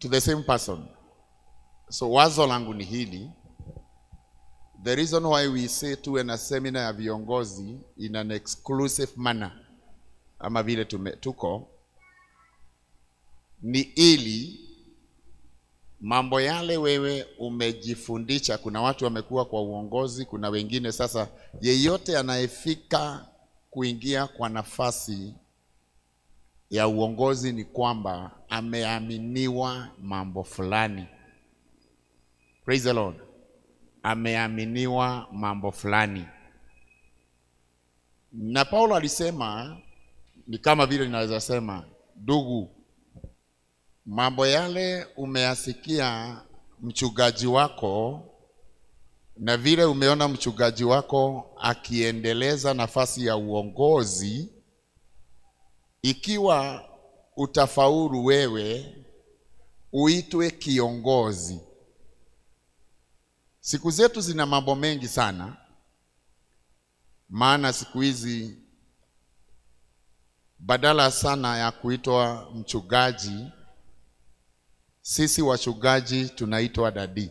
to the same person. So wazo langu ni hili. The reason why we say tuwe na seminar ya viongozi in an exclusive manner ama vile tume, tuko ni ili mambo yale wewe umejifundisha. Kuna watu wamekuwa kwa uongozi, kuna wengine sasa. Yeyote anayefika kuingia kwa nafasi ya uongozi ni kwamba ameaminiwa mambo fulani. Praise the Lord. Ameaminiwa mambo fulani, na Paulo alisema ni kama vile ninaweza sema, ndugu, mambo yale umeyasikia mchungaji wako na vile umeona mchungaji wako akiendeleza nafasi ya uongozi, ikiwa utafaulu wewe uitwe kiongozi. Siku zetu zina mambo mengi sana, maana siku hizi badala sana ya kuitwa mchungaji, sisi wachungaji tunaitwa dadi,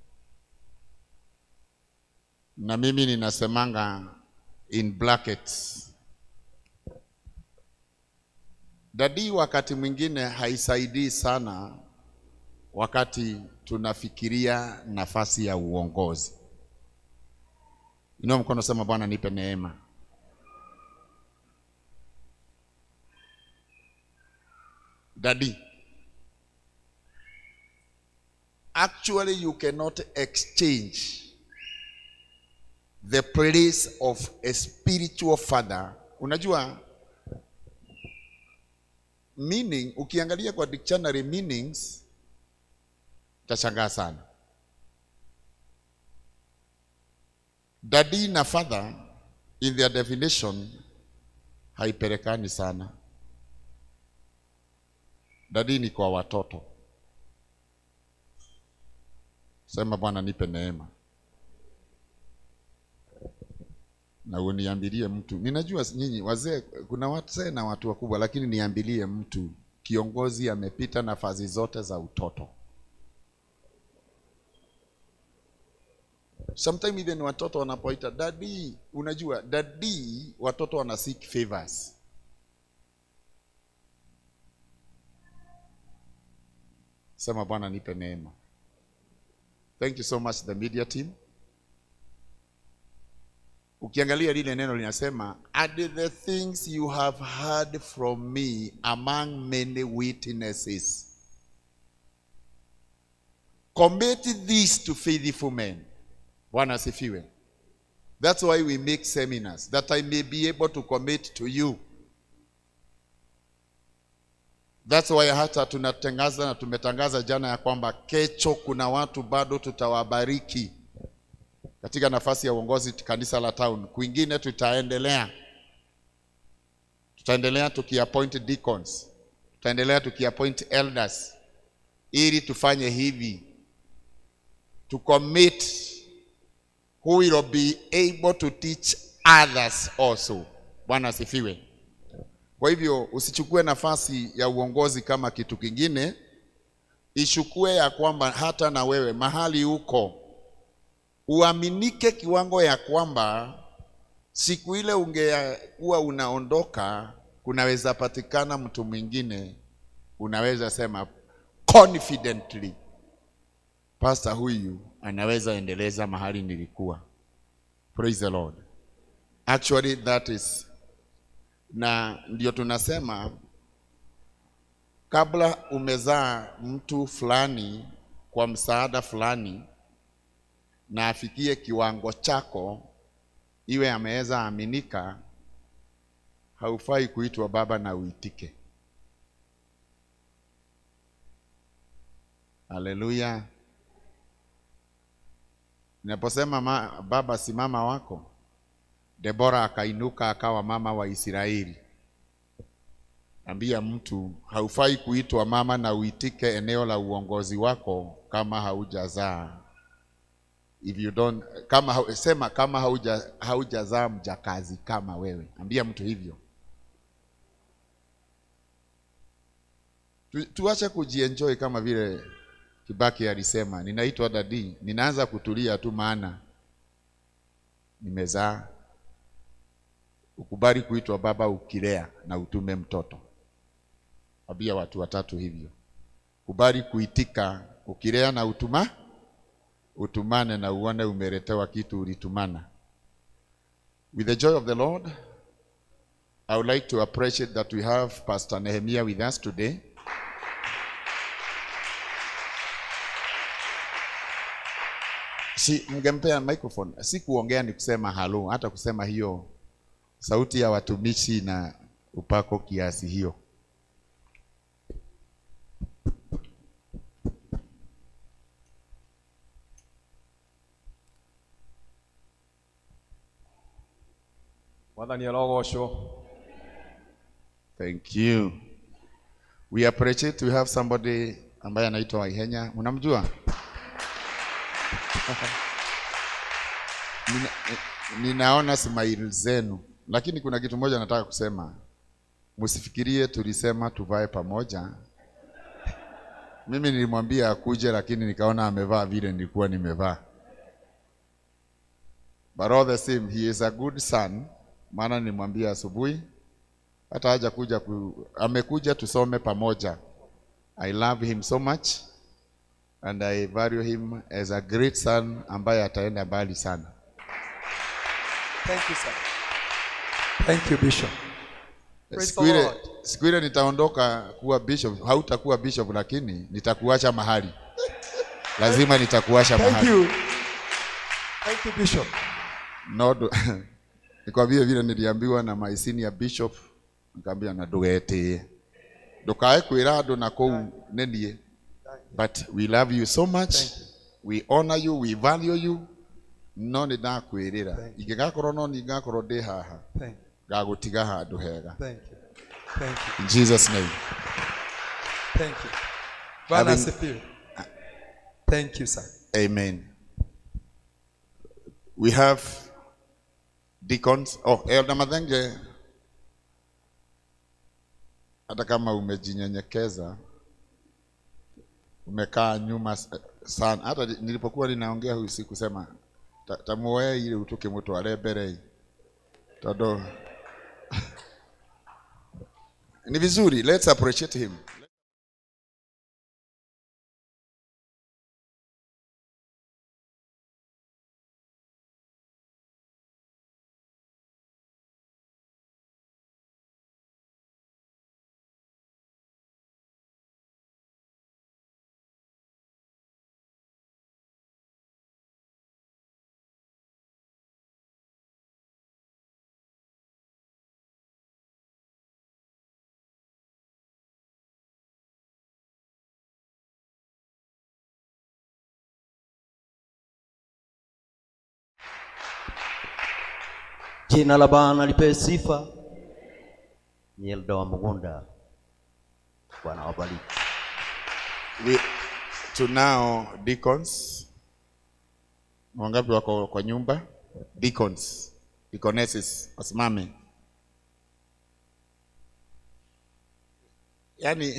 na mimi ninasemanga in brackets dadi. Wakati mwingine haisaidii sana wakati tunafikiria nafasi ya uongozi. Inua mkono, sema Bwana nipe neema. Daddy, actually you cannot exchange the place of a spiritual father. Unajua meaning, ukiangalia kwa dictionary meanings utashangaa sana. Daddy na father in their definition haipelekani sana. Dadi ni kwa watoto. Sema Bwana nipe neema, na uniambilie mtu. Ninajua nyinyi wazee, kuna wazee na watu wakubwa, lakini niambilie mtu kiongozi amepita nafasi zote za utoto. Sometimes even watoto wanapoita dadi, unajua dadi, watoto wana seek favors Sema Bwana nipe neema. Thank you so much the media team. Ukiangalia lile neno linasema and the things you have heard from me among many witnesses commit this to faithful men. Bwana asifiwe. That's why we make seminars that I may be able to commit to you That's why hata tunatangaza na tumetangaza jana ya kwamba kesho kuna watu bado tutawabariki katika nafasi ya uongozi kanisa la town. Kwingine tutaendelea, tutaendelea tukiappoint deacons, tutaendelea tukiappoint elders, ili tufanye hivi to commit who will be able to teach others also. Bwana asifiwe. Kwa hivyo usichukue nafasi ya uongozi kama kitu kingine, ichukue ya kwamba hata na wewe mahali uko uaminike kiwango ya kwamba siku ile ungekuwa unaondoka, kunaweza patikana mtu mwingine, unaweza sema confidently, pastor huyu anaweza endeleza mahali nilikuwa. Praise the Lord. Actually that is na ndio tunasema kabla umezaa mtu fulani kwa msaada fulani na afikie kiwango chako, iwe ameweza aminika, haufai kuitwa baba na uitike. Haleluya! Ninaposema ma, baba si mama wako Debora akainuka akawa mama wa Israeli. Ambia mtu haufai kuitwa mama na uitike eneo la uongozi wako kama haujazaa. If you don't, kama hau- sema kama hauja haujazaa mjakazi kama wewe. Ambia mtu hivyo. Tu, tuache kujienjoy kama vile Kibaki alisema, ninaitwa dadi, ninaanza kutulia tu, maana nimezaa. Ukubali kuitwa baba ukilea na utume mtoto. Abia watu watatu hivyo, kubali kuitika ukilea na utuma utumane na uone umeletewa kitu ulitumana. With the joy of the Lord, I would like to appreciate that we have Pastor Nehemiah with us today. Si mngempea microphone, si kuongea ni kusema halo, hata kusema hiyo sauti ya watumishi na upako kiasi hiyo. mwathani arogocwo Thank you. We appreciate we have somebody ambaye anaitwa Waihenya. Mnamjua? Nina, ninaona smile zenu, lakini kuna kitu moja nataka kusema. Msifikirie tulisema tuvae pamoja. Mimi nilimwambia akuje, lakini nikaona amevaa vile nilikuwa nimevaa. But all the same, he is a good son, maana nilimwambia asubuhi hata haja kuja ku, amekuja tusome pamoja. I love him so much and I value him as a great son ambaye ataenda mbali sana. Thank you, sir. Thank you, Bishop. Praise Siku the ile Lord. siku ile nitaondoka kuwa bishop, hautakuwa bishop, lakini nitakuacha mahali, lazima nitakuacha Thank mahali. you. Thank you, Bishop. No, nikwambie vile niliambiwa na my senior bishop, nikamwambia na ndũgetie ndũkae kwĩra andũ na kũu nĩ niĩ but we love you so much Thank you. we honor you we value you no nĩ ndakwĩrĩra Thank ingĩgakorwo no niĩ ngakorwo ndĩ haha Thank you. ngagũtiga handũ hega Thank you. Thank you. in Jesus name Thank you. Bwana Having- asifiwe. Thank you, sir. amen we have deacons oh elder Mathenge hata kama umejinyenyekeza umekaa nyuma s- sana hata nilipokuwa ninaongea huyu sikusema ta- tamuoe ile utuke mutware mbere tondu ni vizuri let's appreciate him Jina la Bwana lipewe sifa. Ni Elda wa Mugunda. Bwana wabariki. we, tunao deacons wangapi wako kwa nyumba deacons deaconesses wasimame yaani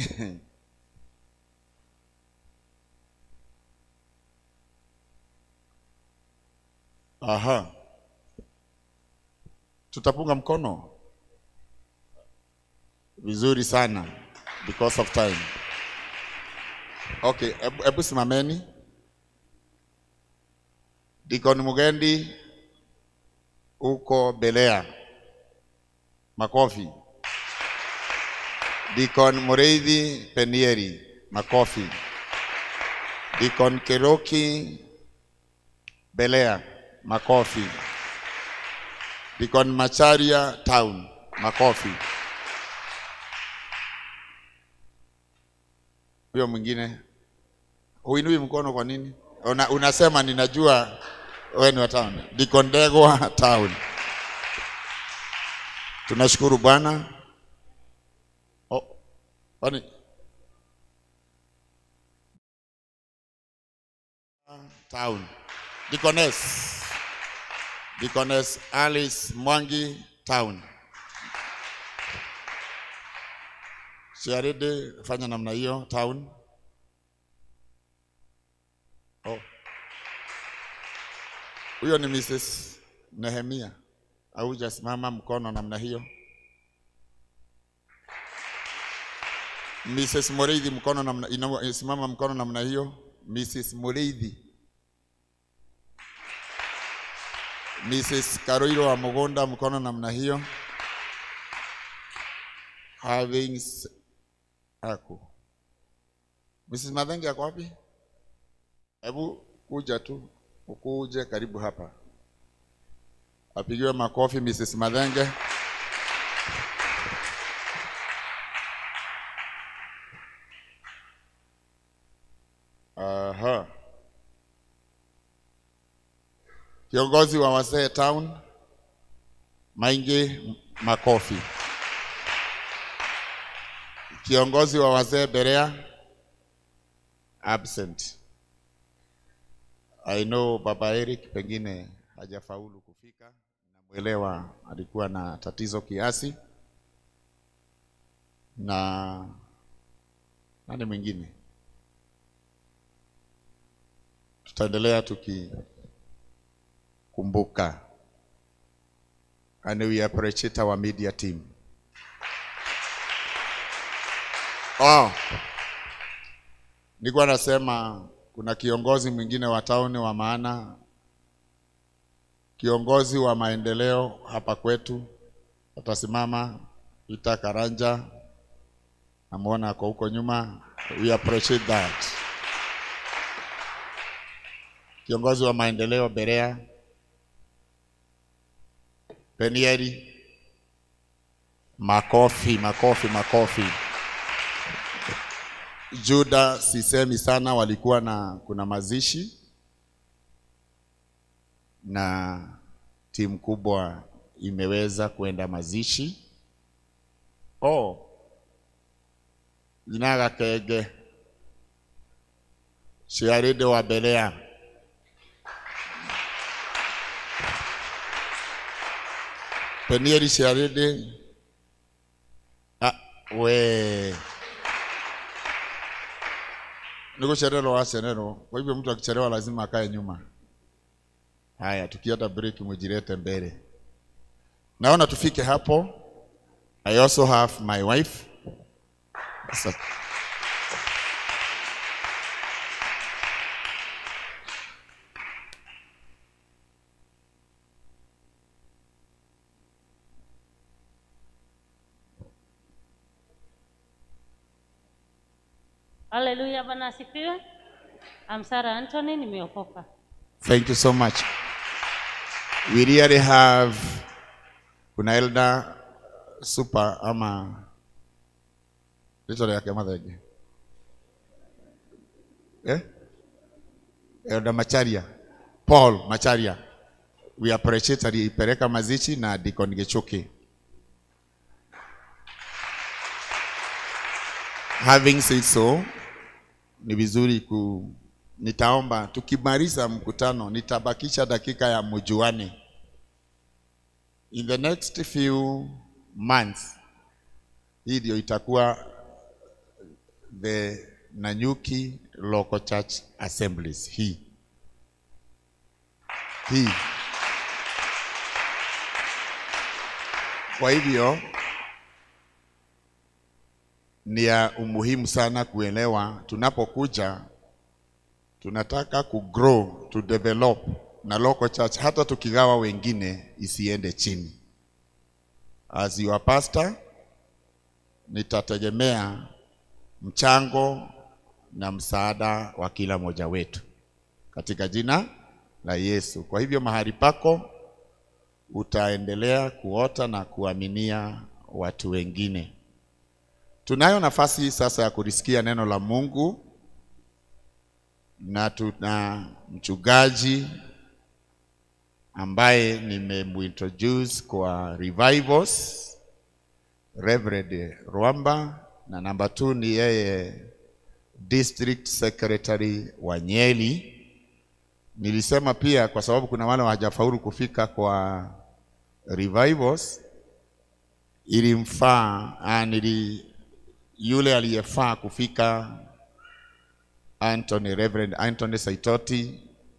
aha tutapunga mkono vizuri sana because of time Okay, hebu hebu simameni. Deacon Mugendi uko Belea. Makofi. Deacon Mureithi Penieri. Makofi. Deacon Keroki Belea. Makofi. Deacon Macharia Town. Makofi. Huyo mwingine huinui mkono kwa nini? Una, unasema ninajua wewe ni wa town. Deacon Ndegwa town. Tunashukuru Bwana. Oh, kwani town. Deaconess. Deaconess Alice Mwangi town. Chiarede, fanya namna hiyo town. Oh. Huyo ni Mrs. Nehemia. Haujasimama mkono namna hiyo. Mrs. Mureithi mkono namna ina- simama mkono namna hiyo. Mrs. Mureithi. Mrs. Karoiro wa Mugonda mkono namna hiyo. Having s- ako. Mrs. Madhenge ako wapi? Hebu kuja tu, ukuje karibu hapa. Apigiwe makofi Mrs. Madhenge. Aha. Kiongozi wa wazee town Maingi makofi. Kiongozi wa wazee Berea absent. I know Baba Eric pengine hajafaulu kufika, namwelewa alikuwa na tatizo kiasi, na nani mwingine, tutaendelea tukikumbuka, and we appreciate our media team. Oh, nilikuwa nasema kuna kiongozi mwingine wa tauni wa maana, kiongozi wa maendeleo hapa kwetu atasimama, Peter Karanja, namwona ako huko nyuma. We appreciate that. Kiongozi wa maendeleo Berea, Penieri, makofi, makofi, makofi. Juda sisemi sana, walikuwa na kuna mazishi na timu kubwa imeweza kwenda mazishi. Oh, Jinaga Kege Shiaride wa Belea Penieri Shiaride ah, we nikuchelewa wasenero. Kwa hivyo mtu akichelewa lazima akae nyuma. Haya, tukiata break mujilete mbele. Naona tufike hapo. I also have my wife. Sasa, Haleluya, Bwana asifiwe. I'm Sarah Anthony, nimeokoka. Thank you so much. We really have kuna elder super ama licho yake madhege eh? Elder Macharia Paul Macharia, we appreciate aliipeleka mazishi na Deacon Gichuki. Having said so, ni vizuri ku nitaomba tukimaliza mkutano nitabakisha dakika ya mjuane. In the next few months, hii ndio itakuwa the Nanyuki Local Church Assemblies hii hii. Kwa hivyo ni ya umuhimu sana kuelewa tunapokuja tunataka kugrow to develop na local church, hata tukigawa wengine isiende chini. As your pastor, nitategemea mchango na msaada wa kila mmoja wetu katika jina la Yesu. Kwa hivyo mahali pako utaendelea kuota na kuaminia watu wengine. Tunayo nafasi sasa ya kulisikia neno la Mungu na tuna mchungaji ambaye nimemuintroduce kwa revivals Reverend Rwamba, na namba 2 ni yeye district secretary wa Nyeri. Nilisema pia kwa sababu kuna wale hawajafaulu kufika kwa revivals, ilimfaa ah, nili yule aliyefaa kufika Anthony, Reverend Anthony Saitoti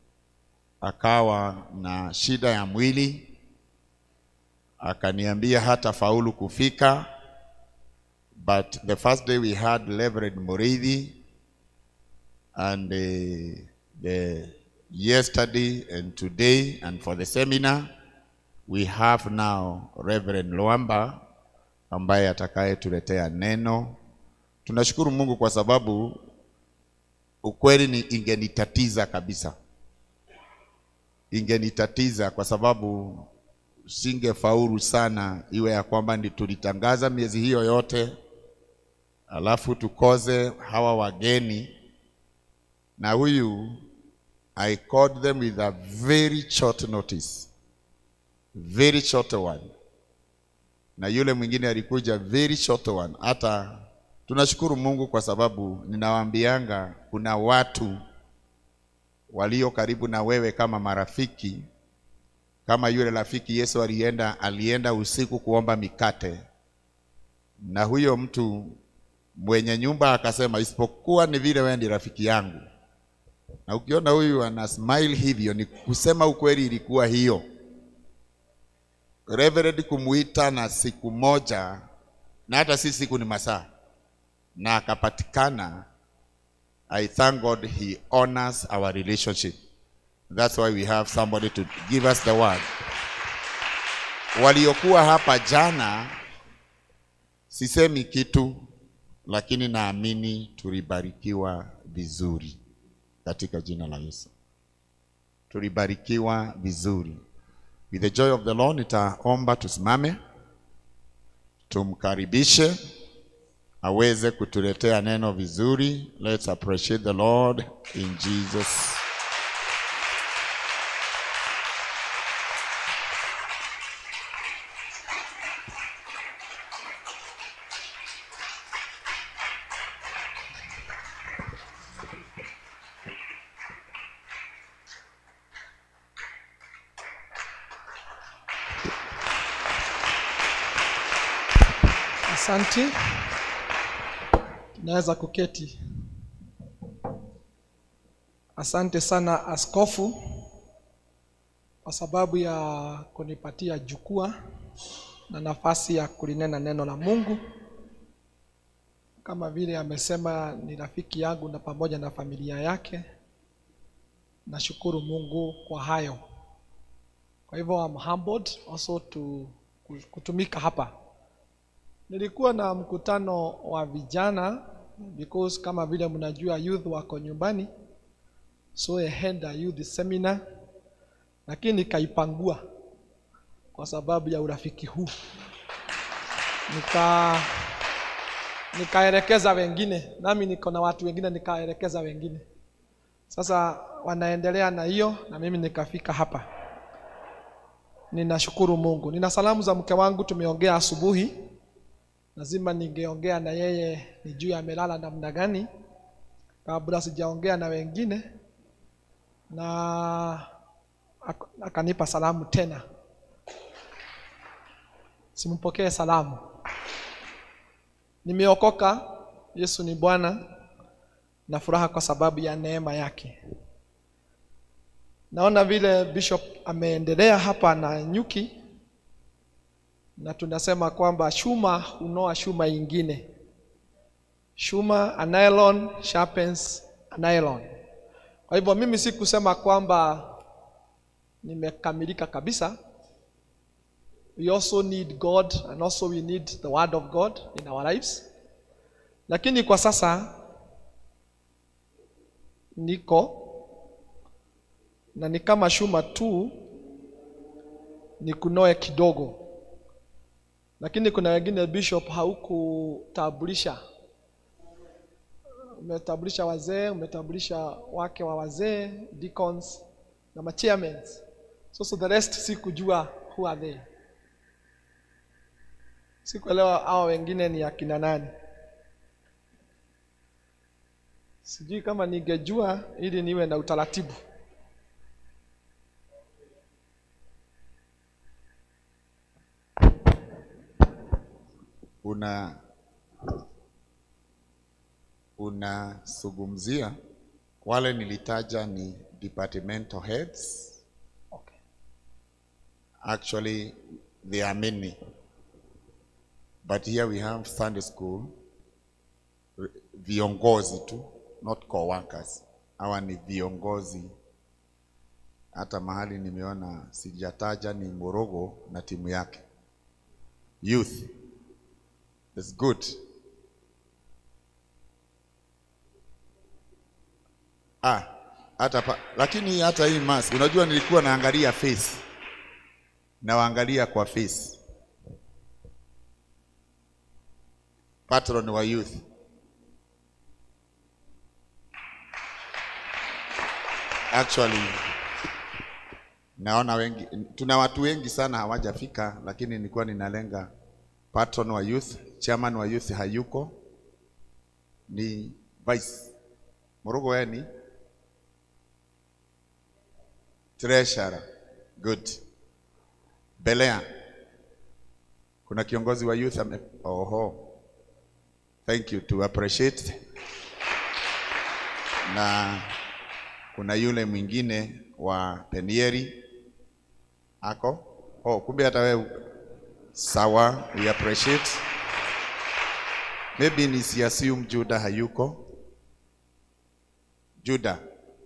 akawa na shida ya mwili, akaniambia hata faulu kufika, but the first day we had Reverend Muridhi and uh, the yesterday and today and for the seminar we have now Reverend Luamba ambaye atakayetuletea neno. Tunashukuru Mungu kwa sababu ukweli ni ingenitatiza kabisa, ingenitatiza kwa sababu singefaulu sana, iwe ya kwamba ndi tulitangaza miezi hiyo yote alafu tukoze hawa wageni na huyu I called them with a very short notice, very short one, na yule mwingine alikuja very short one. Hata tunashukuru Mungu kwa sababu ninawaambianga kuna watu walio karibu na wewe kama marafiki, kama yule rafiki Yesu alienda alienda usiku kuomba mikate, na huyo mtu mwenye nyumba akasema, isipokuwa ni vile wewe ndi rafiki yangu na ukiona huyu ana smile hivyo, ni kusema ukweli, ilikuwa hiyo. Reverend kumuita na siku moja, na hata si siku, ni masaa, na akapatikana. I thank God he honors our relationship. That's why we have somebody to give us the word. Waliokuwa hapa jana, sisemi kitu, lakini naamini tulibarikiwa vizuri katika jina la Yesu. Tulibarikiwa vizuri. With the joy of the Lord, nitaomba tusimame, tumkaribishe aweze kutuletea neno vizuri. Let's appreciate the Lord in Jesus. Asante, tunaweza kuketi. Asante sana askofu kwa sababu ya kunipatia jukwaa na nafasi ya kulinena neno la Mungu. Kama vile amesema, ni rafiki yangu na pamoja na familia yake. Nashukuru Mungu kwa hayo. Kwa hivyo I'm humbled also to kutumika hapa. Nilikuwa na mkutano wa vijana because kama vile mnajua youth wako nyumbani, so I had a youth seminar, lakini nikaipangua kwa sababu ya urafiki huu, nika nikaelekeza wengine, nami niko na watu wengine, nikaelekeza wengine. Sasa wanaendelea na hiyo, na mimi nikafika hapa. Ninashukuru Mungu. Nina salamu za mke wangu, tumeongea asubuhi lazima ningeongea na yeye nijue amelala namna gani kabla sijaongea na wengine, na ak- akanipa salamu tena. Simpokee salamu. Nimeokoka, Yesu ni Bwana, na furaha kwa sababu ya neema yake. Naona vile Bishop ameendelea hapa na nyuki na tunasema kwamba shuma hunoa shuma ingine. Shuma a nylon sharpens a nylon. Kwa hivyo mimi si kusema kwamba nimekamilika kabisa. We also need God and also we need the word of God in our lives. Lakini kwa sasa niko na ni kama shuma tu ni kunoe kidogo lakini kuna wengine bishop haukutambulisha umetambulisha wazee umetambulisha wake wa wazee deacons na machairmen so, so the rest sikujua who are they sikuelewa hao wengine ni akina nani sijui kama ningejua ili niwe na utaratibu Una unazungumzia wale nilitaja ni departmental heads. Okay. Actually, there are many. But here we have Sunday school, r- viongozi tu, not co-workers. Hawa ni viongozi. Hata mahali nimeona sijataja ni Morogo na timu yake. Youth. It's good. Ah, hata pa, lakini hata hii mask, unajua nilikuwa naangalia face. Nawaangalia kwa face. Patron wa youth. Actually naona wengi tuna watu wengi sana hawajafika, lakini nilikuwa ninalenga patron wa youth, chairman wa youth hayuko, ni vice Morogo, wewe ni treasurer. Good. Belea, kuna kiongozi wa youth ame... Oho. Thank you to appreciate. Na kuna yule mwingine wa Penieri ako. Oh, kumbe hata wewe sawa, we appreciate. Maybe nisiassume Juda hayuko. Juda.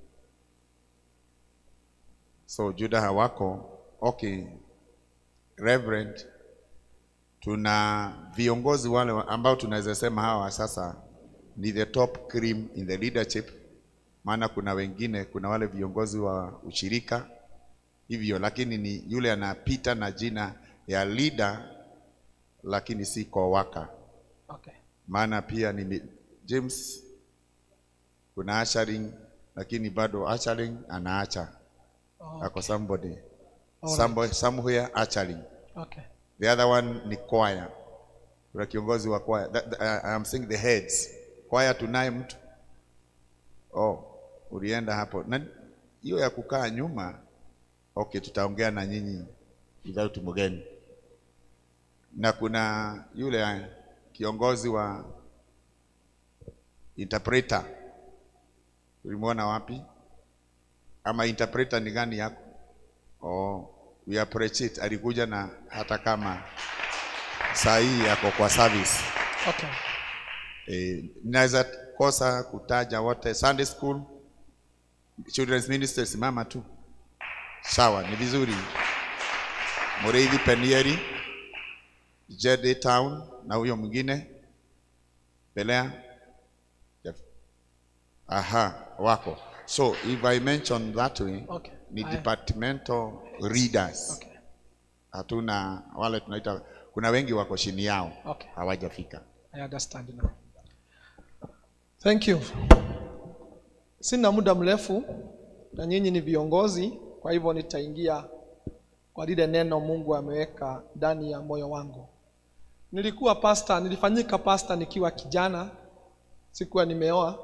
So Juda hawako. Okay. Reverend, tuna viongozi wale wa- ambao tunaweza sema hawa sasa ni the top cream in the leadership, maana kuna wengine, kuna wale viongozi wa ushirika hivyo, lakini ni yule anapita na jina ya leader, lakini si co-worker. Okay. Maana pia ni mi- James, kuna ushering, lakini bado ushering anaacha Oh, ako somebody Alright. somebody somewhere ushering okay. The other one ni choir. Kuna kiongozi wa choir. That, that, uh, I'm saying the heads. Choir tunaye mtu. Oh, ulienda hapo. Na hiyo ya kukaa nyuma. Okay, tutaongea na nyinyi without mgeni. Na kuna yule uh, kiongozi wa interpreter. Ulimwona wapi? Ama interpreter ni gani yako? Oh, we appreciate. Alikuja na hata kama saa hii yako kwa service. Okay. Eh, naweza kosa kutaja wote. Sunday school, children's ministry, simama tu. Sawa, ni vizuri. Mureithi Penieri, Jede Town na huyo mwingine Belea. Yep. Aha, wako. So if I mention that way, Okay. ni Aya. departmental readers. Okay. Hatuna wale tunaita, kuna wengi wako chini yao Okay. hawajafika. I understand now. Thank you. Sina muda mrefu na nyinyi ni viongozi, kwa hivyo nitaingia kwa lile neno Mungu ameweka ndani ya moyo wangu. Nilikuwa pasta, nilifanyika pasta nikiwa kijana, sikuwa nimeoa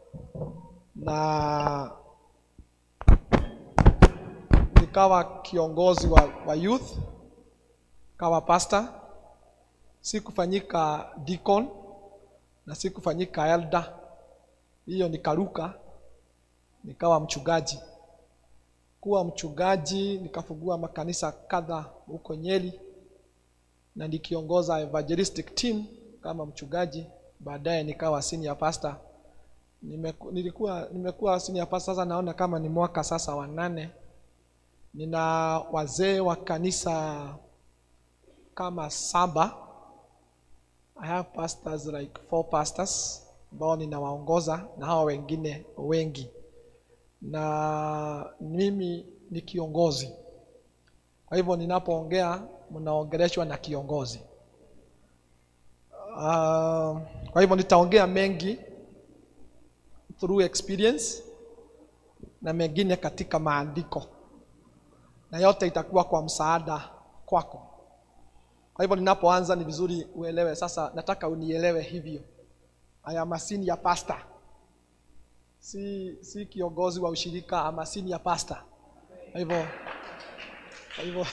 na nikawa kiongozi wa, wa youth, kawa pasta sikufanyika deacon na sikufanyika elder, hiyo nikaruka nikawa mchungaji. Kuwa mchungaji nikafungua makanisa kadha huko Nyeri na nikiongoza evangelistic team kama mchungaji. Baadaye nikawa senior pastor. Nimeku, nilikuwa nimekuwa senior pastor sasa, naona kama ni mwaka sasa wa nane. Nina wazee wa kanisa kama saba I have pastors like four pastors ambao ninawaongoza na hawa wengine wengi, na mimi ni kiongozi. Kwa hivyo ninapoongea mnaongeleshwa na kiongozi. Uh, kwa hivyo nitaongea mengi through experience na mengine katika maandiko, na yote itakuwa kwa msaada kwako. Kwa hivyo ninapoanza ni vizuri uelewe. Sasa nataka unielewe hivyo. I am a senior pastor, si si kiongozi wa ushirika, ama senior pastor. Kwa hivyo kwa hivyo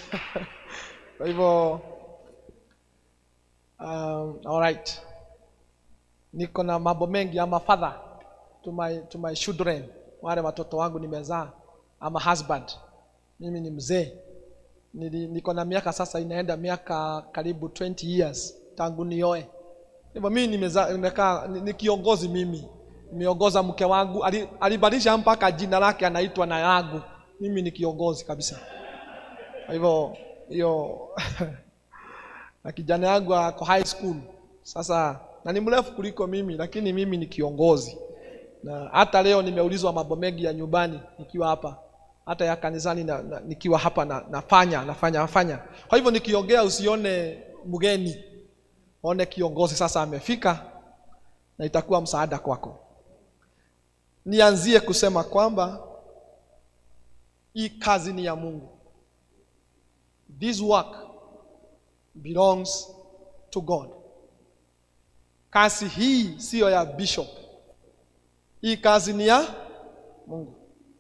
kwa hivyo um, all right. niko na mambo mengi ama father to my, to my children wale watoto wangu nimezaa ama husband mimi ni mzee Nili- niko na miaka sasa inaenda miaka karibu 20 years tangu nioe hivyo mimi nimeza- nimekaa ni, ni kiongozi mimi nimeongoza mke wangu ali- alibadilisha mpaka jina lake anaitwa na yangu mimi ni kiongozi kabisa kwa hivyo hiyo na kijana yangu ako high school sasa na ni mrefu kuliko mimi lakini mimi ni kiongozi na hata leo nimeulizwa mambo mengi ya nyumbani nikiwa hapa hata ya kanisani na, na, nikiwa hapa na, nafanya nafanya nafanya kwa hivyo nikiongea usione mgeni one kiongozi sasa amefika na itakuwa msaada kwako nianzie kusema kwamba hii kazi ni ya mungu this work belongs to god kazi hii siyo ya bishop hii kazi ni ya mungu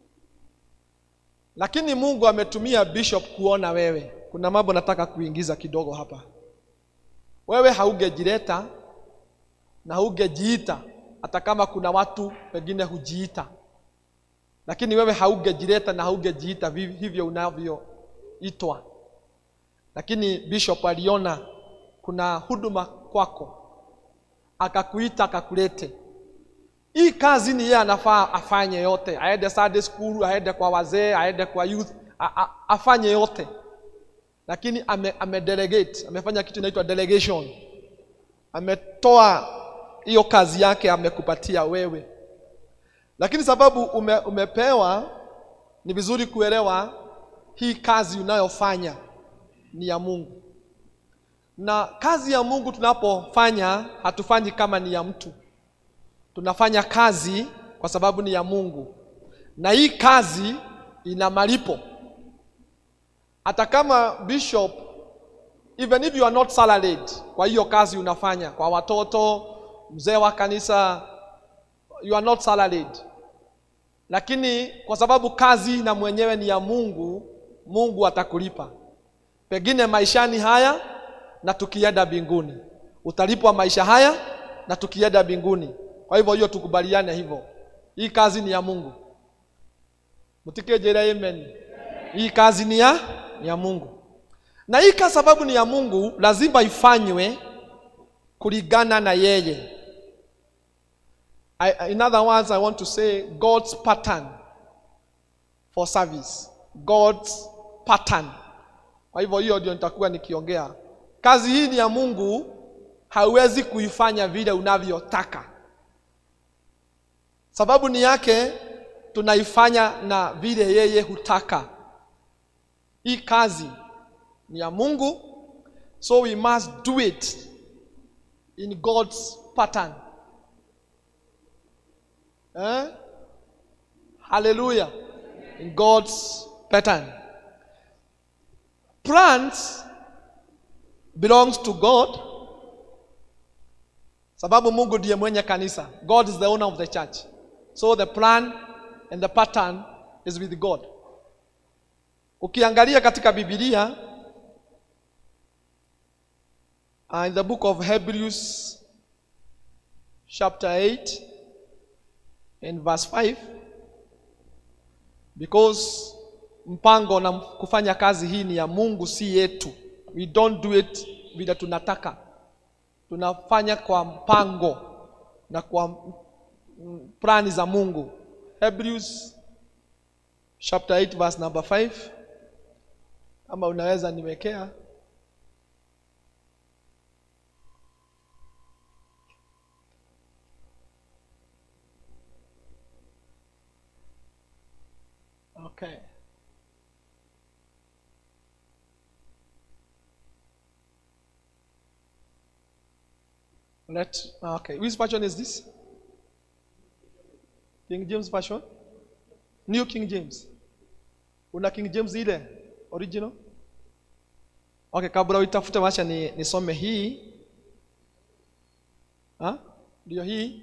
lakini mungu ametumia bishop kuona wewe kuna mambo nataka kuingiza kidogo hapa wewe haungejileta na haugejiita hata kama kuna watu wengine hujiita lakini wewe haungejileta na haugejiita vi- hivyo unavyoitwa lakini bishop aliona kuna huduma kwako akakuita akakulete hii kazi ni yeye anafaa afanye yote aende Sunday school aende kwa wazee aende kwa youth a, a, afanye yote lakini ame, ame delegate amefanya kitu inaitwa delegation ametoa hiyo kazi yake amekupatia wewe lakini sababu ume, umepewa ni vizuri kuelewa hii kazi unayofanya ni ya mungu na kazi ya mungu tunapofanya hatufanyi kama ni ya mtu tunafanya kazi kwa sababu ni ya mungu na hii kazi ina malipo hata kama bishop even if you are not salaried kwa hiyo kazi unafanya kwa watoto mzee wa kanisa you are not salaried lakini kwa sababu kazi na mwenyewe ni ya mungu mungu atakulipa pengine maishani haya na tukienda mbinguni utalipwa maisha haya na tukienda mbinguni kwa hivyo hiyo tukubaliane hivyo hii kazi ni ya mungu mtikejere amen hii kazi ni ya ni ya mungu na hii kwa sababu ni ya mungu lazima ifanywe kulingana na yeye I, in other words i want to say god's pattern for service god's pattern kwa hivyo hiyo ndio nitakuwa nikiongea kazi hii ni ya mungu hauwezi kuifanya vile unavyotaka sababu ni yake tunaifanya na vile yeye hutaka hii kazi ni ya mungu so we must do it in god's pattern eh? hallelujah in god's pattern plans belongs to god sababu mungu ndiye mwenye kanisa god is the owner of the church so the plan and the pattern is with god ukiangalia katika bibilia uh, in the book of hebrews chapter 8 and verse 5 because mpango na kufanya kazi hii ni ya mungu si yetu we don't do it vile tunataka tunafanya kwa mpango na kwa mm, plani za mungu hebrews chapter 8 verse number 5 ama unaweza niwekea okay Let okay. Which version is this? King James version? New King James. Una King James ile original? Okay, kabla uitafute wacha ni nisome hii. Ha? Ndio hii.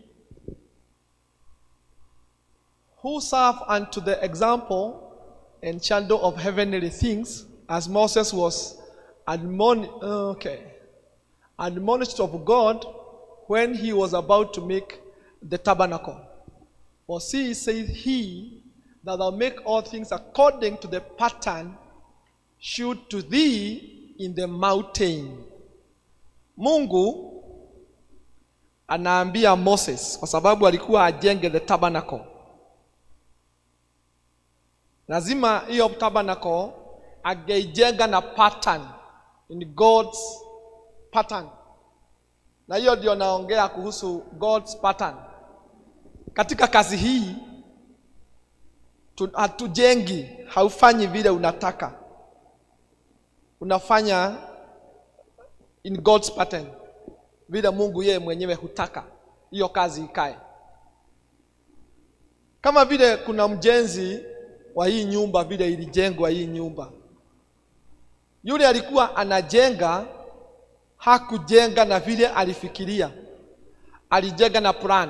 Who serve unto the example and shadow of heavenly things as Moses was admon okay admonished of God when he was about to make the tabernacle. For see, saith he, that thou make all things according to the pattern shewed to thee in the mountain. Mungu anaambia Moses kwa sababu alikuwa ajenge the tabernacle. Lazima hiyo tabernacle angeijenga na pattern in God's pattern, na hiyo ndio naongea kuhusu God's pattern. Katika kazi hii tu- hatujengi, haufanyi vile unataka, unafanya in God's pattern, vile Mungu yeye mwenyewe hutaka hiyo kazi ikae. Kama vile kuna mjenzi wa hii nyumba, vile ilijengwa hii nyumba, yule alikuwa anajenga, hakujenga na vile alifikiria, alijenga na plan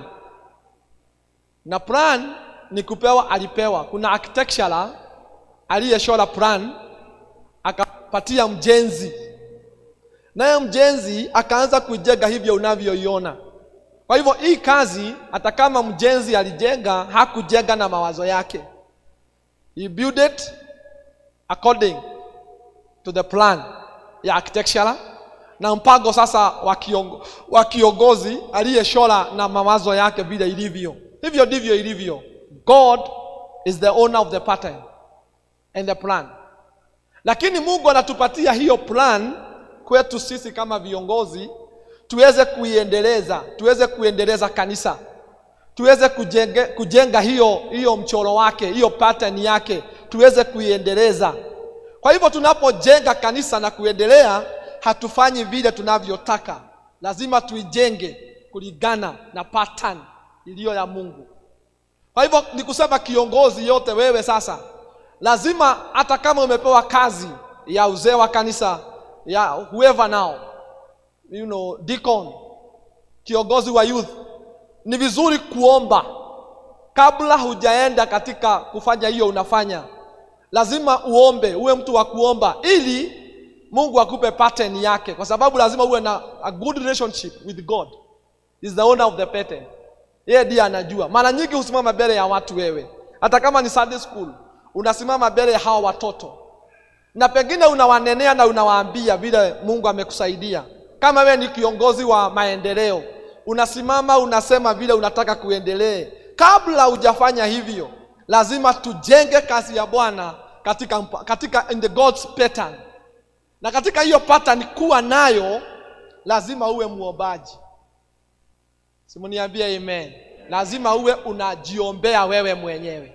na plan ni kupewa, alipewa. Kuna architectural aliyeshora plan akapatia mjenzi, naye mjenzi akaanza kuijenga hivyo unavyoiona. Kwa hivyo hii kazi, hata kama mjenzi alijenga, hakujenga na mawazo yake, he built it according to the plan ya architectural na mpango sasa wa kiongo- wa kiongozi aliyeshora na mawazo yake vile ilivyo. Hivyo ndivyo ilivyo. God is the owner of the pattern and the plan, lakini Mungu anatupatia hiyo plan kwetu sisi kama viongozi tuweze kuiendeleza, tuweze kuendeleza kanisa, tuweze kujenge, kujenga hiyo hiyo mchoro wake, hiyo pattern yake, tuweze kuiendeleza. Kwa hivyo tunapojenga kanisa na kuendelea, hatufanyi vile tunavyotaka, lazima tuijenge kulingana na pattern iliyo ya Mungu. Kwa hivyo ni kusema kiongozi yote, wewe sasa lazima, hata kama umepewa kazi ya uzee wa kanisa ya whoever now, you know, deacon, kiongozi wa youth, ni vizuri kuomba kabla hujaenda katika kufanya hiyo unafanya lazima uombe, uwe mtu wa kuomba ili Mungu akupe pattern yake, kwa sababu lazima uwe na a good relationship with God. Is the owner of the pattern. Yeye ndiye anajua. Mara nyingi husimama mbele ya watu wewe, hata kama ni Sunday school, unasimama mbele ya hawa watoto na pengine unawanenea na unawaambia vile Mungu amekusaidia. Kama wewe ni kiongozi wa maendeleo, unasimama unasema vile unataka kuendelee. Kabla hujafanya hivyo, lazima tujenge kazi ya Bwana katika, mpa- katika in the God's pattern, na katika hiyo pattern kuwa nayo, lazima uwe muombaji. Simuniambie amen. Lazima uwe unajiombea wewe mwenyewe.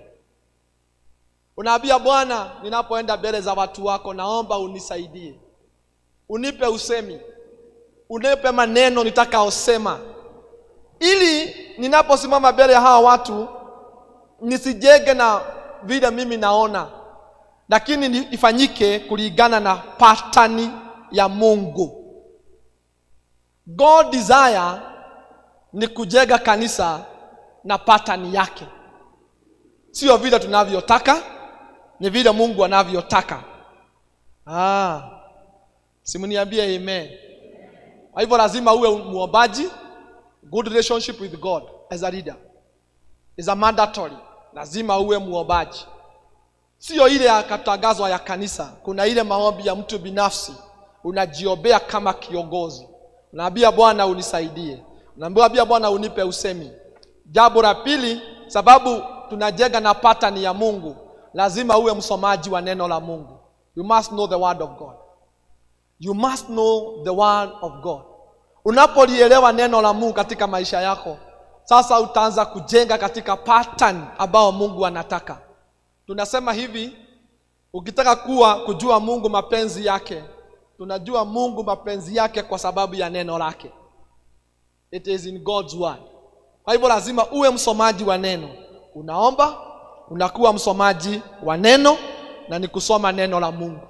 Unaambia Bwana, ninapoenda mbele za watu wako, naomba unisaidie, unipe usemi, unipe maneno nitakaosema, ili ninaposimama mbele ya hawa watu nisijenge na vile mimi naona, lakini ni- ifanyike kulingana na patani ya Mungu. God desire ni kujenga kanisa na patani yake, sio vile tunavyotaka, ni vile Mungu anavyotaka. Ah, simniambie amen. Kwa hivyo lazima uwe muombaji, good relationship with God as a leader is a mandatory. Lazima uwe muombaji, sio ile ya katangazwa ya kanisa. Kuna ile maombi ya mtu binafsi, unajiombea kama kiongozi, unaambia Bwana unisaidie, unaambia Bwana unipe usemi. Jambo la pili, sababu tunajenga na pattern ya Mungu, lazima uwe msomaji wa neno la Mungu. You must know the word of God. You must know the word of God. Unapolielewa neno la Mungu katika maisha yako, sasa utaanza kujenga katika pattern ambao Mungu anataka. Tunasema hivi, ukitaka kuwa kujua Mungu mapenzi yake, tunajua Mungu mapenzi yake kwa sababu ya neno lake. It is in God's word. Kwa hivyo lazima uwe msomaji wa neno. Unaomba, unakuwa msomaji wa neno na ni kusoma neno la Mungu.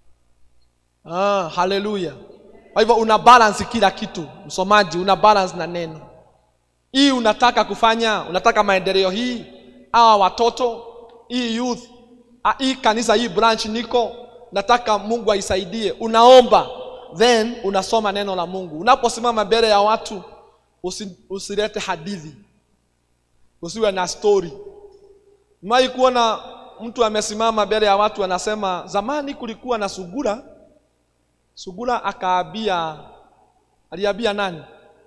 Ah, haleluya. Kwa hivyo una balance kila kitu, msomaji una balance na neno. Hii unataka kufanya, unataka maendeleo hii, hawa watoto, hii youth, ah, hii kanisa, hii branch niko, nataka Mungu aisaidie. Unaomba, then unasoma neno la Mungu. Unaposimama mbele ya watu, Usi, usilete hadithi usiwe na story mai kuona mtu amesimama mbele ya watu anasema zamani kulikuwa na sugura sugura akaabia aliabia nani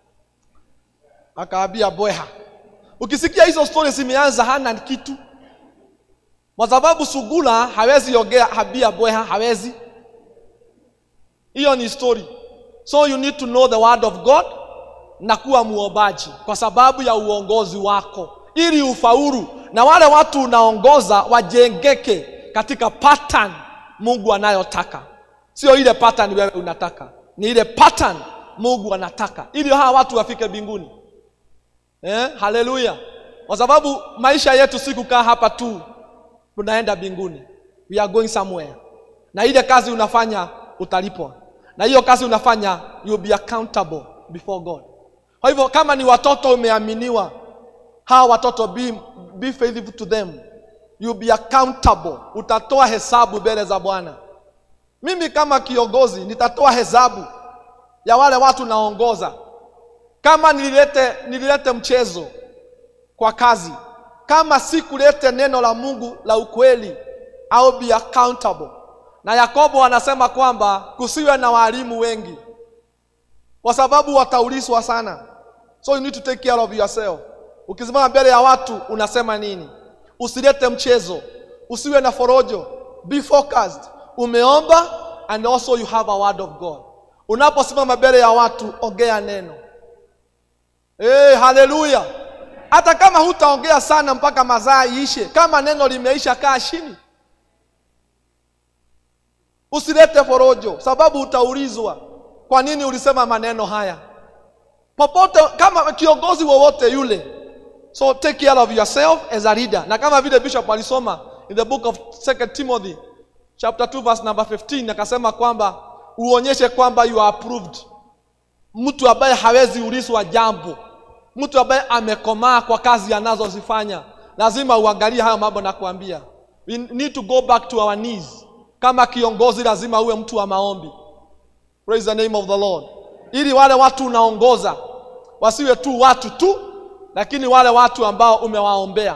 akaabia bweha ukisikia hizo stories zimeanza hana kitu kwa sababu sugura hawezi ongea habia bweha hawezi hiyo ni story so you need to know the word of god na kuwa muombaji kwa sababu ya uongozi wako ili ufaulu na wale watu unaongoza wajengeke katika pattern mungu anayotaka sio ile pattern wewe unataka ni ile pattern mungu anataka ili hawa watu wafike mbinguni eh? haleluya kwa sababu maisha yetu si kukaa hapa tu tunaenda mbinguni we are going somewhere na ile kazi unafanya utalipwa na hiyo kazi unafanya you'll be accountable before god kwa hivyo kama ni watoto umeaminiwa hawa watoto be, be faithful to them you'll be accountable utatoa hesabu mbele za bwana mimi kama kiongozi nitatoa hesabu ya wale watu naongoza kama nililete, nililete mchezo kwa kazi kama sikulete neno la mungu la ukweli au be accountable na yakobo anasema kwamba kusiwe na walimu wengi kwa sababu wataulizwa sana so you need to take care of yourself ukisimama mbele ya watu unasema nini usilete mchezo usiwe na forojo be focused umeomba and also you have a word of god unaposimama mbele ya watu ongea neno hey, haleluya hata kama hutaongea sana mpaka mazaa iishe kama neno limeisha kaa chini usilete forojo sababu utaulizwa kwa nini ulisema maneno haya popote kama kiongozi wowote yule so take care of yourself as a leader na kama vile bishop alisoma in the book of 2 timothy chapter 2 verse number 15 akasema kwamba uonyeshe kwamba you are approved mtu ambaye hawezi ulizwa jambo mtu ambaye amekomaa kwa kazi anazozifanya lazima uangalie hayo mambo nakuambia we need to go back to our knees kama kiongozi lazima uwe mtu wa maombi praise the name of the lord ili wale watu unaongoza wasiwe tu watu tu lakini wale watu ambao umewaombea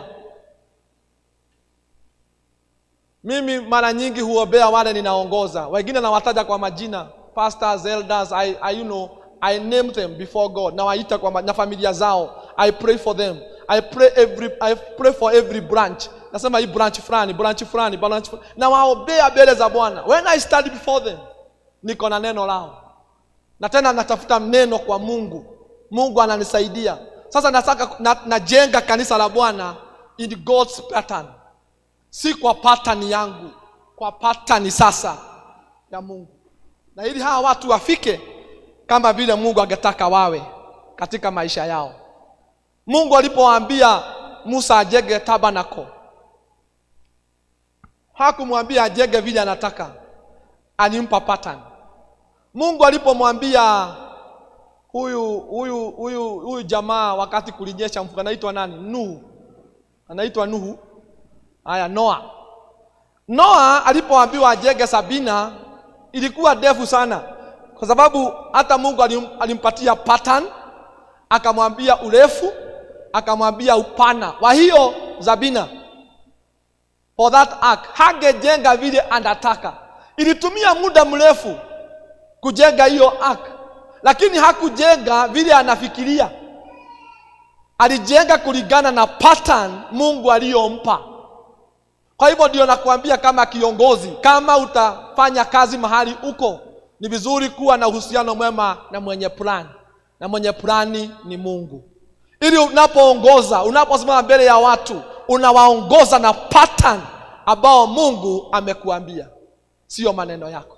mimi mara nyingi huombea wale ninaongoza wengine nawataja kwa majina pastors elders I, I, you know, I name them before God nawaita kwa ma- na familia zao I pray for them I pray every I pray for every branch nasema hii branch fulani branch fulani branch fulani nawaombea mbele za Bwana when I stand before them niko na neno lao na tena natafuta neno kwa Mungu Mungu ananisaidia sasa nataka na, najenga kanisa la Bwana in God's pattern si kwa pattern yangu kwa pattern sasa ya Mungu na ili hawa watu wafike kama vile Mungu angetaka wawe katika maisha yao. Mungu alipowaambia Musa ajenge tabernacle, hakumwambia ajenge vile anataka, alimpa pattern. Mungu alipomwambia huyu huyu huyu huyu jamaa wakati kulinyesha mvua, anaitwa nani? Nuhu, anaitwa Nuhu. Haya, Noa. Noa alipoambiwa ajenge Sabina ilikuwa ndefu sana, kwa sababu hata Mungu alim, alimpatia pattern, akamwambia urefu, akamwambia upana wa hiyo Zabina for that ark. Hangejenga vile anataka, ilitumia muda mrefu kujenga hiyo ark, lakini hakujenga vile anafikiria. Alijenga kulingana na pattern Mungu aliyompa. Kwa hivyo ndio nakwambia kama kiongozi, kama utafanya kazi mahali uko, ni vizuri kuwa na uhusiano mwema na mwenye plan, na mwenye plani ni Mungu, ili unapoongoza, unaposimama mbele ya watu, unawaongoza na pattern ambao Mungu amekuambia, sio maneno yako.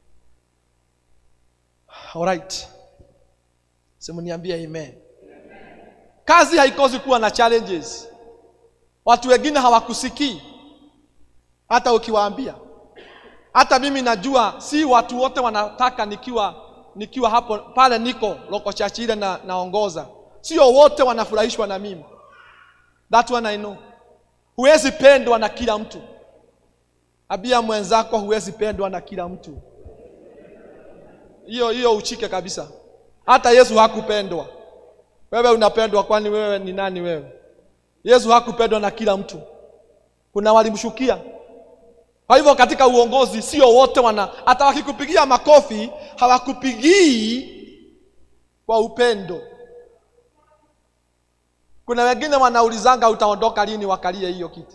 Alright, simuniambie amen. Kazi haikosi kuwa na challenges. Watu wengine hawakusikii hata ukiwaambia. Hata mimi najua si watu wote wanataka nikiwa nikiwa hapo pale niko loko church ile na, naongoza, sio wote wanafurahishwa na mimi. That one I know. Huwezi pendwa na kila mtu. Abia mwenzako, huwezi pendwa na kila mtu. Hiyo hiyo uchike kabisa. Hata Yesu hakupendwa. wewe unapendwa kwani wewe ni nani wewe yesu hakupendwa na kila mtu kuna walimshukia kwa hivyo katika uongozi sio wote wana hata wakikupigia makofi hawakupigii kwa upendo kuna wengine wanaulizanga utaondoka lini wakalie hiyo kiti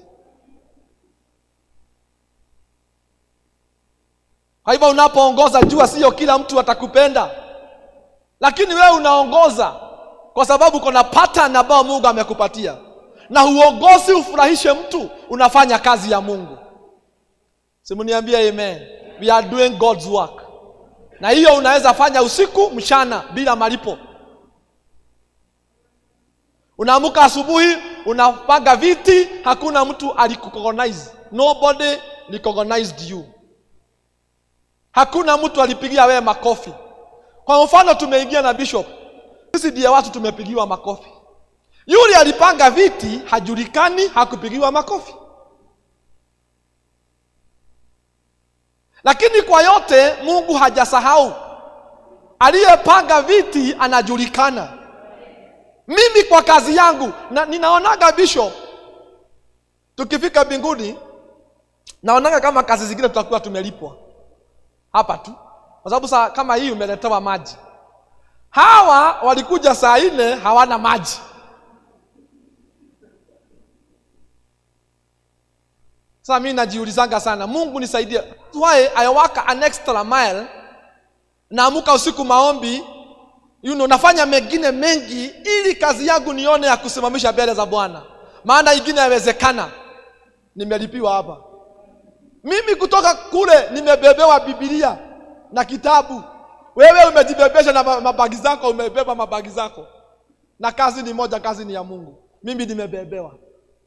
kwa hivyo unapoongoza jua sio kila mtu atakupenda lakini wewe unaongoza kwa sababu kuna pattern ambayo mungu amekupatia na huongozi ufurahishe mtu unafanya kazi ya mungu simuniambie amen we are doing god's work na hiyo unaweza fanya usiku mchana bila malipo unaamuka asubuhi unapanga viti hakuna mtu alikucognize nobody recognized you hakuna mtu alipigia wewe makofi kwa mfano tumeingia na bishop sisi ndiye watu tumepigiwa makofi yule alipanga viti hajulikani hakupigiwa makofi lakini kwa yote mungu hajasahau aliyepanga viti anajulikana mimi kwa kazi yangu na, ninaonaga bishop tukifika mbinguni naonaga kama kazi zingine tutakuwa tumelipwa hapa tu kwa sababu saa kama hii umeletewa maji hawa walikuja saa nne hawana maji sasa mi najiulizanga sana mungu nisaidie That's why i work an extra mile naamuka usiku maombi you know, nafanya mengine mengi ili kazi yangu nione ya kusimamisha mbele za bwana maana ingine yawezekana nimelipiwa hapa mimi kutoka kule nimebebewa bibilia na kitabu wewe umejibebesha na ma- mabagi zako umebeba mabagi zako na kazi ni moja kazi ni ya mungu mimi nimebebewa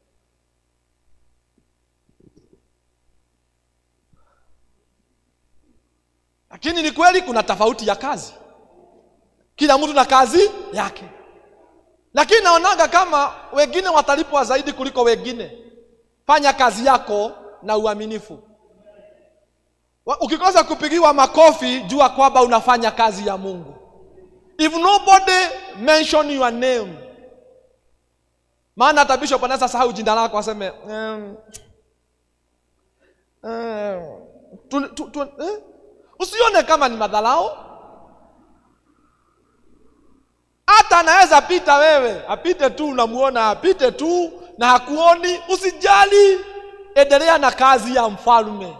lakini ni kweli kuna tofauti ya kazi kila mtu na kazi yake lakini naonaga kama wengine watalipwa zaidi kuliko wengine fanya kazi yako na uaminifu Wa- ukikosa kupigiwa makofi jua kwamba unafanya kazi ya mungu if nobody mention your name maana hata bishop anaweza sahau jina lako aseme um, um, tu, tu, tu, eh? usione kama ni madharau hata anaweza pita wewe apite tu unamuona apite tu na hakuoni usijali endelea na kazi ya mfalme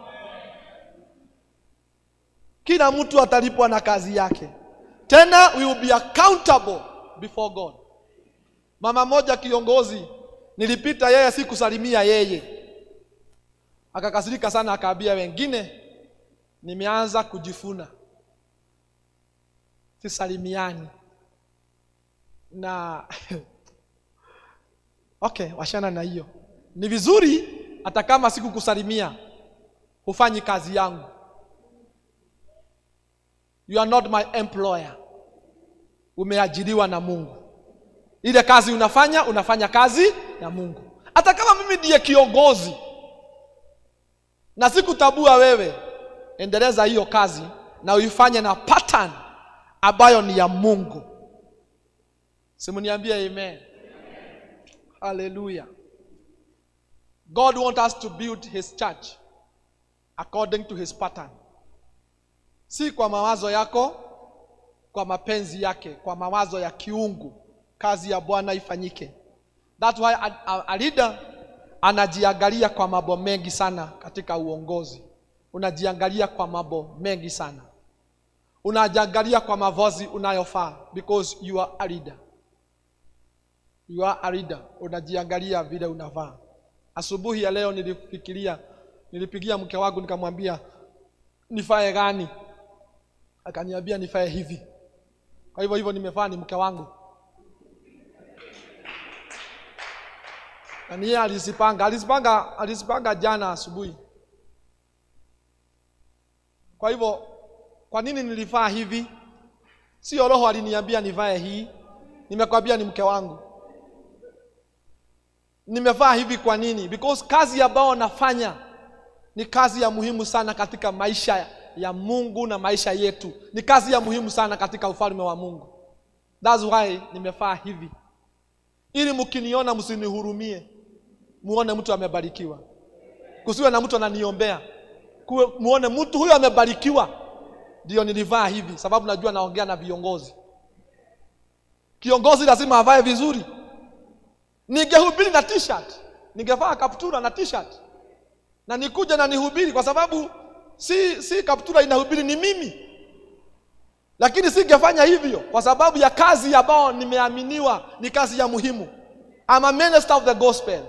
kila mtu atalipwa na kazi yake tena we will be accountable before god mama moja kiongozi nilipita yeye sikusalimia yeye akakasirika sana akaambia wengine nimeanza kujifuna sisalimiani na okay washana na hiyo ni vizuri hata kama sikukusalimia hufanyi kazi yangu you are not my employer umeajiriwa na mungu ile kazi unafanya unafanya kazi ya mungu hata kama mimi ndiye kiongozi na sikutabua wewe endeleza hiyo kazi na uifanye na pattern ambayo ni ya mungu simuniambie amen haleluya god want us to build his church according to his pattern si kwa mawazo yako kwa mapenzi yake kwa mawazo ya kiungu kazi ya bwana ifanyike That's why a, a, a leader anajiangalia kwa mambo mengi sana katika uongozi unajiangalia kwa mambo mengi sana unajiangalia kwa mavazi unayofaa because you are a leader you are a leader unajiangalia vile unavaa asubuhi ya leo nilifikiria nilipigia mke wangu nikamwambia nifae gani akaniambia nifae hivi kwa hivyo hivyo nimefaa ni mke wangu na niye alizipanga alizipanga alizipanga jana asubuhi kwa hivyo kwa nini nilivaa hivi sio roho aliniambia nivae hii nimekwambia ni mke wangu nimevaa hivi kwa nini because kazi ambayo nafanya ni kazi ya muhimu sana katika maisha ya mungu na maisha yetu ni kazi ya muhimu sana katika ufalme wa mungu That's why nimefaa hivi, ili mkiniona msinihurumie, muone mtu amebarikiwa. Kusiwe na mtu ananiombea, kuwe muone mtu huyo amebarikiwa. Ndio nilivaa hivi, sababu najua naongea na viongozi. Kiongozi lazima avae vizuri. Ningehubiri na t-shirt, ningevaa kaptura na t-shirt na nikuja na nihubiri, kwa sababu si si kaptura inahubiri, ni mimi lakini singefanya hivyo kwa sababu ya kazi ambayo nimeaminiwa ni kazi ya muhimu. I'm a minister of the gospel.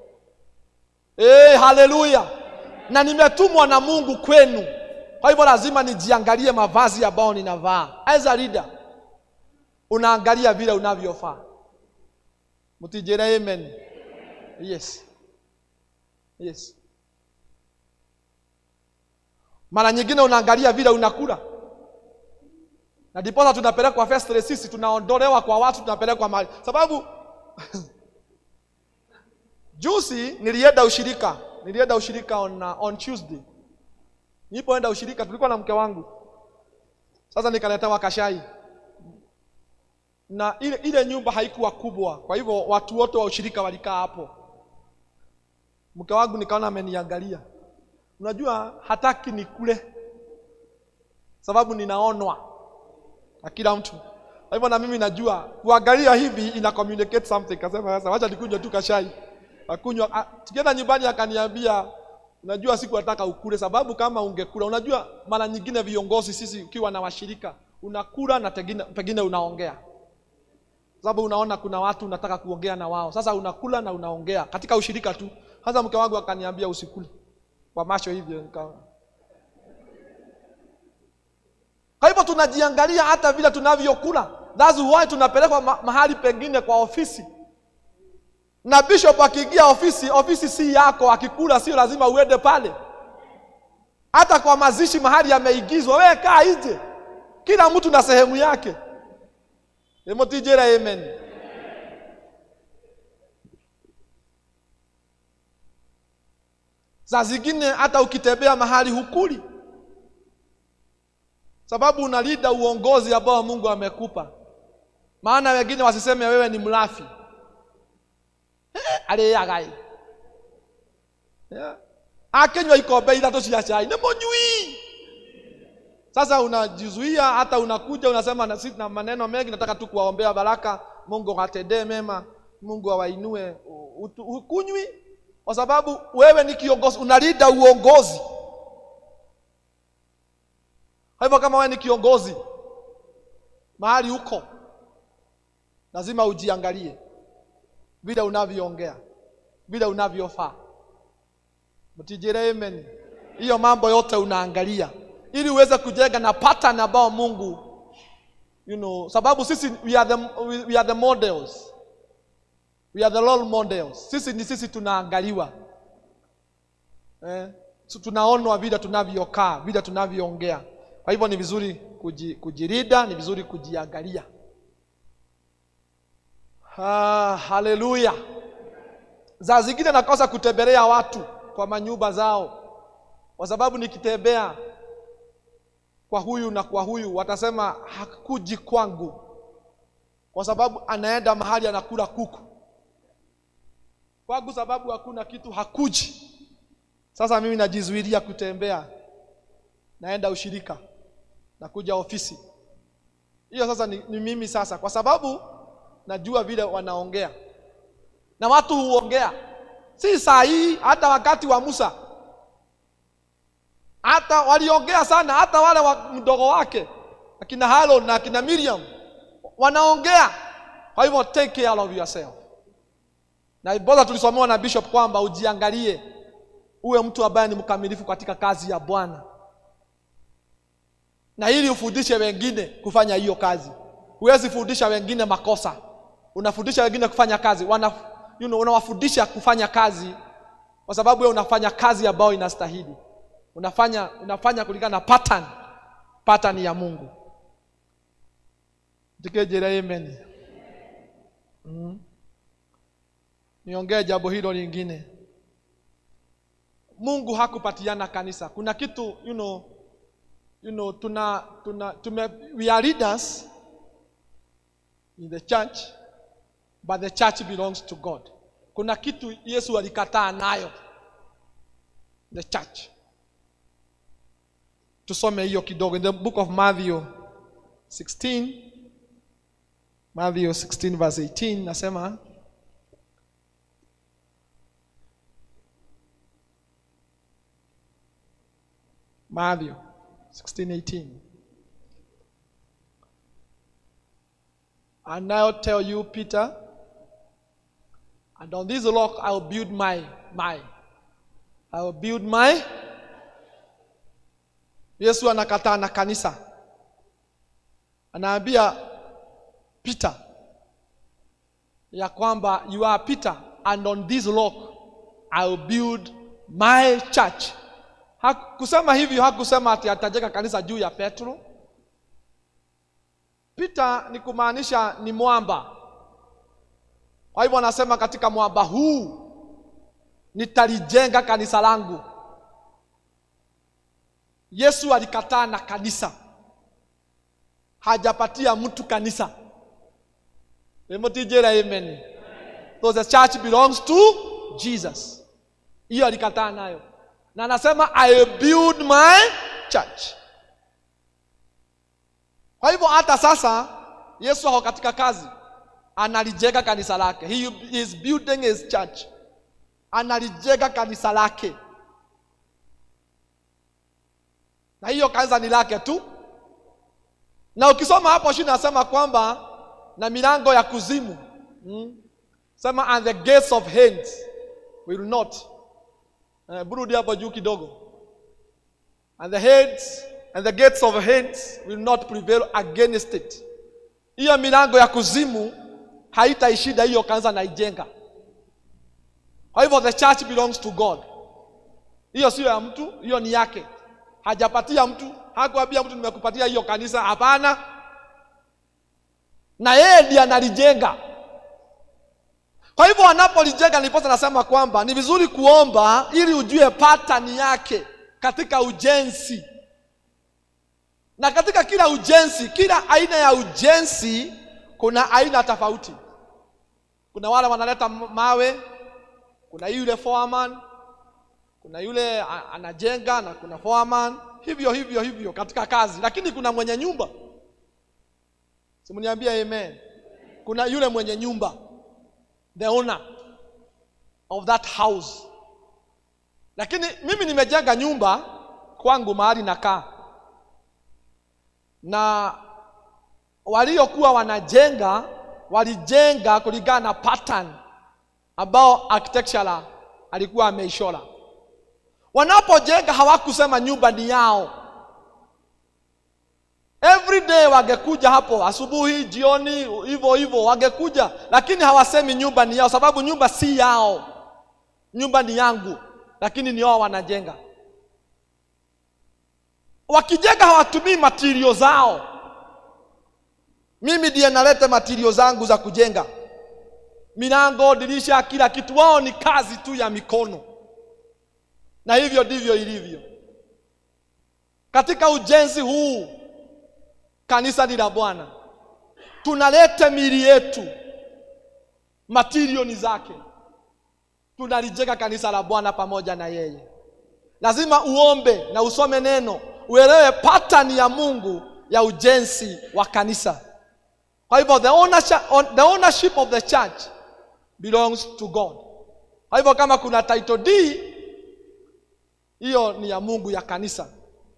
Hey, haleluya! Na nimetumwa na Mungu kwenu, kwa hivyo lazima nijiangalie mavazi ambayo ninavaa. As a leader, unaangalia vile unavyofaa. Mtijere amen. Yes. Yes. Mara nyingine unaangalia vile unakula na ndiposa tunapelekwa first sisi tunaondolewa kwa watu tunapelekwa mahali sababu juzi nilienda ushirika nilienda ushirika on, uh, on tuesday nilipoenda ushirika tulikuwa na mke wangu sasa nikaletewa kashai na ile, ile nyumba haikuwa kubwa kwa hivyo watu wote wa ushirika walikaa hapo mke wangu nikaona ameniangalia unajua hataki nikule sababu ninaonwa na kila mtu. Kwa hivyo na mimi najua kuangalia hivi ina communicate something. Kasema sasa wacha nikunywe tu kashai. Akunywa a- tukienda nyumbani akaniambia unajua siku nataka ukule sababu kama ungekula unajua mara nyingine viongozi sisi ukiwa na washirika unakula na pengine, pengine unaongea sababu unaona kuna watu unataka kuongea na wao sasa unakula na unaongea katika ushirika tu sasa mke wangu akaniambia usikule kwa macho hivyo nika Kwa hivyo tunajiangalia hata vile tunavyokula. That's why tunapelekwa ma mahali pengine kwa ofisi. Na bishop akiingia ofisi, ofisi si yako, akikula sio lazima uende pale. Hata kwa mazishi mahali yameigizwa, wewe kaa nje. Kila mtu na sehemu yake. Emotijera amen. Saa zingine hata ukitembea mahali hukuli sababu unalida uongozi ambao Mungu amekupa. Maana wengine wasiseme wewe ni mlafi aliyagai yeah. akenywa ikombe ithatũ cia chai nĩ mũnyui. Sasa unajizuia, hata unakuja unasema na, sisi na maneno mengi, nataka tu kuwaombea baraka, Mungu awatendee mema, Mungu awainue. Hukunywi kwa sababu wewe ni kiongozi, unalida uongozi. Kwa hivyo kama wewe ni kiongozi mahali huko, lazima ujiangalie vile unavyoongea, vile unavyofaa. Mtijere amen. Hiyo mambo yote unaangalia ili uweze kujenga na pattern ambao Mungu you know, sababu sisi we are the, we, we are the models. We are the role models. Sisi ni sisi tunaangaliwa eh, so tunaonwa vile tunavyokaa, vile tunavyoongea. Kwa hivyo ni vizuri kuji, kujirida, ni vizuri kujiangalia. Ah, haleluya. Za zingine nakosa kutembelea watu kwa manyumba zao, kwa sababu nikitembea kwa huyu na kwa huyu watasema hakuji kwangu, kwa sababu anaenda mahali anakula kuku. Kwangu sababu hakuna kitu, hakuji. Sasa mimi najizuilia kutembea, naenda ushirika, nakuja ofisi. Hiyo sasa ni, ni mimi sasa, kwa sababu najua vile wanaongea na watu huongea, si saa hii, hata wakati wa Musa hata waliongea sana, hata wale wa mdogo wake akina Harun na akina Miriam wanaongea. Kwa hivyo take care of yourself, na bora tulisomewa na bishop kwamba ujiangalie, uwe mtu ambaye ni mkamilifu katika kazi ya Bwana, na ili ufundishe wengine kufanya hiyo kazi. Huwezi fundisha wengine makosa, unafundisha wengine kufanya kazi wana, you know, unawafundisha kufanya kazi kwa sababu wewe unafanya kazi ambayo inastahili unafanya unafanya kulingana na pattern pattern ya Mungu. Tikejere amen. Mm. Niongee jambo hilo lingine. Mungu hakupatiana kanisa. Kuna kitu you know, you know, tuna tuna tume, we are leaders in the church but the church belongs to god kuna kitu yesu alikataa nayo the church tusome hiyo kidogo in the book of matthew 16 matthew 16 verse 18 nasema matthew 16 18 and now tell you peter and on this rock i will build my my i will build my yesu anakataa na kanisa anaambia peter ya kwamba you are peter and on this rock i will build my church hakusema hivyo hakusema ati atajenga kanisa juu ya petro peter ni kumaanisha ni mwamba kwa hivyo anasema katika mwamba huu nitalijenga kanisa langu yesu alikataa na kanisa hajapatia mtu kanisa emotijera amen so the church belongs to jesus hiyo alikataa nayo na anasema i build my church kwa hivyo hata sasa yesu ako katika kazi analijenga kanisa lake he is building his church analijenga kanisa lake na hiyo kanisa ni lake tu na ukisoma hapo chini nasema kwamba na milango ya kuzimu hmm? sema and the gates of hades will not uh, burudi hapo juu kidogo and the heads and the gates of hades will not prevail against it hiyo milango ya kuzimu haitaishida hiyo kanisa naijenga kwa hivyo the church belongs to god hiyo sio ya mtu hiyo ni yake hajapatia mtu hakuambia mtu nimekupatia hiyo kanisa hapana na yeye ndiye analijenga kwa hivyo anapolijenga niposa nasema kwamba ni vizuri kuomba ili ujue patani yake katika ujenzi na katika kila ujenzi kila aina ya ujenzi kuna aina tofauti kuna wale wanaleta mawe kuna yule foreman kuna yule a- anajenga na kuna foreman hivyo hivyo hivyo katika kazi lakini kuna mwenye nyumba simniambia amen kuna yule mwenye nyumba the owner of that house lakini mimi nimejenga nyumba kwangu mahali nakaa na waliokuwa wanajenga walijenga kulingana na pattern ambao architectural alikuwa ameishora wanapojenga hawakusema nyumba ni yao every day wangekuja hapo asubuhi jioni hivyo hivyo wangekuja lakini hawasemi nyumba ni yao sababu nyumba si yao nyumba ni yangu lakini ni wao wanajenga wakijenga hawatumii matirio zao mimi ndiye nalete matirio zangu za kujenga milango dirisha kila kitu wao ni kazi tu ya mikono na hivyo ndivyo ilivyo katika ujenzi huu kanisa ni la bwana tunaleta mili yetu matirioni zake tunalijenga kanisa la bwana pamoja na yeye lazima uombe na usome neno uelewe pattern ya mungu ya ujenzi wa kanisa kwa hivyo the ownership, the ownership of the church belongs to god kwa hivyo kama kuna title d hiyo ni ya mungu ya kanisa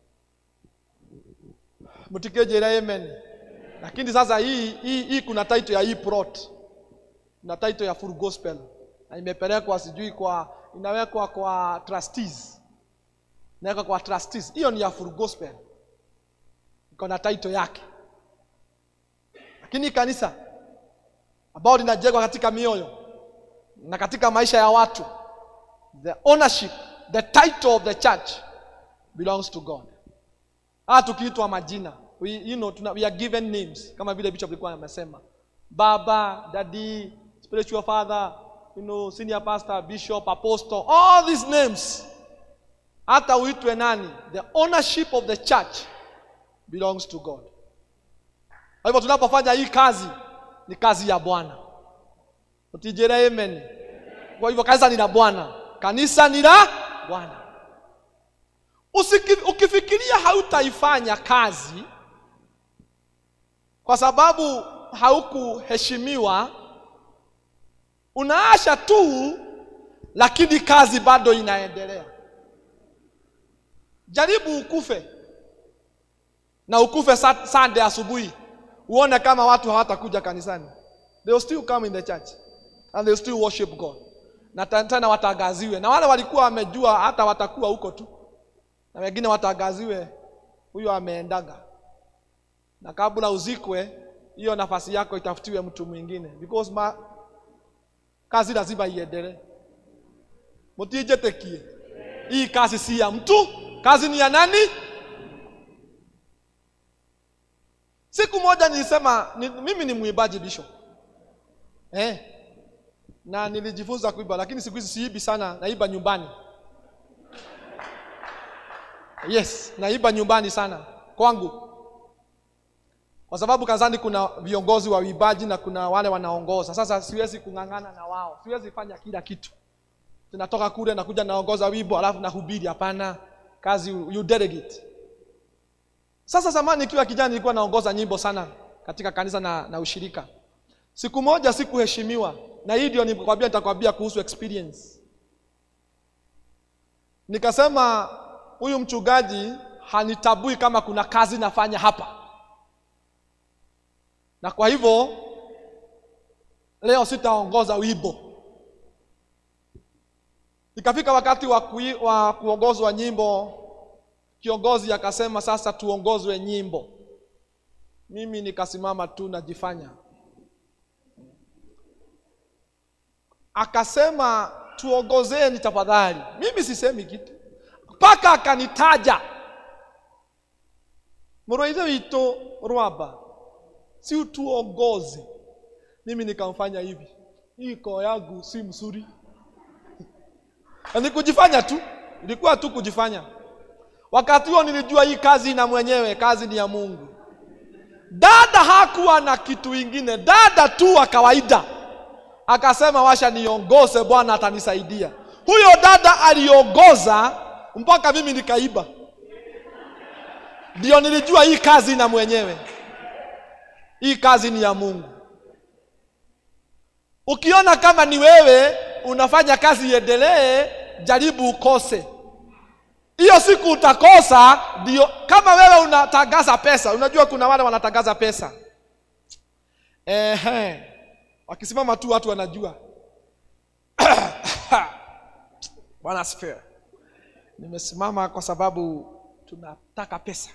mtikejera amen lakini sasa hii, hii, hii kuna title ya hii plot na title ya full gospel na imepelekwa sijui kwa inawekwa kwa trustees inawekwa kwa trustees hiyo ni ya full gospel iko na title yake lakini kanisa ambao linajengwa katika mioyo na katika maisha ya watu the ownership the title of the church belongs to god hata tukiitwa majina we, you know, tuna, we are given names kama vile bishop alikuwa amesema baba daddy spiritual father you know, senior pastor bishop apostle all these names hata uitwe nani the ownership of the church belongs to god kwa hivyo tunapofanya hii kazi ni kazi ya bwana utijere amen kwa hivyo kanisa ni la bwana kanisa ni la bwana Usiki- ukifikiria hautaifanya kazi kwa sababu haukuheshimiwa unaasha tu lakini kazi bado inaendelea jaribu ukufe na ukufe sa- sunday asubuhi uone kama watu hawatakuja kanisani they will still come in the church and they will still worship god na ta- tena watangaziwe na wale walikuwa wamejua hata watakuwa huko tu na wengine watangaziwe huyo ameendaga na kabla uzikwe hiyo nafasi yako itafutiwe mtu mwingine because ma, kazi lazima iendelee mutijetekie hii kazi si ya mtu kazi ni ya nani siku moja nilisema ni, mimi ni mwimbaji bishop eh, na nilijifunza kuimba lakini siku hizi siibi sana naiba nyumbani yes naiba nyumbani sana kwangu kwa sababu kazani kuna viongozi wa uimbaji na kuna wale wanaongoza sasa siwezi kung'ang'ana na wao siwezi fanya kila kitu tunatoka kule nakuja naongoza wimbo alafu nahubiri hapana kazi you, you delegate sasa zamani ikiwa kijana nilikuwa naongoza nyimbo sana katika kanisa na, na ushirika siku moja sikuheshimiwa na hii ndio nikwambia nitakwambia kuhusu experience nikasema huyu mchungaji hanitabui kama kuna kazi nafanya hapa na kwa hivyo leo sitaongoza wimbo ikafika wakati wa, kui, wa kuongozwa nyimbo kiongozi akasema sasa tuongozwe nyimbo mimi nikasimama tu najifanya akasema tuongozeni tafadhali mimi sisemi kitu mpaka akanitaja mroithe wito rwamba si utuongoze mimi nikamfanya hivi hii koo yangu si mzuri Na ni kujifanya tu ilikuwa tu kujifanya wakati huo nilijua hii kazi na mwenyewe kazi ni ya mungu dada hakuwa na kitu ingine dada tu wa kawaida akasema washa niongoze bwana atanisaidia huyo dada aliongoza mpaka mimi nikaiba ndio nilijua hii kazi na mwenyewe hii kazi ni ya mungu ukiona kama ni wewe unafanya kazi iendelee jaribu ukose hiyo siku utakosa ndio kama wewe unatangaza pesa unajua kuna wale wanatangaza pesa Ehe. wakisimama tu watu wanajua bwana asifiwe nimesimama kwa sababu tunataka pesa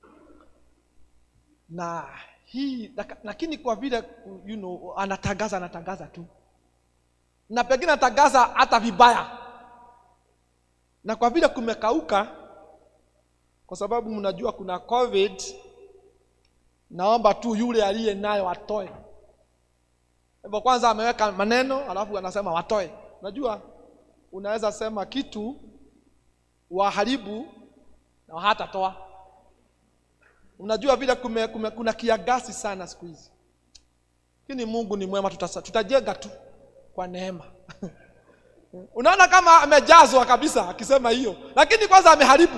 na hii laka- lakini kwa vile you know, anatangaza anatangaza tu na pengine anatangaza hata vibaya na kwa vile kumekauka kwa sababu mnajua kuna covid naomba tu yule aliye nayo atoe hivyo kwanza ameweka maneno alafu anasema watoe unajua unaweza sema kitu waharibu na hatatoa unajua vile kume, kume, kuna kiagasi sana siku hizi lakini mungu ni mwema tutasa, tutajenga tu kwa neema unaona kama amejazwa kabisa akisema hiyo lakini kwanza ameharibu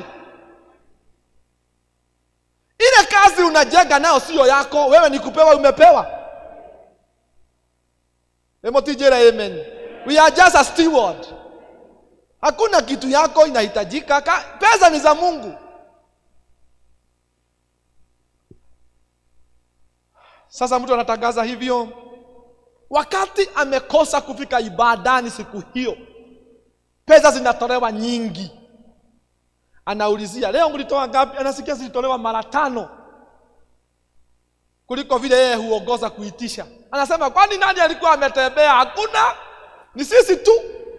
ile kazi unajenga nayo sio yako wewe ni kupewa umepewa emotijera amen we are just a steward hakuna kitu yako inahitajika Ka, pesa ni za mungu sasa mtu anatangaza hivyo wakati amekosa kufika ibadani siku hiyo pesa zinatolewa nyingi anaulizia leo mlitoa ngapi anasikia zilitolewa mara tano kuliko vile yeye huongoza kuitisha anasema kwani nani alikuwa ametembea hakuna ni sisi tu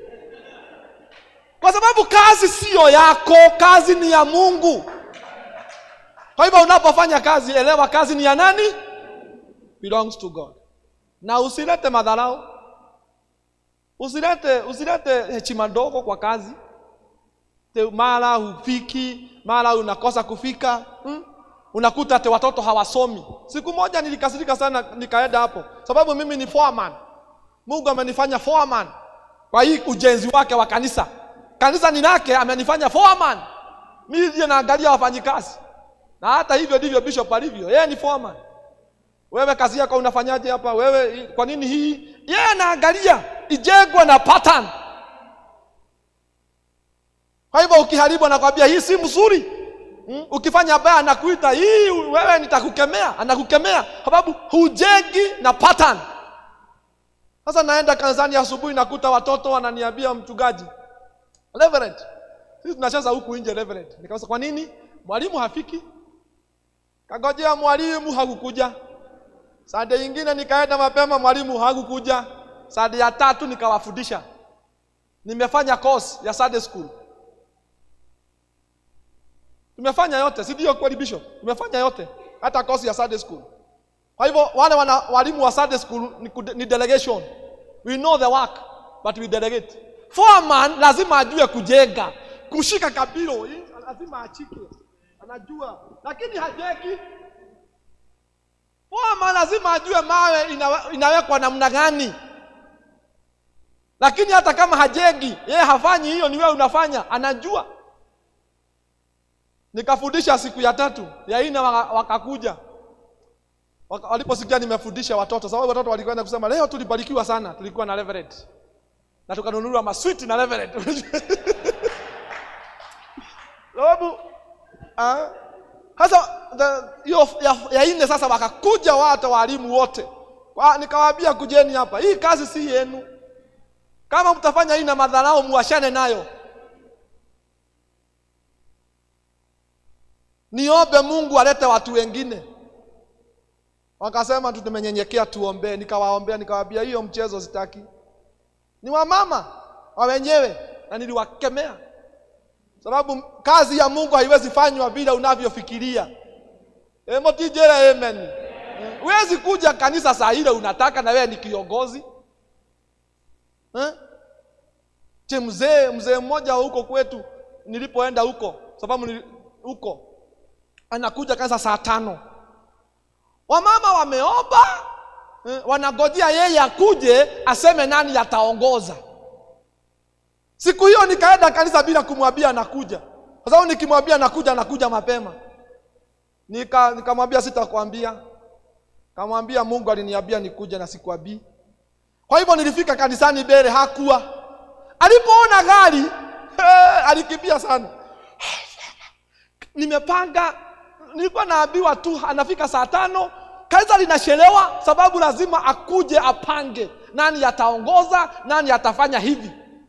kwa sababu kazi siyo yako kazi ni ya mungu kwa hivyo unapofanya kazi elewa kazi ni ya nani belongs to god na usilete madharau usilete usilete heshima ndogo kwa kazi Te- mara hufiki mara unakosa kufika hmm? unakuta te watoto hawasomi siku moja nilikasirika sana nikaenda hapo sababu mimi ni foreman mungu amenifanya foreman kwa hii ujenzi wake wa kanisa kanisa ni lake amenifanya foreman mimi ndiye naangalia wafanyikazi na hata hivyo ndivyo bishop alivyo yeye ni foreman wewe kazi yako unafanyaje hapa wewe kwa nini hii yeye anaangalia ijengwe na pattern kwa hivyo ukiharibu anakwambia hii si mzuri mm? ukifanya baya anakuita hii wewe nitakukemea anakukemea sababu hujengi na pattern sasa naenda kanisani asubuhi nakuta watoto wananiambia mchungaji reverend sisi tunacheza huku nje reverend nikauliza kwa nini mwalimu hafiki kagojea mwalimu hakukuja sade ingine nikaenda mapema mwalimu hakukuja sade ya tatu nikawafundisha nimefanya course ya Sunday school tumefanya yote si ndio kweli bishop tumefanya yote hata course ya Sunday school kwa hivyo wale wana, walimu wa Sunday school ni, kude- ni delegation we know the work but we delegate foreman lazima ajue kujenga kushika kabilo hii lazima achike anajua lakini hajeki foreman lazima ajue mawe inawe, inawekwa namna gani lakini hata kama hajengi yeye hafanyi hiyo ni wewe unafanya anajua nikafundisha siku ya tatu ya ine waka- wakakuja Waka- waliposikia nimefundisha watoto sababu watoto walikwenda kusema leo tulibarikiwa sana tulikuwa na reverend na tukanunuliwa maswiti na reverend sababu ah, sasa the- hiyo ya, ya ine sasa wakakuja watu walimu wote Kwa- nikawaambia kujeni hapa hii kazi si yenu kama mtafanya hii na madharau muachane nayo niombe mungu alete watu wengine wakasema tu tumenyenyekea tuombee nikawaombea nikawaambia hiyo mchezo sitaki ni wamama wa wenyewe na niliwakemea sababu kazi ya mungu haiwezi fanywa bila unavyofikiria emotijera amen huwezi kuja kanisa saa ile unataka na wewe ni kiongozi eh? che mzee mzee mmoja wa huko kwetu nilipoenda huko sababu nili- huko anakuja kanisa saa tano wamama wameomba eh, wanagojea yeye akuje aseme nani ataongoza siku hiyo nikaenda kanisa bila kumwambia anakuja kwa sababu nikimwambia anakuja anakuja mapema nika nikamwambia sitakwambia kamwambia mungu aliniambia nikuja na sikuabii kwa hivyo nilifika kanisani mbele hakuwa alipoona gari eh, alikimbia sana nimepanga nilikuwa naambiwa tu anafika saa tano kanisa linachelewa sababu lazima akuje apange nani ataongoza nani atafanya hivi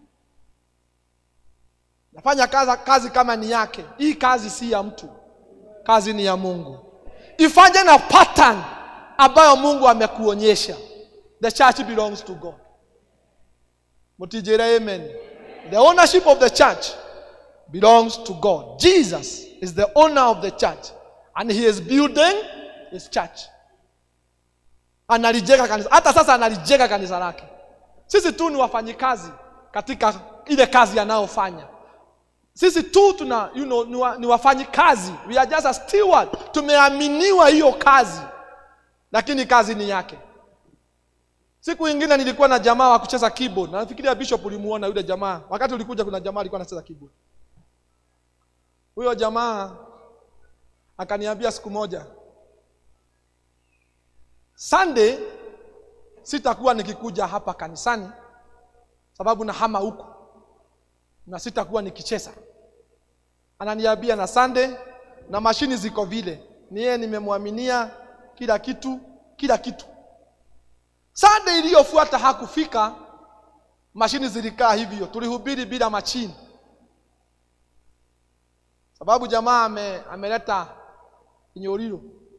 nafanya kazi, kazi kama ni yake hii kazi si ya mtu kazi ni ya mungu ifanye na pattern ambayo mungu amekuonyesha the church belongs to god mutijere amen the ownership of the church belongs to god jesus is the owner of the church and he is building his church analijenga kanisa hata sasa analijenga kanisa lake sisi tu ni wafanyikazi katika ile kazi anayofanya sisi tu tuna you know, ni, wa, ni wafanyikazi we are just a steward tumeaminiwa hiyo kazi lakini kazi ni yake siku ingine nilikuwa na jamaa wa kucheza keyboard na nafikiria bishop ulimuona yule jamaa wakati ulikuja kuna jamaa alikuwa anacheza keyboard huyo jamaa akaniambia siku moja sunday sitakuwa nikikuja hapa kanisani sababu nahama huku na sitakuwa nikicheza ananiambia na sunday na mashini ziko vile ni yeye nimemwaminia kila kitu kila kitu sunday iliyofuata hakufika mashini zilikaa hivyo tulihubiri bila machini sababu jamaa ame, ameleta kinyoriro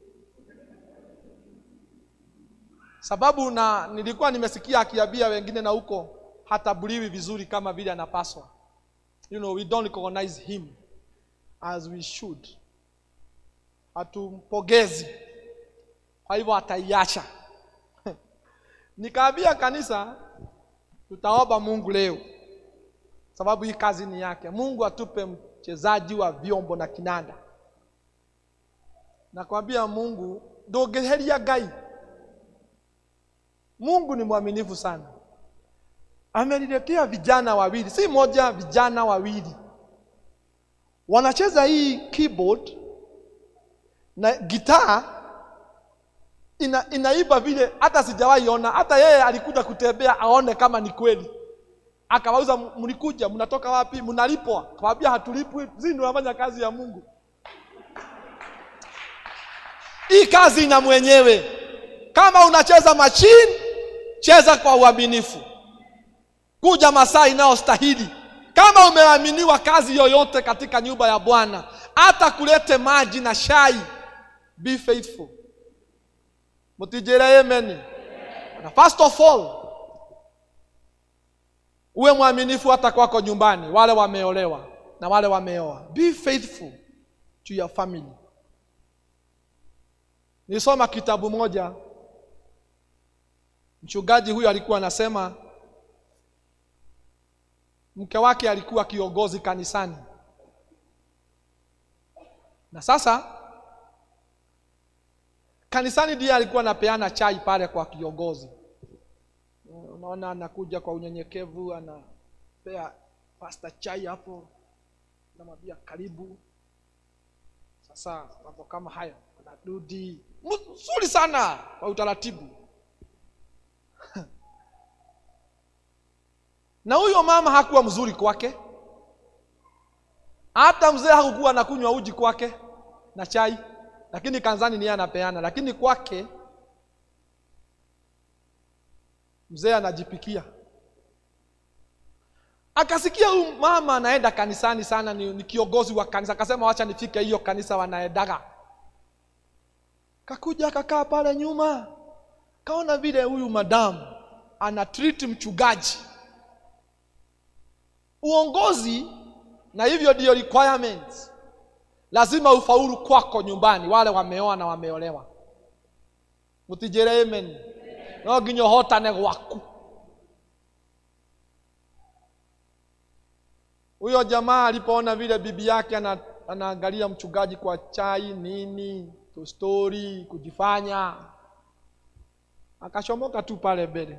sababu na nilikuwa nimesikia akiambia wengine na huko hatabuliwi vizuri kama vile anapaswa you know we don't recognize him as we should hatumpogezi kwa hivyo ataiacha nikaambia kanisa tutaomba mungu leo sababu hii kazi ni yake mungu atupe mchezaji wa vyombo na kinanda nakwambia mungu ndũngĩheria ngai mungu ni mwaminifu sana ameniletea vijana wawili si moja vijana wawili wanacheza hii keyboard na gitaa ina, inaiba vile hata sijawahi ona hata yeye alikuja kutembea aone kama ni kweli akawauza mlikuja mnatoka wapi mnalipwa kawambia hatulipwi sisi ndio tunafanya kazi ya mungu hii kazi ina mwenyewe kama unacheza machine cheza kwa uaminifu kuja masaa inayostahili kama umeaminiwa kazi yoyote katika nyumba ya bwana hata kulete maji na shai be faithful mutijere amen na first of all uwe mwaminifu hata kwako nyumbani wale wameolewa na wale wameoa be faithful to your family nilisoma kitabu moja mchungaji huyu alikuwa anasema mke wake alikuwa kiongozi kanisani na sasa kanisani ndiye alikuwa anapeana chai pale kwa kiongozi unaona anakuja kwa unyenyekevu anapea pasta chai hapo namwambia karibu sasa mambo kama hayo anarudi mzuri sana kwa utaratibu na huyo mama hakuwa mzuri kwake hata mzee hakukuwa anakunywa uji kwake na chai lakini kanzani niye anapeana lakini kwake mzee anajipikia akasikia huyu mama anaenda kanisani sana ni, ni kiongozi wa kanisa akasema wacha nifike hiyo kanisa wanaendaga kakuja akakaa pale nyuma kaona vile huyu madamu ana treat mchungaji uongozi na hivyo ndio requirements lazima ufaulu kwako nyumbani wale wameoa na wameolewa mutijere amen no nginya ũhotane gwaku huyo jamaa alipoona vile bibi yake ana, anaangalia mchungaji kwa chai nini stori kujifanya akachomoka tu pale mbele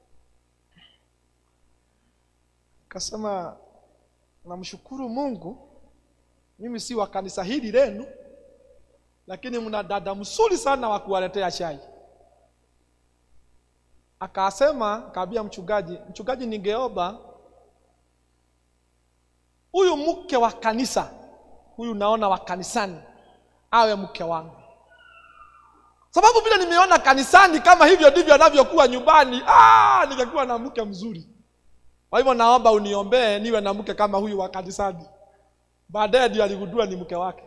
akasema namshukuru mungu mimi si wa kanisa hili lenu lakini mna dada mzuri sana wa kuwaletea chai akasema kaambia mchungaji mchungaji ningeomba huyu mke wa kanisa huyu naona wa kanisani awe mke wangu sababu vile nimeona kanisani kama hivyo ndivyo anavyokuwa nyumbani ah, ningekuwa na mke mzuri kwa hivyo naomba uniombee niwe na mke kama huyu wa kanisani baadaye ndio aligundua ni mke wake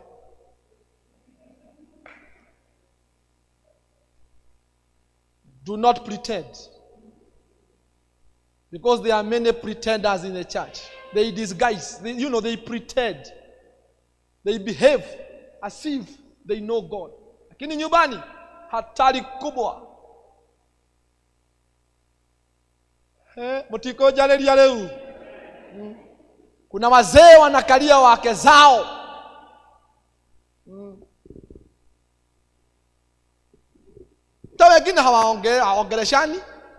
do not pretend because there are many pretenders in the church they disguise they, you know they pretend they behave as if they know god lakini nyumbani hatari kubwa Eh, mtikojareria leu Mm. kuna wazee wanakalia wake zao Mm. ta wengine hawaonge- hawaongeleshani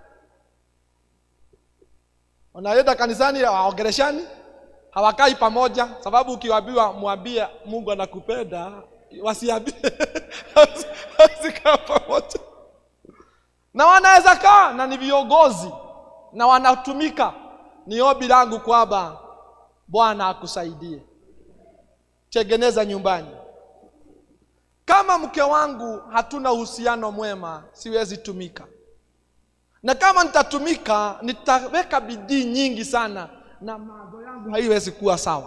wanaenda kanisani hawaongeleshani hawakai pamoja sababu ukiwaambiwa mwambie mungu anakupenda wasiambie wasikaa pamoja na wanaweza kaa na ni viongozi na wanatumika ni ombi langu kwamba bwana akusaidie tengeneza nyumbani kama mke wangu hatuna uhusiano mwema siwezi tumika na kama nitatumika nitaweka bidii nyingi sana na mawazo yangu haiwezi kuwa sawa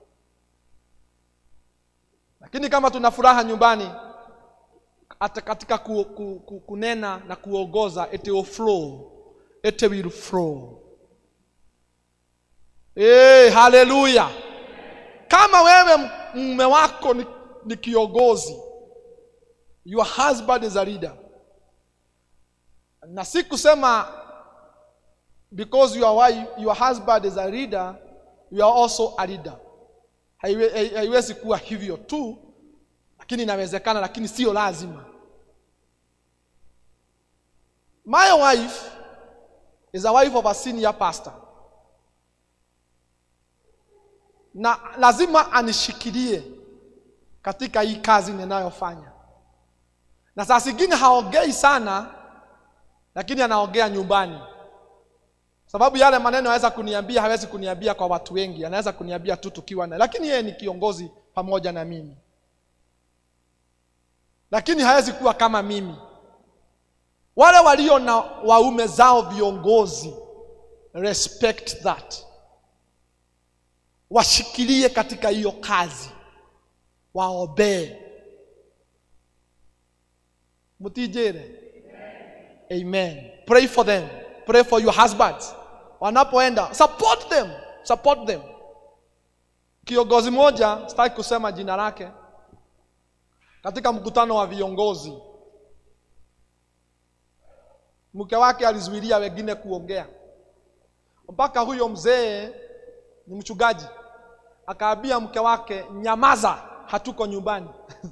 lakini kama tuna furaha nyumbani hata katika ku, ku, ku, kunena na kuongoza it will flow it will flow hey, haleluya kama wewe mume wako ni, ni kiongozi your husband is a leader na si kusema because your, wife, your husband is a leader you are also a leader Haiwe- hai- haiwezi kuwa hivyo tu lakini inawezekana lakini sio lazima My wife is a wife of a senior pastor. Na lazima anishikilie katika hii kazi ninayofanya. Na saa zingine haongei sana, lakini anaongea nyumbani, sababu yale maneno aweza kuniambia, hawezi kuniambia kwa watu wengi, anaweza kuniambia tu tukiwa na, lakini yeye ni kiongozi pamoja na mimi, lakini hawezi kuwa kama mimi. Wale walio na waume zao viongozi, respect that, washikilie katika hiyo kazi, waobee. Mutijere. Amen. Pray for them. Pray for your husbands. Wanapoenda, support them. Support them. Kiongozi moja, sitaki kusema jina lake, katika mkutano wa viongozi, mke wake alizuilia wengine kuongea, mpaka huyo mzee ni mchungaji, akaambia mke wake, nyamaza, hatuko nyumbani.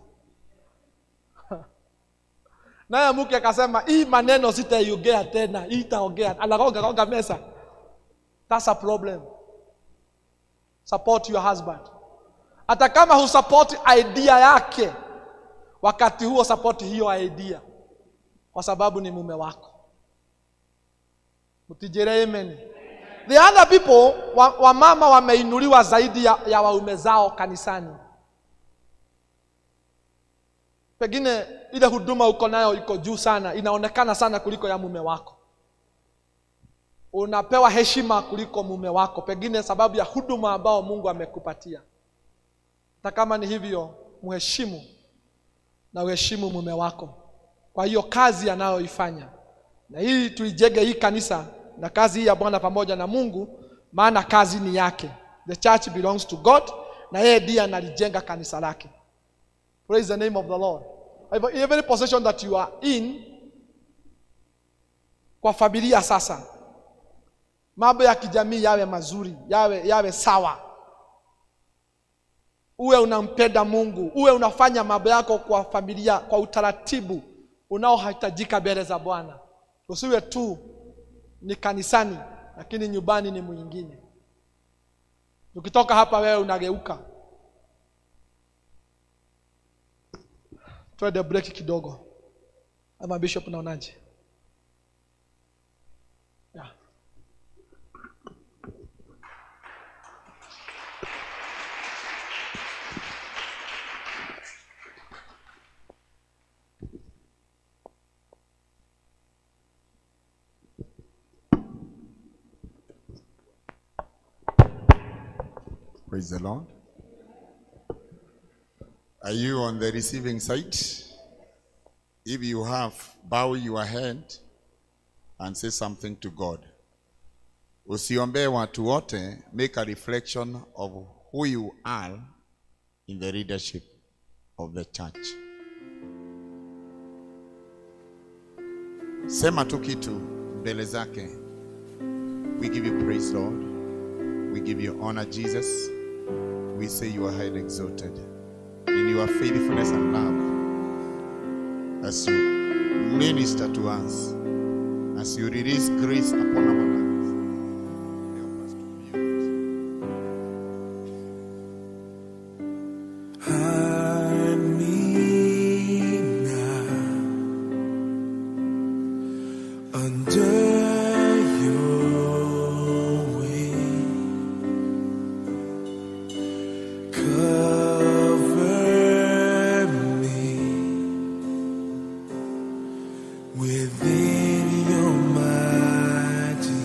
naye mke akasema hii maneno sitaiongea tena, hii itaongea. Anagonga gonga mesa. That's a problem. Support your husband, hata kama husupport idea yake, wakati huo support hiyo idea, kwa sababu ni mume wako. Mtijere amen. The other people wa, wa mama wameinuliwa zaidi ya, ya waume zao kanisani pengine ile huduma uko nayo iko juu sana, inaonekana sana kuliko ya mume wako. Unapewa heshima kuliko mume wako, pengine sababu ya huduma ambao Mungu amekupatia. Hata kama ni hivyo, mheshimu na uheshimu mume wako kwa hiyo kazi anayoifanya, na hii tuijenge hii kanisa na kazi hii ya Bwana pamoja na Mungu, maana kazi ni yake. The church belongs to God, na yeye ndiye analijenga kanisa lake. Praise the name of the Lord. Hivyo, Every position that you are in kwa familia sasa, mambo ya kijamii yawe mazuri, yawe, yawe sawa. Uwe unampenda Mungu, uwe unafanya mambo yako kwa familia kwa utaratibu unaohitajika mbele za Bwana. Usiwe tu ni kanisani, lakini nyumbani ni mwingine. Ukitoka hapa wewe unageuka twende break kidogo ama bishop naonaje yeah. Praise the Lord. Are you on the receiving side? If you have, bow your head and say something to God. Usiombee watu wote, make a reflection of who you are in the leadership of the church. Sema tu kitu mbele zake. We give you praise, Lord. We give you honor, Jesus. We say you are highly exalted in your faithfulness and love as you minister to us, as you release grace upon our lives. Help us to be yours. Hide me now under your wing. Cover me within your mighty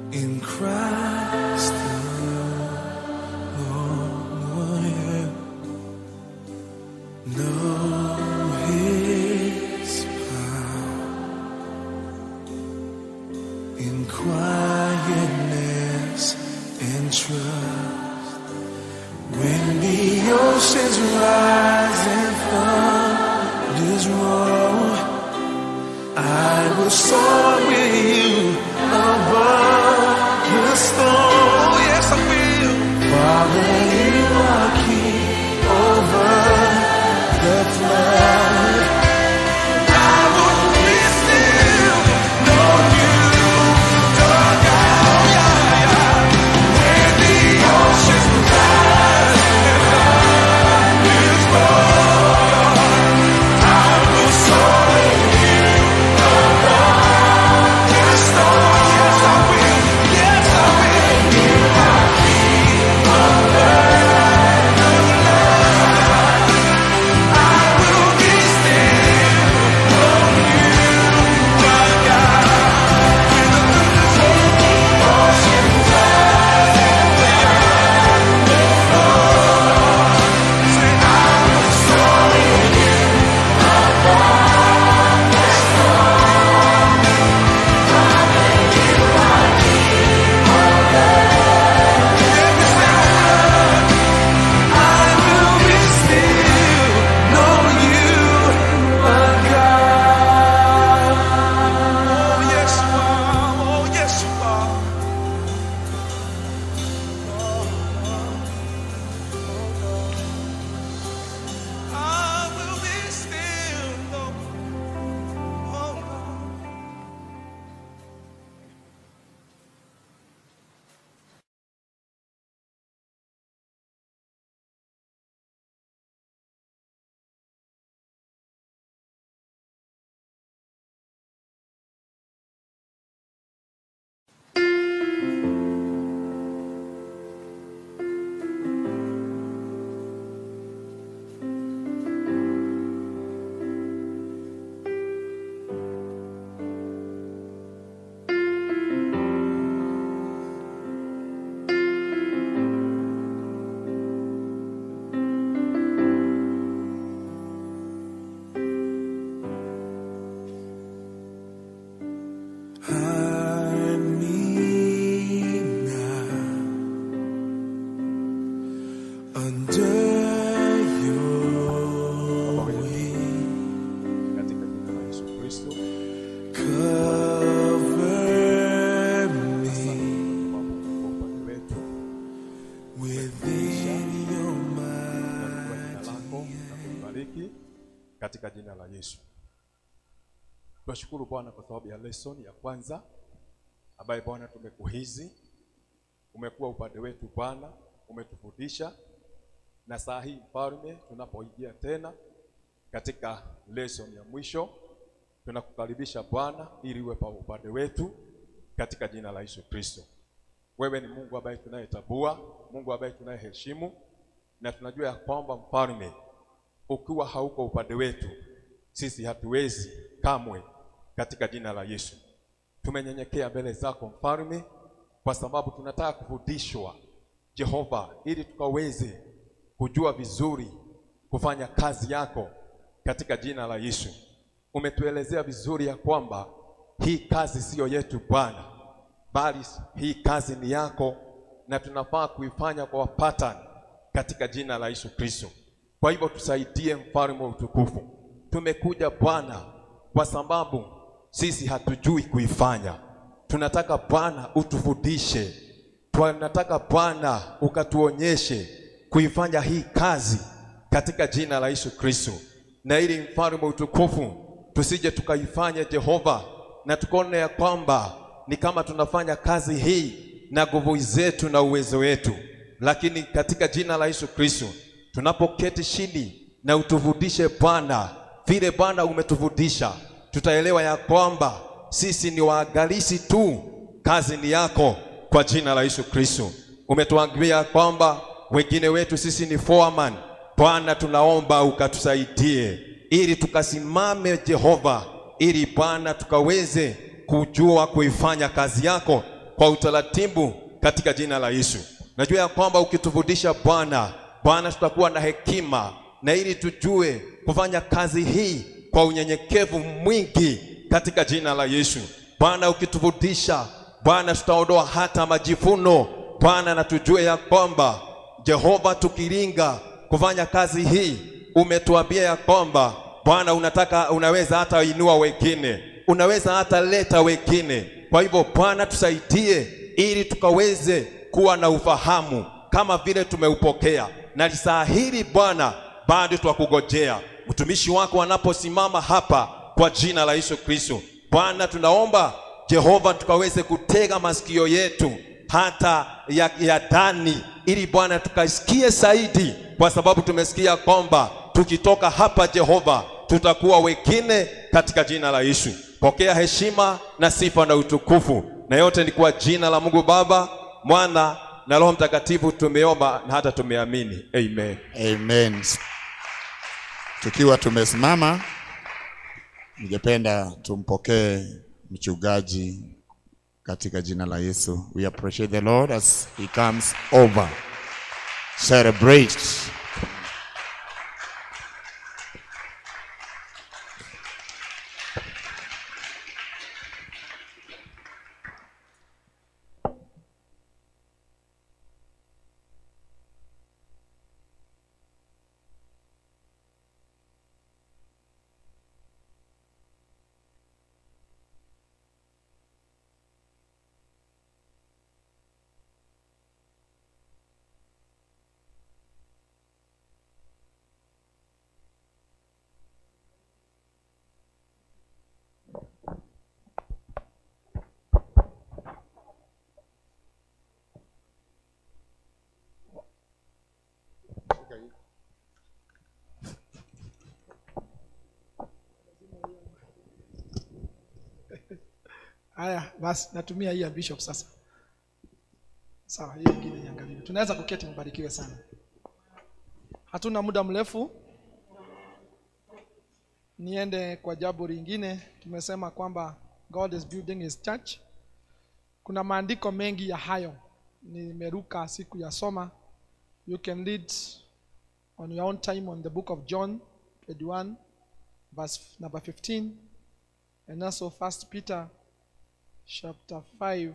in Christ alone. Yeah. Know His power in quietness and trust. When the oceans rise and thunders roll, I will soar with you above the storm. Yes, I will. Father, you are king over the flood. I will be still, know you, oh God. Yeah, yeah. When the oceans rise and thunders roll, I will soar with you above the storm. Yes, I will. Yes, I will. You are king over the flood. I will be still, know you are God. When the oceans rise and thunders roll, say I will soar with you above the storm. You are king over every sound. I will be still, know you are God. Oh yes you are, oh yes you are. I will be still, know, oh God. Hide me now under your wing. katika jina la Yesu Kristo. Cover Asante me kwa sababu uko upande wetu within your kwa jina mighty lako na kubariki katika jina la Yesu. Tunashukuru Bwana kwa sababu ya lesson ya kwanza ambaye Bwana tumekuhizi, umekuwa upande wetu Bwana, umetufundisha na saa hii mfalme, tunapoingia tena katika lesson ya mwisho, tunakukaribisha Bwana ili uwe pa upande wetu katika jina la Yesu Kristo. Wewe ni Mungu ambaye tunayetambua, Mungu ambaye tunayeheshimu, na tunajua ya kwamba mfalme, ukiwa hauko upande wetu, sisi hatuwezi kamwe, katika jina la Yesu. Tumenyenyekea mbele zako mfalme, kwa sababu tunataka kufundishwa Jehova, ili tukaweze kujua vizuri kufanya kazi yako katika jina la Yesu. Umetuelezea vizuri ya kwamba hii kazi siyo yetu Bwana, bali hii kazi ni yako na tunafaa kuifanya kwa pattern katika jina la Yesu Kristo. Kwa hivyo tusaidie, mfalme wa utukufu. Tumekuja Bwana kwa sababu sisi hatujui kuifanya. Tunataka Bwana utufundishe, tunataka Bwana ukatuonyeshe kuifanya hii kazi katika jina la Yesu Kristo, na ili mfalme wa utukufu tusije tukaifanya Jehova na tukaone ya kwamba ni kama tunafanya kazi hii na nguvu zetu na uwezo wetu, lakini katika jina la Yesu Kristo tunapoketi chini na utufundishe Bwana vile Bwana umetufundisha, tutaelewa ya kwamba sisi ni waangalizi tu, kazi ni yako kwa jina la Yesu Kristo. Umetuambia kwamba wengine wetu sisi ni foreman. Bwana, tunaomba ukatusaidie ili tukasimame Jehova, ili Bwana tukaweze kujua kuifanya kazi yako kwa utaratibu katika jina la Yesu. Najua ya kwamba ukitufundisha Bwana, Bwana tutakuwa na hekima na ili tujue kufanya kazi hii kwa unyenyekevu mwingi katika jina la Yesu. Bwana ukitufundisha Bwana, tutaondoa hata majivuno Bwana, na tujue ya kwamba Jehova, tukiringa kufanya kazi hii, umetuambia ya kwamba Bwana unataka, unaweza hata inua wengine, unaweza hata leta wengine. Kwa hivyo Bwana, tusaidie ili tukaweze kuwa na ufahamu kama vile tumeupokea, na saa hili Bwana, bado twakugojea mtumishi wako anaposimama hapa kwa jina la Yesu Kristo. Bwana, tunaomba Jehova, tukaweze kutega masikio yetu hata ya, ya ndani, ili Bwana tukasikie zaidi, kwa sababu tumesikia kwamba tukitoka hapa Jehova tutakuwa wengine katika jina la Yesu. Pokea heshima na sifa na utukufu, na yote ni kwa jina la Mungu Baba, Mwana na Roho Mtakatifu tumeomba na hata tumeamini, amen. Amen. Tukiwa tumesimama, ningependa tumpokee mchungaji katika jina la Yesu. We appreciate the Lord as he comes over. Celebrate. Haya, basi natumia hii ya bishop sasa. Sawa, hiyo ingine niangalie. Tunaweza kuketi, mbarikiwe sana. Hatuna muda mrefu, niende kwa jambo lingine. Tumesema kwamba God is building his church. Kuna maandiko mengi ya hayo, nimeruka siku ya soma. You can read on your own time on the book of John 21 verse number 15 and also First Peter chapter 5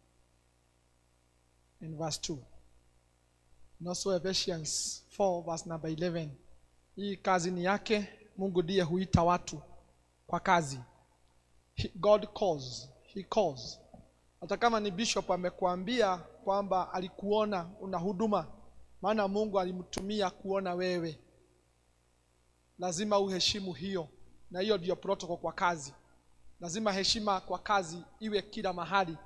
and verse 2 and also Ephesians 4 verse number 11 hii kazi ni yake mungu ndiye huita watu kwa kazi He, god calls he calls hata kama ni bishop amekuambia kwamba alikuona una huduma maana mungu alimtumia kuona wewe lazima uheshimu hiyo na hiyo ndiyo protocol kwa kazi lazima heshima kwa kazi iwe kila mahali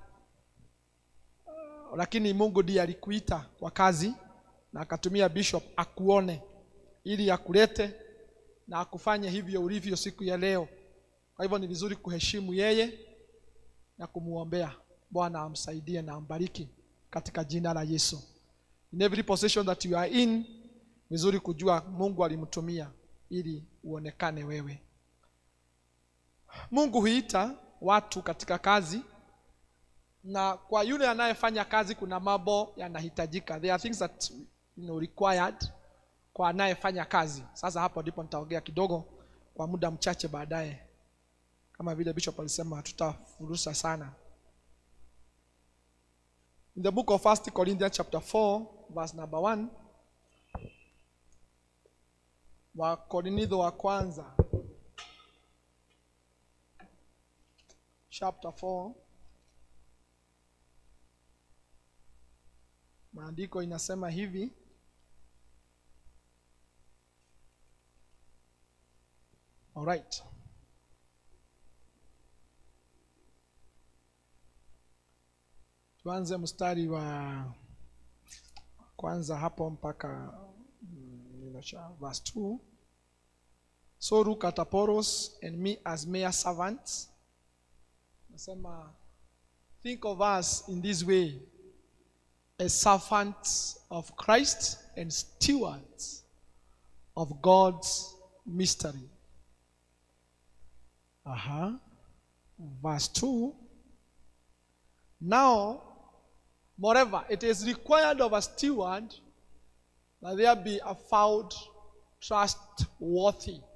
lakini mungu ndiye alikuita kwa kazi na akatumia bishop akuone ili akulete na akufanye hivyo ulivyo siku ya leo kwa hivyo ni vizuri kuheshimu yeye na kumuombea bwana amsaidie na ambariki katika jina la yesu in every position that you are in vizuri kujua mungu alimtumia ili uonekane wewe mungu huita watu katika kazi na kwa yule anayefanya kazi kuna mambo yanahitajika there are things that you know, required kwa anayefanya kazi sasa hapo ndipo nitaongea kidogo kwa muda mchache baadaye kama vile bishop alisema hatutafurusa sana in the book of first corinthians chapter 4 verse number 1 wakorintho wa kwanza chapter 4 maandiko inasema hivi alright tuanze mstari wa kwanza hapo mpaka mm, neno cha verse 2 so look at Apollos and me as mere servants nasema think of us in this way as servants of Christ and stewards of God's mystery. Uh-huh. Verse 2 Now Moreover, it is required of a steward that there be a found trustworthy.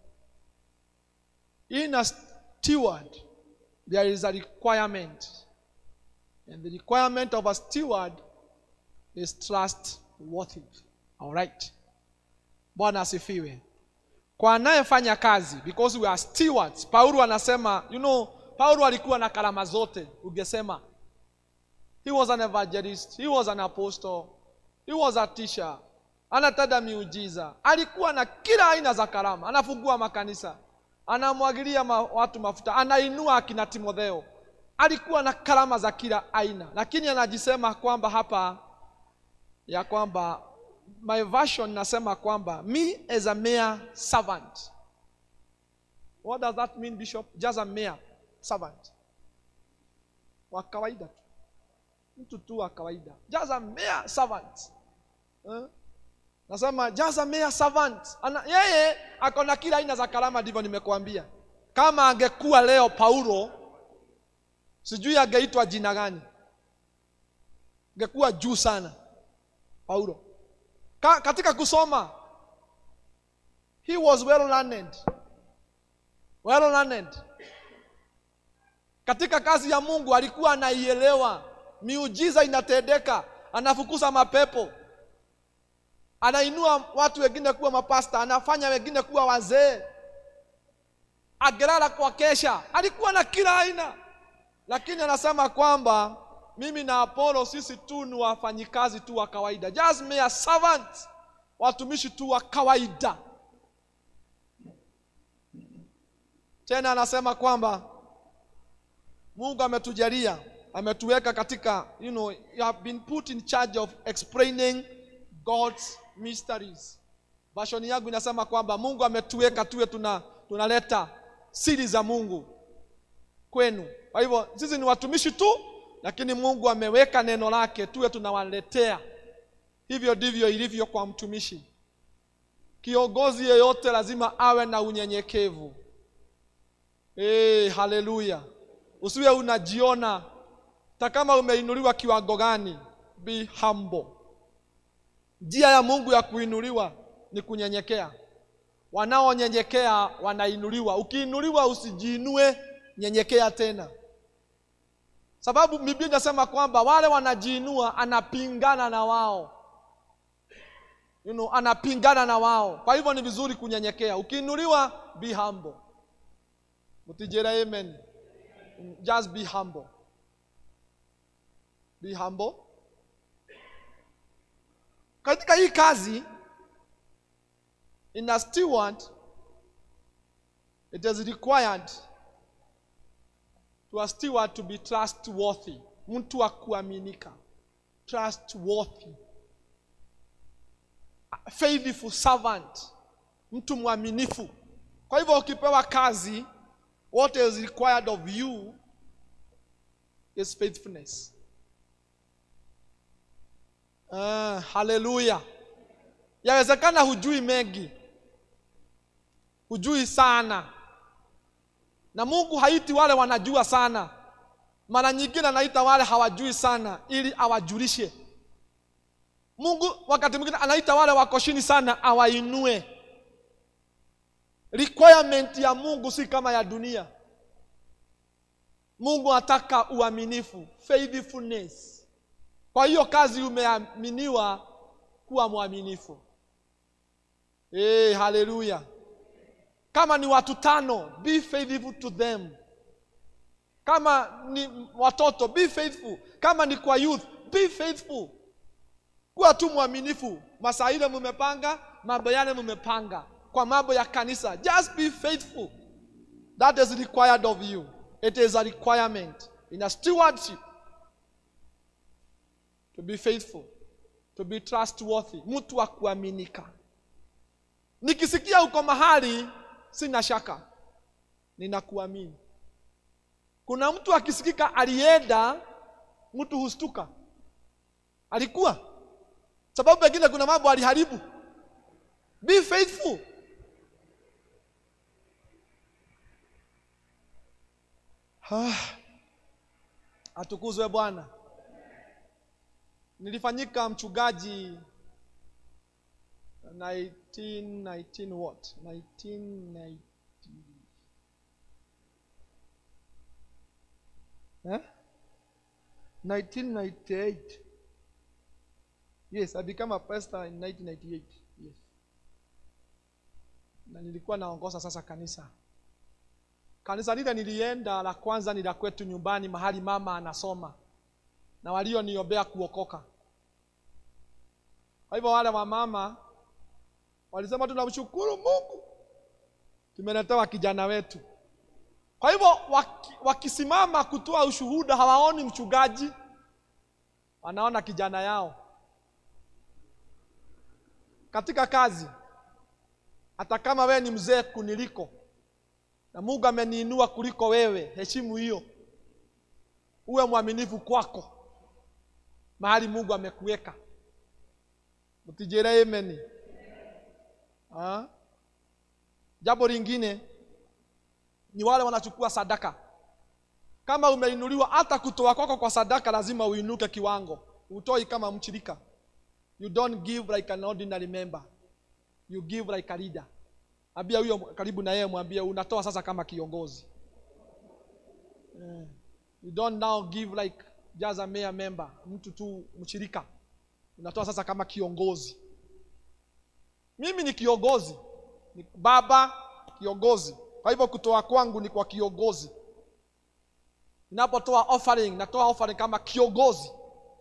In a steward, there is a requirement. And the requirement of a steward is trustworthy. All right. Bwana asifiwe. Kwa anayefanya kazi because we are stewards. Paulo anasema, you know, Paulo alikuwa na karama zote, ungesema. He was an evangelist, he was an apostle, he was a teacher, anatenda miujiza. Alikuwa na kila aina za karama, anafungua makanisa, anamwagilia ma, watu mafuta, anainua akina Timotheo. Alikuwa na karama za kila aina, lakini anajisema kwamba hapa ya kwamba my version nasema kwamba me as a mere servant. What does that mean bishop? Just a mere servant. Wa kawaida tu. Mtu tu wa kawaida. Just a mere servant. Eh? Nasema just a mere servant. Ana, yeye ako na kila aina za karama ndivyo nimekuambia. Kama angekuwa leo Paulo sijui angeitwa jina gani. Angekuwa juu sana Paulo. Ka, katika kusoma he was well learned. Well learned. Katika kazi ya Mungu alikuwa anaielewa, miujiza inatendeka, anafukuza mapepo, anainua watu wengine kuwa mapasta, anafanya wengine kuwa wazee, agelala kwa kesha, alikuwa na kila aina, lakini anasema kwamba mimi na Apollo sisi tu ni wafanyikazi tu wa kawaida, just mere servants, watumishi tu wa kawaida. Tena anasema kwamba Mungu ametujalia, ametuweka katika, you know, you have been put in charge of explaining God's mysteries. Version yangu inasema kwamba Mungu ametuweka tuwe tuna tunaleta siri za Mungu kwenu. Kwa hivyo sisi ni watumishi tu, lakini Mungu ameweka neno lake tuwe tunawaletea. Hivyo ndivyo ilivyo kwa mtumishi. Kiongozi yeyote lazima awe na unyenyekevu. Hey, haleluya! Usiwe unajiona hata kama umeinuliwa kiwango gani, be humble. Njia ya Mungu ya kuinuliwa ni kunyenyekea. Wanaonyenyekea wanainuliwa. Ukiinuliwa usijiinue, nyenyekea tena, sababu Biblia inasema kwamba wale wanajiinua anapingana na wao, you know, anapingana na wao. Kwa hivyo ni vizuri kunyenyekea. Ukiinuliwa, be humble. Mutijera amen. Just be humble. Be humble. Katika hii kazi in a steward it is required to a steward to be trustworthy, mtu wa kuaminika, trustworthy, A faithful servant, mtu mwaminifu. Kwa hivyo ukipewa kazi, what is required of you is faithfulness. Ah, haleluya. Yawezekana hujui mengi, hujui sana, na Mungu haiti wale wanajua sana. Mara nyingine anaita wale hawajui sana ili awajulishe. Mungu wakati mwingine anaita wale wako chini sana awainue. Requirement ya Mungu si kama ya dunia. Mungu anataka uaminifu, faithfulness. Kwa hiyo kazi umeaminiwa kuwa mwaminifu. Hey, haleluya. Kama ni watu tano, be faithful to them. Kama ni watoto, be faithful. Kama ni kwa youth, be faithful. Kuwa tu mwaminifu. Masaa ile mumepanga, mambo yale mumepanga. Kwa mambo ya kanisa, just be faithful. That is required of you. It is a requirement in a stewardship to be faithful, to be trustworthy, mtu wa kuaminika. Nikisikia uko mahali, sina shaka, ninakuamini. Kuna mtu akisikika alienda, mtu hustuka, alikuwa sababu pengine kuna mambo aliharibu. Be faithful. Ah, atukuzwe Bwana. nilifanyika mchungaji 1919 what 1990 eh? 1998 yes i became a pastor in 1998 yes na nilikuwa naongoza sasa kanisa kanisa lile nilienda la kwanza ni la kwetu nyumbani mahali mama anasoma na walioniombea kuokoka kwa hivyo wale wa mama walisema tunamshukuru mungu tumeletewa kijana wetu kwa hivyo waki, wakisimama kutoa ushuhuda hawaoni mchungaji wanaona kijana yao katika kazi hata kama wewe ni mzee kuniliko na mungu ameniinua kuliko wewe heshimu hiyo uwe mwaminifu kwako mahali mungu amekuweka mtijere ameni Ah. jambo lingine ni wale wanachukua sadaka kama umeinuliwa hata kutoa kwako kwa sadaka lazima uinuke kiwango utoi kama mchirika you don't give like an ordinary member you give like a leader ambia huyo karibu na yeye mwambie unatoa sasa kama kiongozi Eh, you don't now give like just a mere member mtu tu mshirika unatoa sasa kama kiongozi mimi ni kiongozi ni baba kiongozi kwa hivyo kutoa kwangu ni kwa kiongozi ninapotoa offering natoa offering kama kiongozi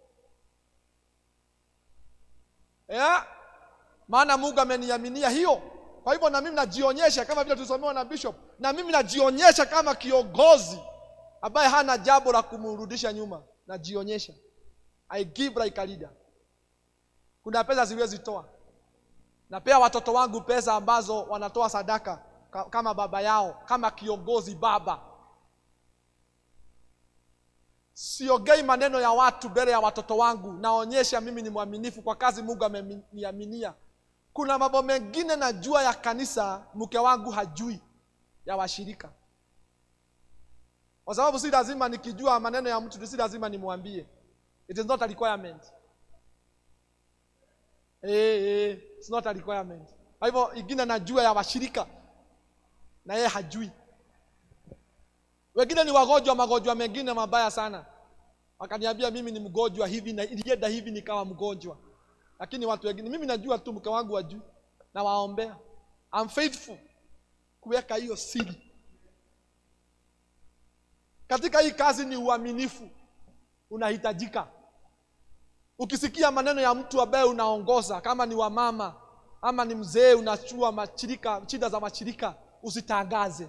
yeah? maana mungu ameniaminia hiyo kwa hivyo na mimi najionyesha kama vile tulisomewa na bishop na mimi najionyesha kama kiongozi ambaye hana jambo la kumrudisha nyuma najionyesha i give like a leader kuna pesa siwezi toa napea watoto wangu pesa ambazo wanatoa sadaka ka- kama baba yao kama kiongozi baba siongei maneno ya watu mbele ya watoto wangu naonyesha mimi ni mwaminifu kwa kazi mungu ameniaminia kuna mambo mengine najua ya kanisa mke wangu hajui ya washirika kwa sababu si lazima nikijua maneno ya mtu si lazima nimwambie it is not a requirement eh, eh, it's not a requirement kwa hivyo ingine najua ya washirika na yeye hajui wengine ni wagonjwa magonjwa mengine mabaya sana wakaniambia mimi ni mgonjwa hivi na ilienda hivi nikawa mgonjwa lakini watu wengine mimi najua tu mke wangu wajui na waombea I'm faithful kuweka hiyo siri katika hii kazi ni uaminifu unahitajika ukisikia maneno ya mtu ambaye unaongoza kama ni wamama ama ni mzee unachua mashirika shida za mashirika usitangaze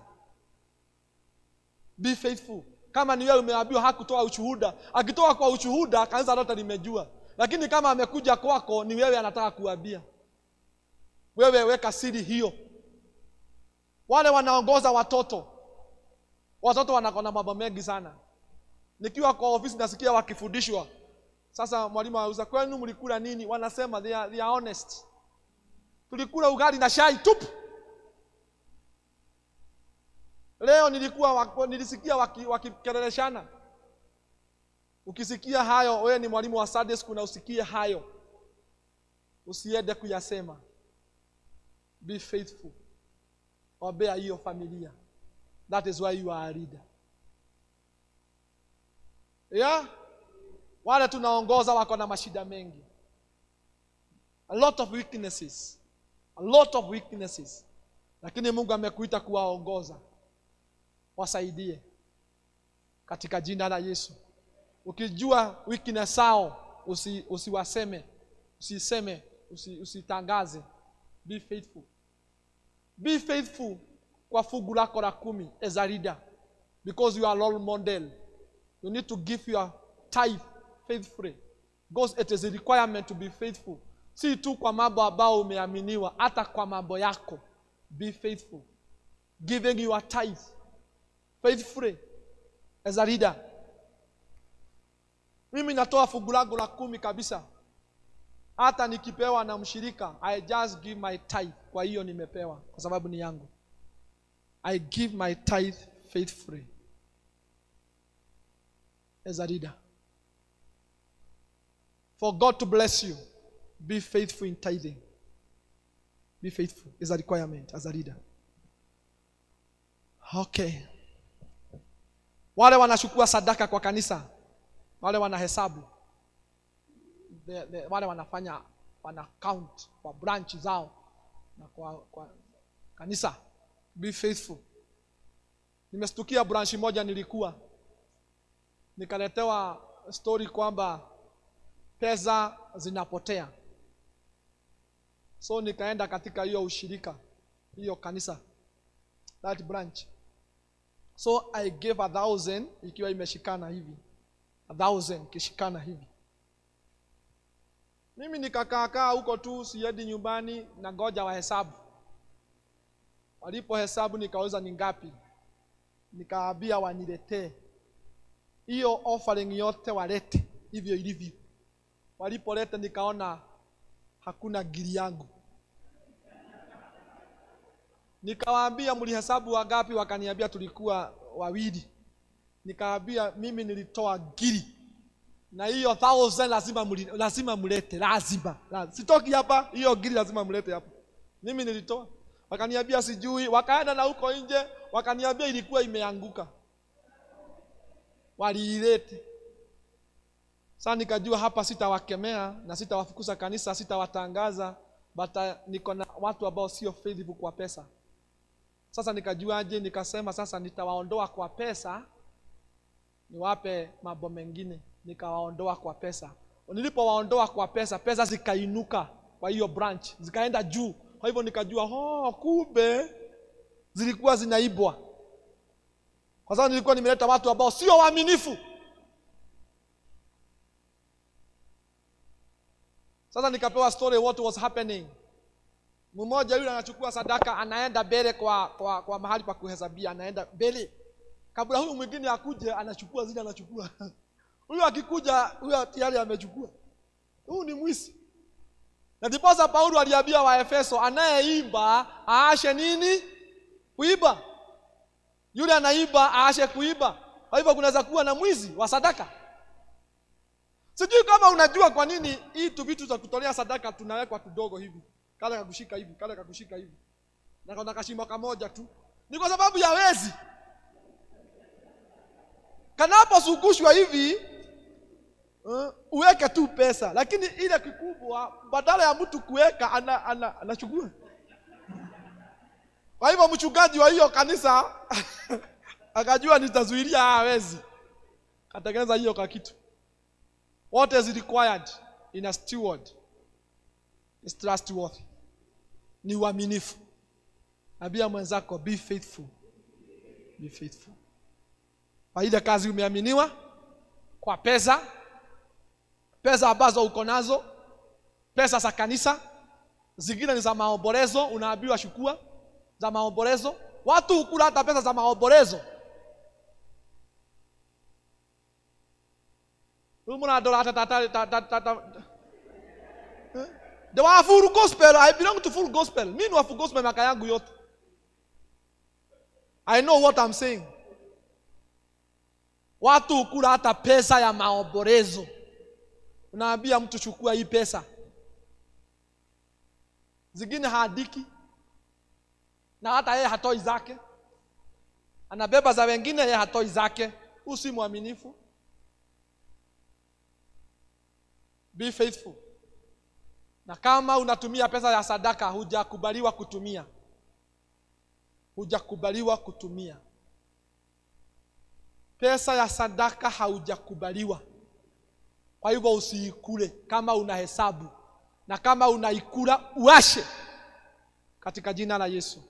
be faithful kama ni wewe umeambiwa hakutoa ushuhuda akitoa kwa ushuhuda kanisa lote limejua lakini kama amekuja kwako ni wewe anataka kuambia wewe weka siri hiyo wale wanaongoza watoto watoto wanakona mambo mengi sana nikiwa kwa ofisi nasikia wakifundishwa sasa mwalimu auza kwenu mlikula nini wanasema they are, they are honest tulikula ugali na shai tupu leo nilikuwa wak- nilisikia waki- wakikerereshana ukisikia hayo wewe ni mwalimu wa Sunday school na usikie hayo usiende kuyasema be faithful ombea hiyo familia that is why you are a leader yeah wale tunaongoza wako na mashida mengi a lot of weaknesses a lot of weaknesses lakini mungu amekuita kuwaongoza wasaidie katika jina la yesu ukijua weakness sao usi, usiwaseme usiseme usi, usitangaze be faithful be faithful kwa fungu lako la kumi as a leader because you are role model you need to give your tithe faithfully because it is a requirement to be faithful si tu kwa mambo ambayo umeaminiwa hata kwa mambo yako be faithful giving your tithe faithfully as a leader mimi natoa fungu langu la kumi kabisa hata nikipewa na mshirika i just give my tithe kwa hiyo nimepewa kwa sababu ni yangu i give my tithe faithfully as a leader for god to bless you be faithful in tithing be faithful is a requirement as a leader okay wale wanachukua sadaka kwa kanisa wale wanahesabu the, the, wale wanafanya wana count kwa branch zao na kwa, kwa kanisa be faithful nimestukia branch moja nilikuwa nikaletewa story kwamba pesa zinapotea so nikaenda katika hiyo ushirika hiyo kanisa that branch so i gave a thousand ikiwa imeshikana hivi a thousand ikishikana hivi mimi nikakaakaa huko tu siendi nyumbani na ngoja wahesabu walipohesabu nikauliza ni ngapi nikaambia waniletee hiyo offering yote walete hivyo ilivyo walipoleta nikaona hakuna giri yangu nikawaambia mlihesabu wangapi wakaniambia tulikuwa wawili nikawaambia mimi nilitoa giri na hiyo thousand lazima muli, lazima mlete lazima, lazima. sitoki hapa hiyo giri lazima mlete hapa mimi nilitoa wakaniambia sijui wakaenda na huko nje wakaniambia ilikuwa imeanguka waliilete sasa nikajua hapa sitawakemea na sitawafukuza kanisa sitawatangaza but uh, niko na watu ambao sio faithful kwa pesa sasa nikajuaje nikasema sasa nitawaondoa kwa pesa niwape mambo mengine nikawaondoa kwa pesa nilipowaondoa kwa pesa pesa zikainuka kwa hiyo branch zikaenda juu kwa hivyo nikajua oh, kumbe zilikuwa zinaibwa kwa sababu nilikuwa nimeleta watu ambao sio waaminifu sasa nikapewa story what was happening mmoja yule anachukua sadaka anaenda mbele kwa, kwa, kwa mahali pa kuhesabia anaenda mbele kabla huyu mwingine akuje anachukua zile anachukua huyu akikuja huyo tayari amechukua huyu ni mwisi na ndiposa paulo aliambia waefeso anayeimba aashe nini kuiba yule anaiba aashe kuiba kwa hivyo kunaweza kuwa na mwizi wa sadaka sijui kama unajua kwa nini hii tu vitu za kutolea sadaka tunawekwa tudogo hivi kale kakushika hivi kale kakushika hivi na kuna kashimo kamoja tu ni kwa sababu ya wezi kanaposugushwa hivi uh, uweke tu pesa lakini ile kikubwa badala ya mtu kuweka ana, ana, anachukua kwa hivyo mchungaji wa hiyo kanisa akajua nitazuilia hawa wezi katengeneza hiyo kakitu what is required in a steward is trustworthy ni uaminifu ambia mwenzako be faithful be faithful kwa ile kazi umeaminiwa kwa pesa pesa ambazo uko nazo pesa za kanisa zingine ni za maombolezo unaambiwa shukua za maombolezo watu hukula hata pesa za maombolezo Umunadora hata tata tata tata The wa full gospel, I belong to full gospel. Mimi ni wa full gospel miaka yangu yote. I know what I'm saying. Watu hukula hata pesa ya maombolezo. Unaambia mtu chukua hii pesa. Zingine haadiki na hata yeye hatoi zake, anabeba za wengine, yeye hatoi zake. Huyu si mwaminifu. Be faithful. Na kama unatumia pesa ya sadaka, hujakubaliwa kutumia, hujakubaliwa kutumia pesa ya sadaka, haujakubaliwa. Kwa hivyo usiikule kama una hesabu, na kama unaikula uashe katika jina la Yesu.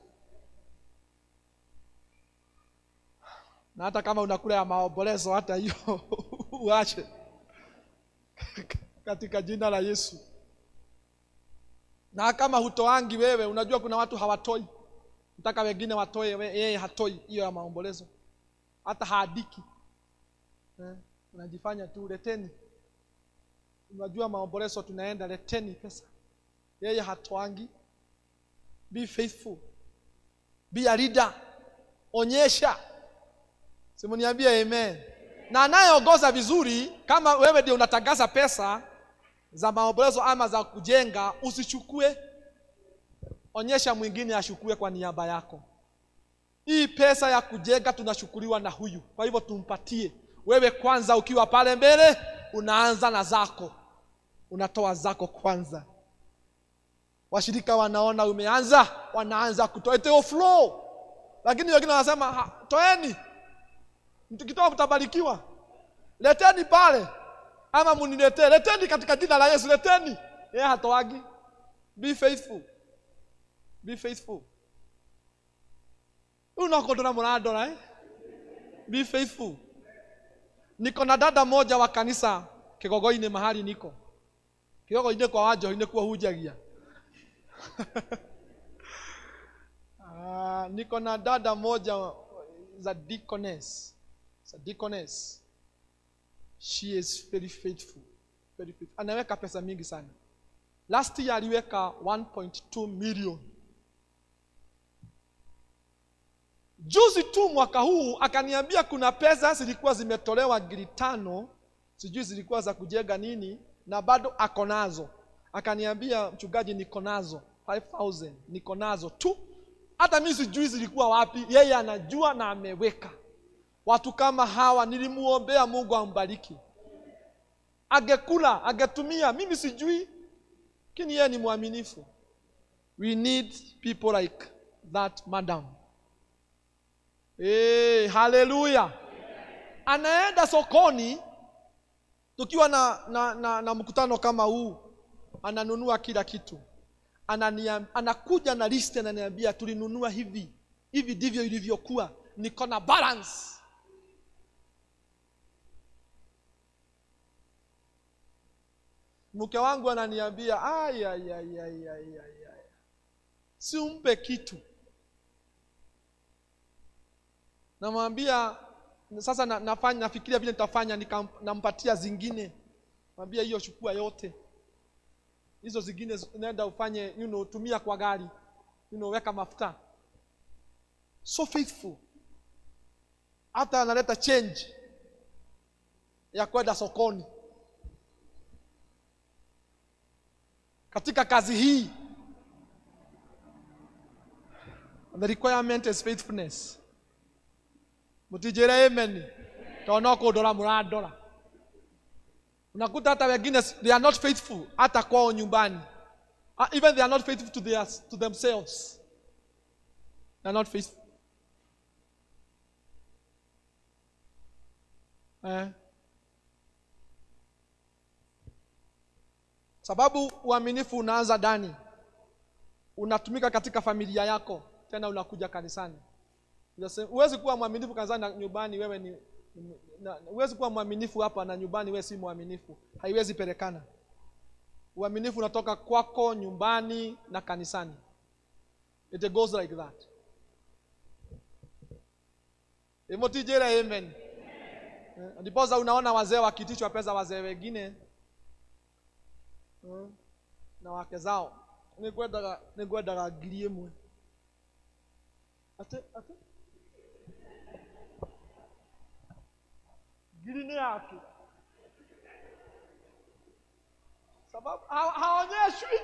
Na hata kama unakula ya maombolezo, hata hiyo uache katika jina la Yesu. Na kama hutoangi wewe, unajua kuna watu hawatoi, mpaka wengine watoe, we- yeye hatoi hiyo ya maombolezo, hata haadiki eh, unajifanya tu leteni. Unajua maombolezo tunaenda, leteni pesa, yeye hatoangi. Be faithful, be a leader, onyesha. Simuniambie amen. Na anayeongoza vizuri, kama wewe ndio unatangaza pesa, za maombolezo ama za kujenga usichukue onyesha mwingine ashukue kwa niaba yako hii pesa ya kujenga tunashukuriwa na huyu kwa hivyo tumpatie wewe kwanza ukiwa pale mbele unaanza na zako unatoa zako kwanza washirika wanaona umeanza wanaanza kutoa iteo flow lakini wengine wanasema "Ha, toeni mtukitoa mtabarikiwa leteni pale ama muniletee leteni katika jina la yesu leteni yeye hatoagi be faithful be faithful unakodora muradora eh? be faithful niko na dada moja wa kanisa kigogo-inĩ mahali niko kigogo-inĩ kwa wanjohi kuo hunjagia Ah, niko na dada moja za deaconess za deaconess she is very faithful very faithful anaweka pesa mingi sana last year aliweka 1.2 million juzi tu mwaka huu akaniambia kuna pesa zilikuwa zimetolewa giri tano sijui zilikuwa za kujenga nini na bado ako nazo akaniambia mchungaji niko nazo 5000 niko nazo tu hata mi sijui zilikuwa wapi yeye anajua na ameweka watu kama hawa nilimuombea mungu ambariki angekula angetumia mimi sijui lakini yeye ni mwaminifu we need people like that madam hey, haleluya anaenda sokoni tukiwa na, na, na, na mkutano kama huu ananunua kila kitu Ananiam, anakuja na list ananiambia tulinunua hivi hivi ndivyo ilivyokuwa niko na balance mke wangu ananiambia "Ai, ai, ai, ai, ai, ai, ai. si umpe kitu namwambia sasa na, nafanya nafikiria vile nitafanya nikam- nampatia zingine mwambia hiyo chukua yote hizo zingine zi- nenda ufanye you know, tumia kwa gari you know, weka mafuta so faithful hata analeta change ya kwenda sokoni katika kazi hii the requirement is faithfulness mutijere amen tona kundora muradora unakuta hata wengine they are not faithful hata kwao nyumbani Ah, even they are not faithful to, their, to themselves they are not faithful eh. sababu uaminifu unaanza ndani unatumika katika familia yako tena unakuja kanisani Unasema- huwezi kuwa mwaminifu kanisani na nyumbani wewe ni ni- na- huwezi kuwa mwaminifu hapa na nyumbani wewe si mwaminifu haiwezi pelekana uaminifu unatoka kwako nyumbani na kanisani it goes like that imotijere amen Eh, ndiposa unaona wazee wakitishwa pesa wazee wengine Mm. na wake zao nĩngwendaga nĩngwendaga ngiri ĩmwe ate ate ngiri nĩ yake sababu ha- haonyeshwi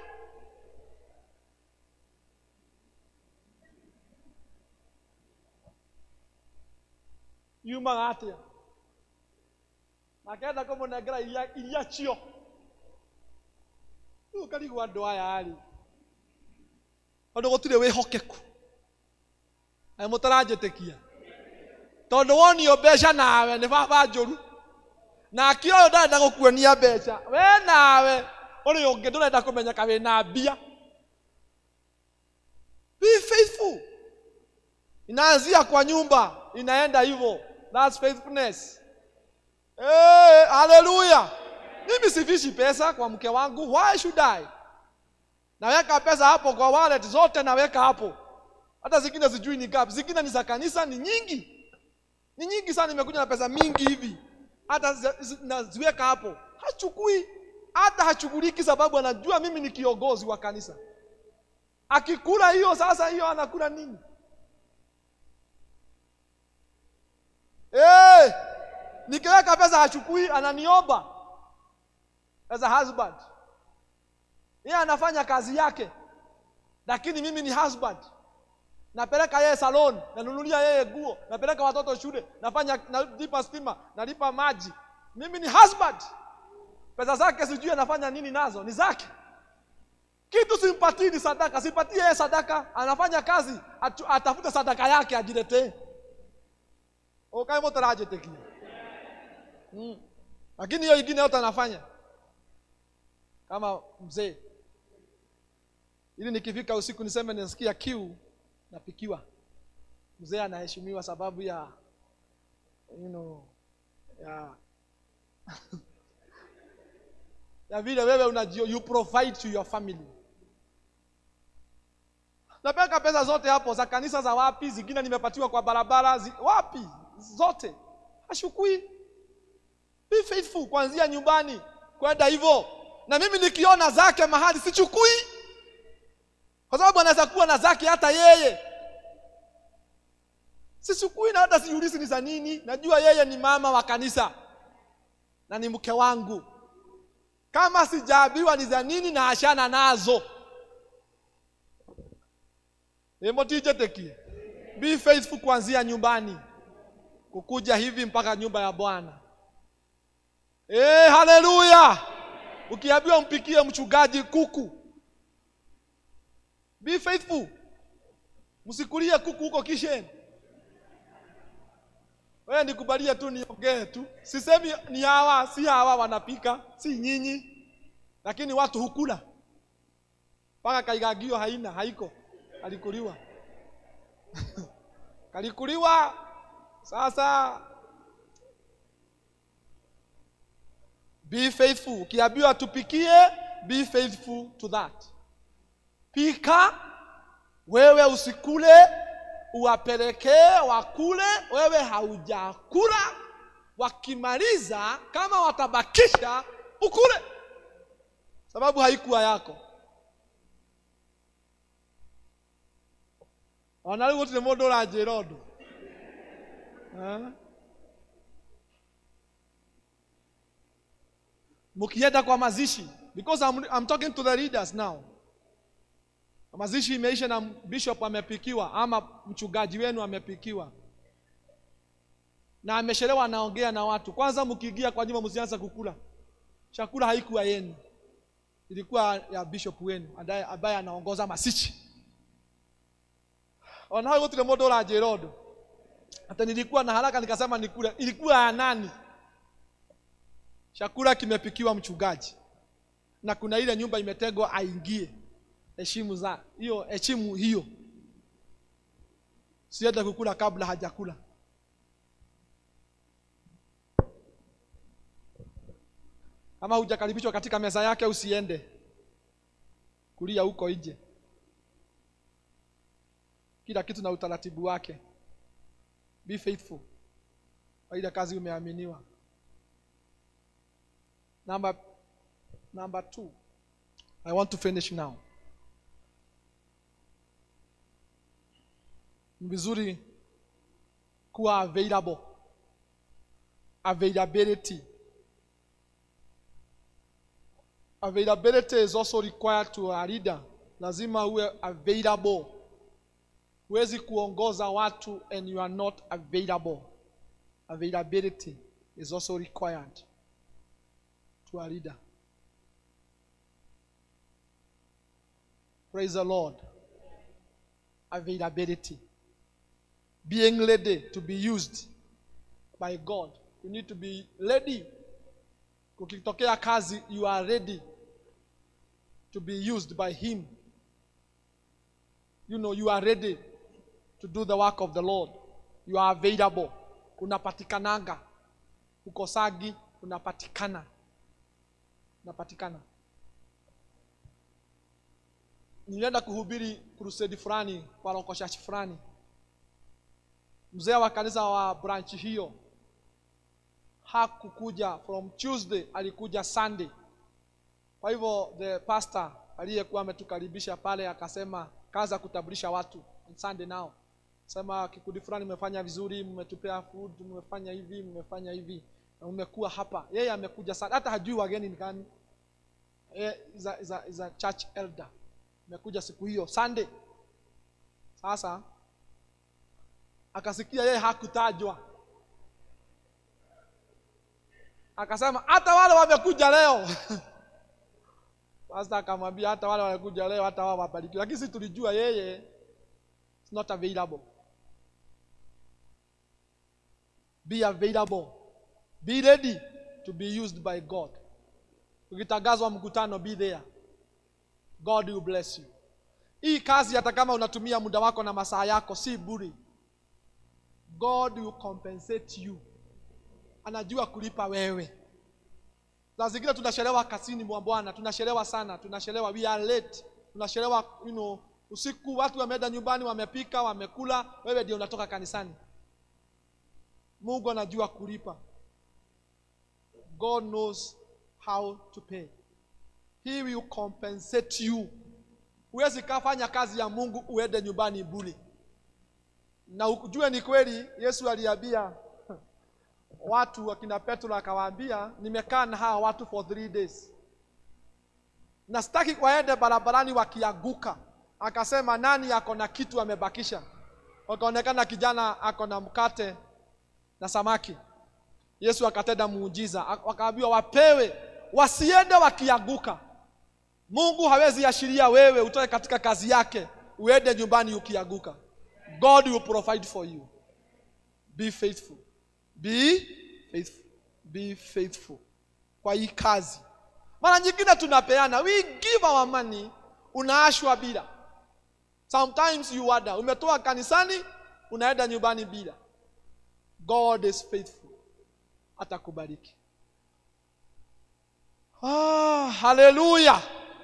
yumaga atĩa nakenda kũmũnengera iria iria cio rĩu ũkarigwo andũ aya rĩ tondũ gũtirĩ wĩhokeku na mũtaranjĩtĩkia tondũ wonio mbeca nawe nĩ baba njũru nake ũyũ ndarenda gũkuonia mbeca we nawe ũrĩ ũngĩ ndũrenda kũmenyeka wĩ na mbia be faithful inaanzia kwa nyumba inaenda hivyo that's faithfulness hey, haleluya mimi sifishi pesa kwa mke wangu why should I naweka pesa hapo kwa wallet zote naweka hapo hata zingine sijui ni ngapi zingine ni za kanisa ni nyingi ni nyingi sana nimekuja na pesa mingi hivi hata zi- zi- naziweka hapo hachukui hata hachuguliki sababu anajua mimi ni kiongozi wa kanisa akikula hiyo sasa hiyo anakula nini hey, nikiweka pesa hachukui ananiomba as a husband yeye anafanya kazi yake lakini mimi ni husband napeleka yeye salon nanunulia yeye nguo napeleka watoto shule nafanya nalipa stima nalipa maji mimi ni husband pesa zake sijui anafanya nini nazo ni zake kitu simpatii ni sadaka simpatie yeye sadaka anafanya kazi atu, atafute sadaka yake ajiletee ukaimotarajetekia mm. lakini hiyo ingine yote anafanya kama mzee ili nikifika usiku niseme nasikia kiu napikiwa mzee anaheshimiwa sababu ya you know, ya ya vile wewe unajio you provide to your family napeka pesa zote hapo za kanisa za wapi zingine nimepatiwa kwa barabara zi, wapi zote hashukui be faithful kuanzia nyumbani kwenda hivyo na mimi nikiona zake mahali sichukui kwa sababu anaweza kuwa na zake hata yeye sichukui na hata siulizi ni za nini najua yeye ni mama wa kanisa na ni mke wangu kama sijaabiwa ni za nini na ashana nazo emotijetekie be faithful kuanzia nyumbani kukuja hivi mpaka nyumba ya bwana hey, haleluya ukiambiwa mpikie mchungaji kuku be faithful msikulie kuku huko kisheni wewe nikubalie tu niongee tu sisemi ni hawa si hawa wanapika si nyinyi lakini watu hukula mpaka kaigagio haina haiko kalikuliwa kalikuliwa sasa be faithful ukiambiwa tupikie be faithful to that pika wewe usikule uwapelekee wakule wewe haujakula wakimaliza kama watabakisha ukule sababu haikuwa yako ona rä u gå tirä må ndå å ranjä ra å ndå mkienda kwa mazishi because I'm, I'm talking to the leaders now mazishi imeisha na bishop amepikiwa ama mchungaji wenu amepikiwa na ameshelewa anaongea na watu kwanza mkiingia kwa nyumba msianza kukula chakula haikuwa yenu ilikuwa ya bishop wenu ambaye ambaye anaongoza masichi onawe gutire mundu uranjira undu hata nilikuwa na haraka nikasema nikule ilikuwa ya nani chakula kimepikiwa mchungaji na kuna ile nyumba imetegwa aingie heshimu za hiyo heshimu hiyo siende kukula kabla hajakula kama hujakaribishwa katika meza yake usiende kulia huko nje kila kitu na utaratibu wake be faithful kwa ile kazi umeaminiwa number number two i want to finish now ni vizuri kuwa available availability availability is also required to a leader lazima uwe available huwezi kuongoza watu and you are not available availability is also required to a leader praise the lord availability being ready to be used by god you need to be ready kukitokea kazi you are ready to be used by him you know you are ready to do the work of the lord you are available unapatikananga ukosagi unapatikana unapatikana nilienda kuhubiri crusade fulani kwa local church fulani mzee wa kanisa wa branch hiyo hakukuja from tuesday alikuja sunday kwa hivyo the pastor aliyekuwa ametukaribisha pale akasema kaza kutambulisha watu on sunday nao sema kikundi fulani mmefanya vizuri mmetupea food mmefanya hivi mmefanya hivi na mmekuwa hapa yeye amekuja sana hata hajui wageni ni gani eh, is a, is a, is a church elder amekuja siku hiyo sunday sasa akasikia yeye hakutajwa akasema hata wale wamekuja leo Pastor akamwambia hata wale wamekuja leo hata wao wabarikiwe lakini sisi tulijua yeye is not available be available be ready to be used by god ukitangazwa mkutano be there god will bless you hii kazi hata kama unatumia muda wako na masaa yako si buri god will compensate you anajua kulipa wewe saa zingine tunachelewa kazini mwa bwana tunachelewa sana tunachelewa we are late tunachelewa you know, usiku watu wameenda nyumbani wamepika wamekula wewe ndio unatoka kanisani mungu anajua kulipa god knows how to pay he will compensate you huwezi kafanya kazi ya mungu uende nyumbani buli na ujue ni kweli yesu aliambia watu wakina petro akawaambia nimekaa na hawa watu for three days na sitaki waende barabarani wakianguka akasema nani ako na kitu amebakisha wakaonekana kijana ako na mkate na samaki yesu akatenda muujiza wakaambiwa wapewe wasiende wakianguka mungu hawezi ashiria wewe utoke katika kazi yake uende nyumbani ukianguka god will provide for you be faithful be faithful be faithful kwa hii kazi mara nyingine tunapeana we give our money unaashwa bila sometimes you wonder umetoa kanisani unaenda nyumbani bila god is faithful atakubariki ah, haleluya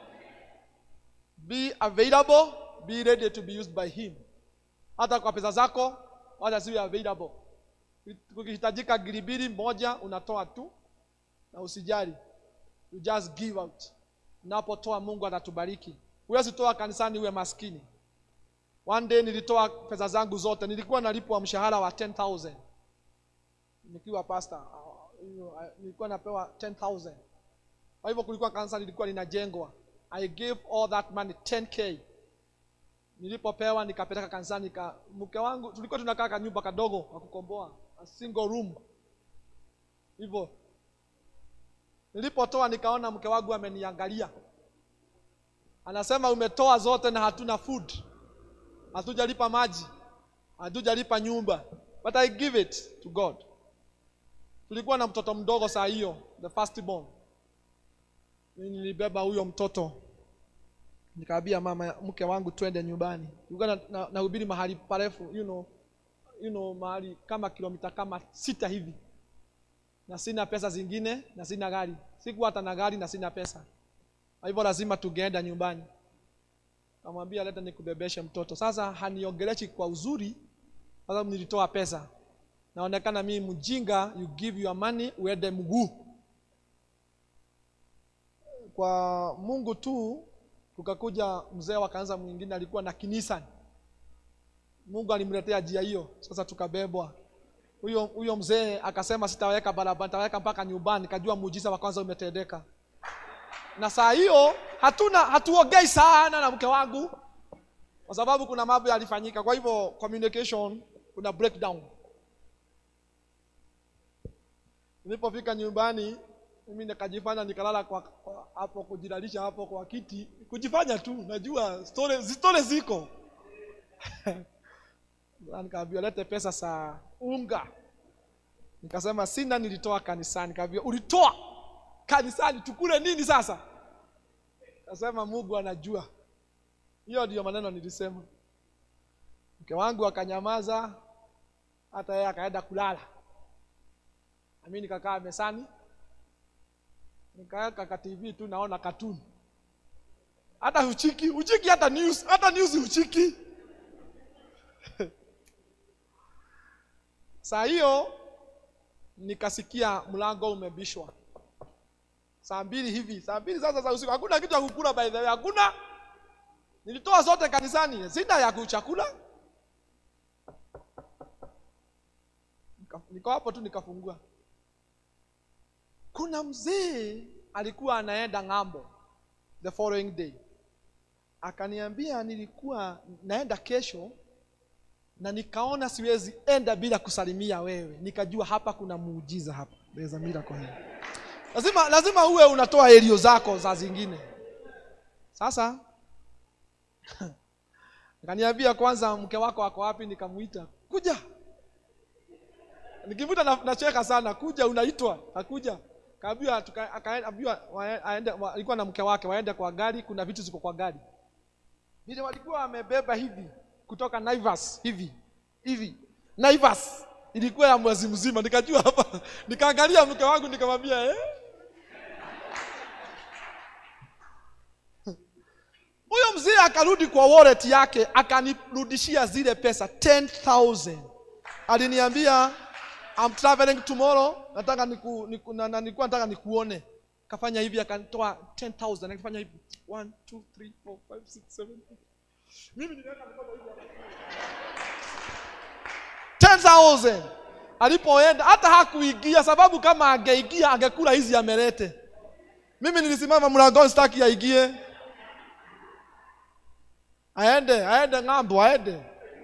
be available be ready to be used by him hata kwa pesa zako wacha ziwe available kukihitajika giribiri moja unatoa tu na usijali you just give out unapotoa mungu atatubariki huwezi toa kanisani uwe maskini one day nilitoa pesa zangu zote nilikuwa nalipwa mshahara wa 10000 nikiwa pastor uh, you know, I- nilikuwa napewa 10000 kwa hivyo kulikuwa kanisa lilikuwa linajengwa i gave all that money 10k nilipopewa nikapeleka kanisani ka mke wangu tulikuwa tunakaa ka nyumba kadogo wa kukomboa a single room hivyo nilipotoa nikaona mke wangu ameniangalia anasema umetoa zote na hatuna food hatujalipa maji hatujalipa nyumba but i give it to god tulikuwa na mtoto mdogo saa hiyo the first born Mimi nilibeba huyo mtoto nikaambia mama mke wangu twende nyumbani tulikuwa na, na, nahubiri mahali parefu you know, you know, mahali kama kilomita kama sita hivi na sina pesa zingine na sina gari sikuwa hata na gari na sina pesa kwa hivyo lazima tungeenda nyumbani kamwambia leta nikubebeshe mtoto sasa haniongeleshi kwa uzuri kwa sababu nilitoa pesa naonekana mimi mjinga you give your money uende mguu kwa mungu tu kukakuja mzee wa kanisa mwingine alikuwa na kinisa mungu alimletea njia hiyo sasa tukabebwa huyo huyo mzee akasema sitaweka barabara nitaweka mpaka nyumbani nikajua muujiza wa kwanza umetendeka na saa hiyo hatuna hatuongei sana na mke wangu kwa sababu kuna mambo yalifanyika kwa hivyo communication kuna breakdown nilipofika nyumbani mimi nikajifanya nikalala kwa, kwa hapo kujilalisha hapo kwa kiti kujifanya tu najua story story ziko Sasa nikaambiwa lete pesa saa unga nikasema sina nilitoa kanisani nikaambiwa ulitoa kanisani tukule nini sasa kasema mungu anajua hiyo ndiyo maneno nilisema mke wangu akanyamaza hata yeye akaenda kulala nami nikakaa mesani nikaweka ka tv tu naona katuni hata huchiki huchiki hata news hata news huchiki saa hiyo nikasikia mlango umebishwa saa mbili hivi saa mbili sasa za usiku hakuna kitu ya kukula by the way hakuna nilitoa zote kanisani sina ya kuchakula Nika- niko hapo tu nikafungua kuna mzee alikuwa anaenda ng'ambo the following day akaniambia nilikuwa naenda kesho na nikaona siwezi enda bila kusalimia wewe nikajua hapa kuna muujiza hapa There's a miracle here. lazima lazima uwe unatoa elio zako za zingine sasa akaniambia kwanza mke wako ako wapi nikamuita kuja nikivuta na- nacheka sana kuja unaitwa akuja kaambiwa tuka- akaambiwa wae- aende wa- alikuwa na mke wake waende kwa gari kuna vitu ziko kwa gari vile walikuwa wamebeba hivi kutoka Naivas hivi hivi Naivas ilikuwa ya mwezi mzima nikajua hapa nikaangalia mke wangu nikamwambia eh huyo mzee akarudi kwa wallet yake akanirudishia zile pesa 10000 aliniambia I'm traveling tomorrow nataka niku, niku, na, na, nilikuwa nataka nikuone kafanya hivi akanitoa 10000 akifanya hivi 1 2 3 4 5 6 7 mimi niliweka mkono hivi 10000 alipoenda hata hakuingia sababu kama angeingia angekula hizi amelete mimi nilisimama mlangoni sitaki aingie aende aende ng'ambo aende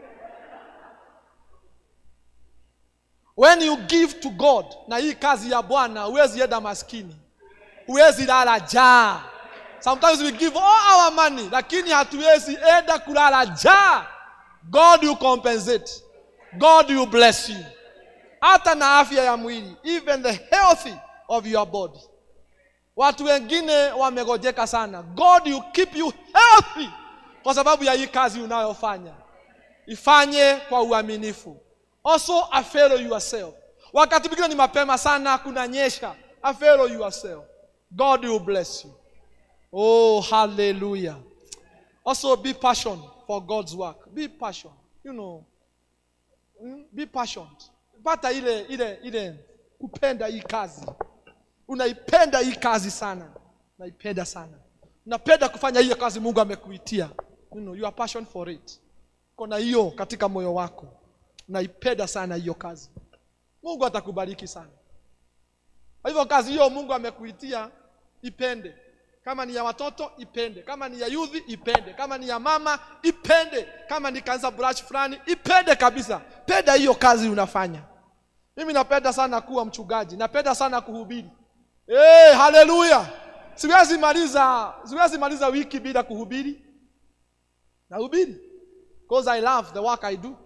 when you give to god na hii kazi ya bwana huwezi enda maskini huwezi lala jaa sometimes we give all our money lakini hatuwezi enda kulala jaa god you compensate god you bless you hata na afya ya mwili even the healthy of your body watu wengine wamegojeka sana god you keep you healthy kwa sababu ya hii kazi unayofanya ifanye kwa uaminifu also afero yourself wakati mwingine ni mapema sana kunanyesha afero yourself god will bless you oh hallelujah also be passion for god's work be passion you know mm, be passionate pata ile ile ile kupenda hii kazi unaipenda hii kazi sana unaipenda sana unapenda kufanya hiyo kazi mungu amekuitia you know, you are passion for it kona hiyo katika moyo wako unaipenda sana hiyo kazi mungu atakubariki sana kwa hivyo kazi hiyo mungu amekuitia ipende kama ni ya watoto ipende kama ni ya yudhi ipende kama ni ya mama ipende kama ni kanisa branch fulani ipende kabisa penda hiyo kazi unafanya mimi napenda sana kuwa mchungaji napenda sana kuhubiri hey, haleluya siwezi maliza siwezi maliza wiki bila kuhubiri nahubiri because i love the work i do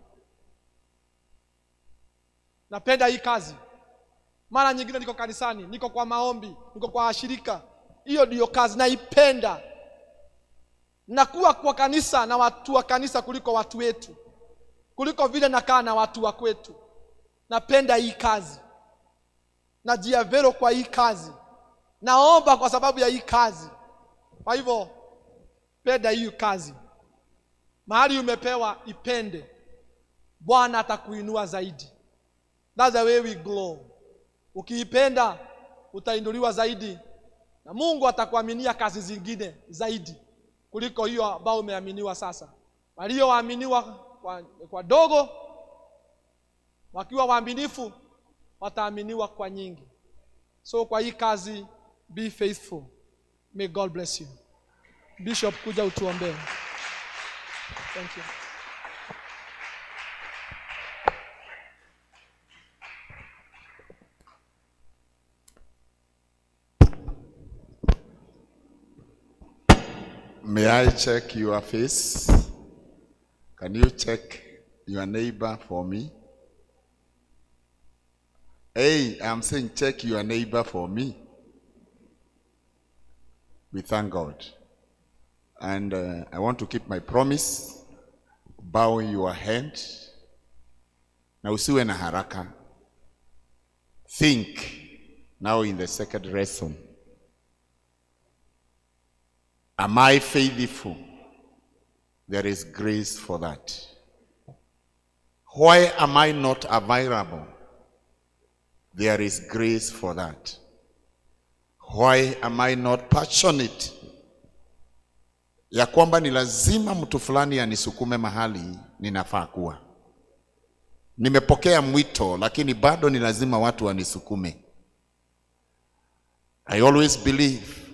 napenda hii kazi mara nyingine niko kanisani niko kwa maombi niko kwa washirika hiyo ndiyo kazi naipenda nakuwa kwa kanisa na watu wa kanisa kuliko watu wetu kuliko vile nakaa na watu wa kwetu napenda hii kazi najiavero kwa hii kazi naomba kwa sababu ya hii kazi kwa hivyo penda hii kazi mahali umepewa ipende bwana atakuinua zaidi That's the way we glow ukiipenda utainuliwa zaidi na mungu atakuaminia kazi zingine zaidi kuliko hiyo ambayo umeaminiwa sasa walioaminiwa kwa, kwa dogo wakiwa waaminifu wataaminiwa kwa nyingi so kwa hii kazi be faithful may god bless you bishop kuja utuombee thank you May I check your face? Can you check your neighbor for me? Hey, I'm saying check your neighbor for me. We thank God. And uh, I want to keep my promise. Bow your head. Na usiwe na haraka. Think now in the second lesson. Am I faithful? There is grace for that. Why am I not available? There is grace for that. Why am I not passionate? Ya kwamba ni lazima mtu fulani anisukume mahali ninafaa kuwa. Nimepokea mwito lakini bado ni lazima watu wanisukume. I always believe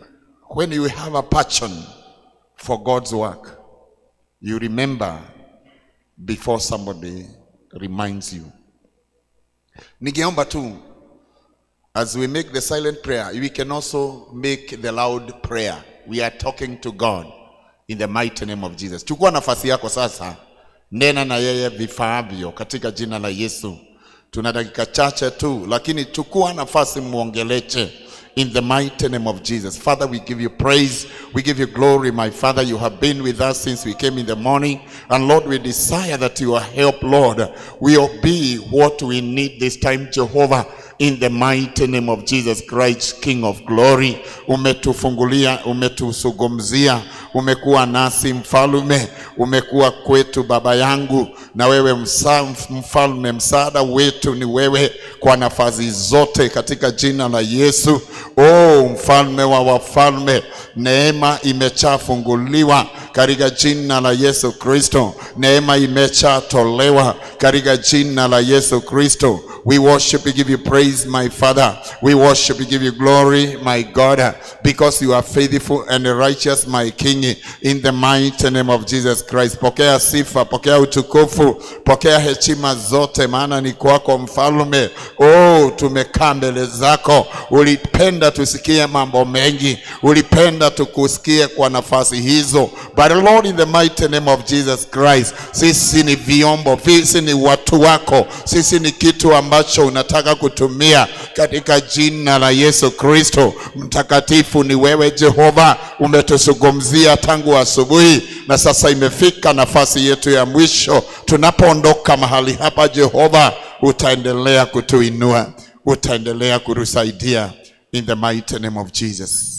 when you have a passion for God's work, you remember before somebody reminds you. Ningeomba tu as we make the silent prayer, we can also make the loud prayer. We are talking to God in the mighty name of Jesus. Chukua nafasi yako sasa, nena na yeye vifaavyo katika jina la Yesu. Tuna dakika chache tu, lakini chukua nafasi muongeleche in the mighty name of Jesus. Father, we give you praise. We give you glory, my Father. You have been with us since we came in the morning. And Lord, we desire that your help, Lord, will be what we need this time, Jehovah. In the mighty name of Jesus Christ, King of glory, umetufungulia, umetusugumzia, umekuwa nasi mfalume, umekuwa kwetu baba yangu, na wewe msa, mfalme, msaada wetu ni wewe kwa nafasi zote, katika jina la Yesu. Oh, mfalme wa wafalme, neema imechafunguliwa katika jina la Yesu Kristo, neema imechatolewa katika jina la Yesu Kristo. We worship you, give you praise, my Father. We worship you, give you glory, my God, because you are faithful and righteous, my King, in the mighty name of Jesus Christ. Pokea sifa, pokea utukufu, pokea heshima zote, maana ni kwako mfalme. Oh, tumekaa mbele zako, ulipenda tusikie mambo mengi, ulipenda tukusikie kwa nafasi hizo. But Lord, in the mighty name of Jesus Christ, sisi ni vyombo, sisi ni watu wako, sisi ni kitu ambacho unataka kutumia katika jina la Yesu Kristo. Mtakatifu ni wewe Jehova, umetuzungumzia tangu asubuhi na sasa imefika nafasi yetu ya mwisho. Tunapoondoka mahali hapa, Jehova, utaendelea kutuinua, utaendelea kutusaidia in the mighty name of Jesus.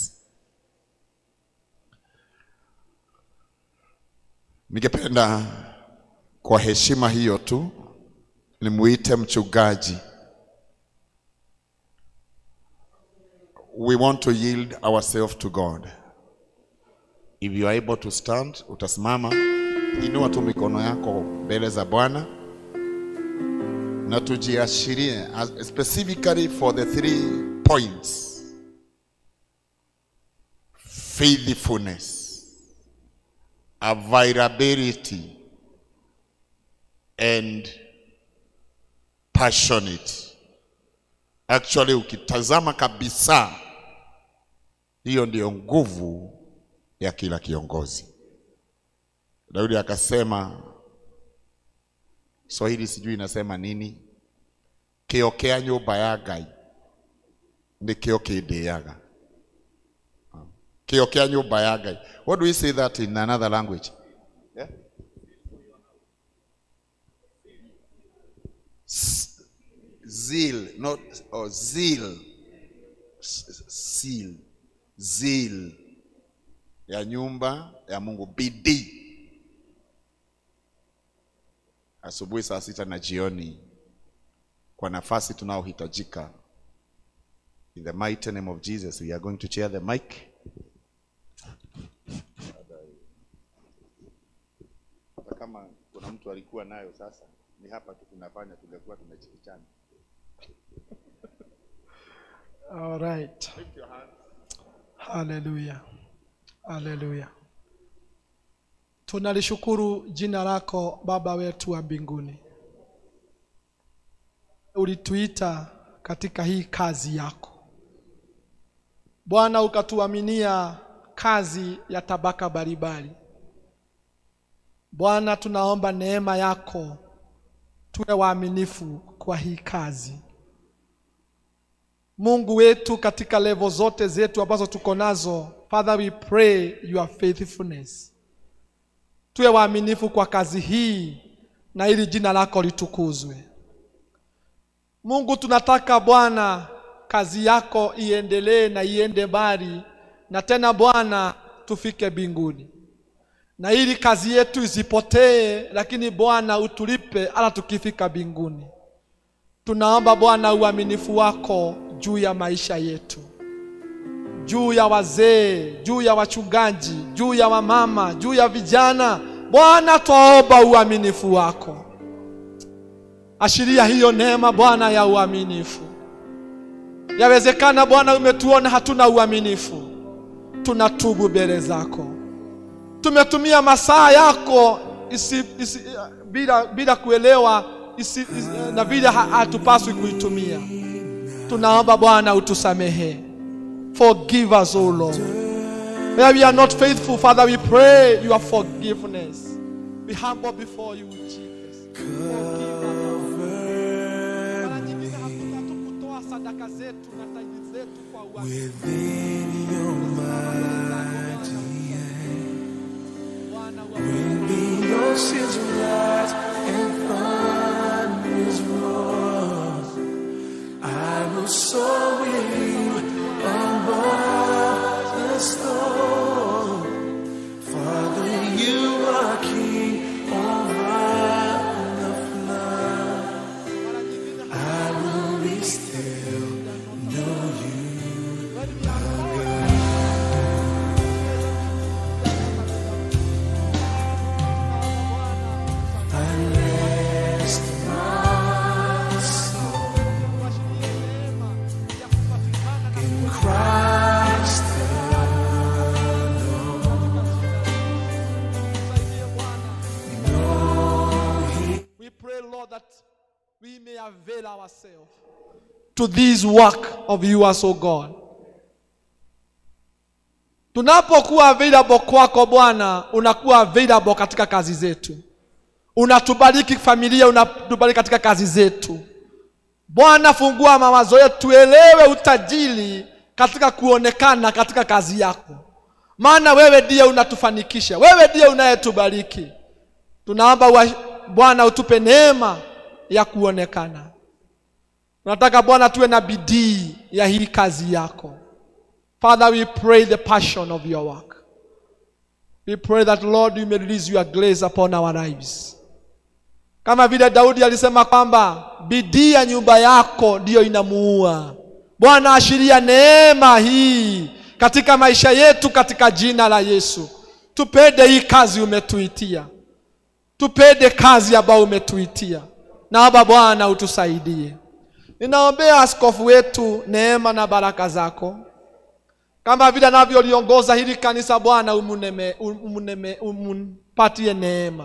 Ningependa kwa heshima hiyo tu nimuite mchungaji. We want to yield ourselves to God. If you are able to stand, utasimama, inua tu mikono yako mbele za Bwana na tujiashirie as- specifically for the three points: faithfulness, availability, and passionate. Actually, ukitazama kabisa, hiyo ndiyo nguvu ya kila kiongozi. Daudi akasema, Swahili sijui inasema nini, kiokea nyumba ya Ngai nikio kindiaga. Kiokea nyumba ya Ngai. What do we say that in another language? Yeah? S- zeal, not or zeal. S- Seal. Zeal ya nyumba ya Mungu, bidii. Asubuhi saa sita na jioni, kwa nafasi tunaohitajika. In the mighty name of Jesus, we are going to share the mic. Hata kama kuna mtu alikuwa nayo sasa, ni hapa tu tunafanya, tungekuwa tumechikichana. All right. Haleluya. Haleluya. Tunalishukuru jina lako Baba wetu wa mbinguni. Ulituita katika hii kazi yako. Bwana ukatuaminia kazi ya tabaka mbalimbali. Bwana tunaomba neema yako tuwe waaminifu kwa hii kazi. Mungu wetu katika levo zote zetu ambazo tuko nazo, Father we pray your faithfulness. Tuwe waaminifu kwa kazi hii na ili jina lako litukuzwe. Mungu tunataka Bwana kazi yako iendelee na iende mbali na tena Bwana tufike mbinguni. Na ili kazi yetu isipotee, lakini Bwana utulipe hata tukifika mbinguni. Tunaomba Bwana uaminifu wako juu ya maisha yetu, juu ya wazee, juu ya wachungaji, juu ya wamama, juu ya vijana. Bwana, twaomba uaminifu wako. Ashiria hiyo neema Bwana ya uaminifu. Yawezekana Bwana umetuona hatuna uaminifu, tunatubu mbele zako tumetumia masaa yako isi, isi, bila, bila kuelewa isi, isi, na vile ha- hatupaswi kuitumia tunaomba bwana utusamehe forgive us o lord where we are not faithful father we pray your forgiveness we humble before you jesus forgive us mara nyingine hatu- hatukutoa sadaka zetu na taidi zetu kwa uaminifu. Bwana, uaminifu. The oceans rise and thunders roar. I will soar with you above the storm. Father, you are king over the flood. I will be still, know you. Rest my soul in Christ We pray, Lord, that we may avail ourselves to this work of yours, O God. Tunapokuwa available kwako Bwana, unakuwa available katika kazi zetu, unatubariki familia, unatubariki katika kazi zetu. Bwana, fungua mawazo yetu, tuelewe utajiri katika kuonekana katika kazi yako, maana wewe ndiye unatufanikisha, wewe ndiye unayetubariki. Tunaomba wa- Bwana utupe neema ya kuonekana. Tunataka Bwana tuwe na bidii ya hii kazi yako. Father, we pray the passion of your work. We pray that Lord you may release your grace upon our lives. Kama vile Daudi alisema kwamba bidii ya nyumba yako ndiyo inamuua. Bwana, ashiria neema hii katika maisha yetu katika jina la Yesu. Tupende hii kazi umetuitia tupende kazi ambayo umetuitia. Naomba Bwana utusaidie. Ninaombea askofu wetu neema na baraka zako, kama vile anavyoliongoza hili kanisa. Bwana umuneme, umuneme, umumpatie neema,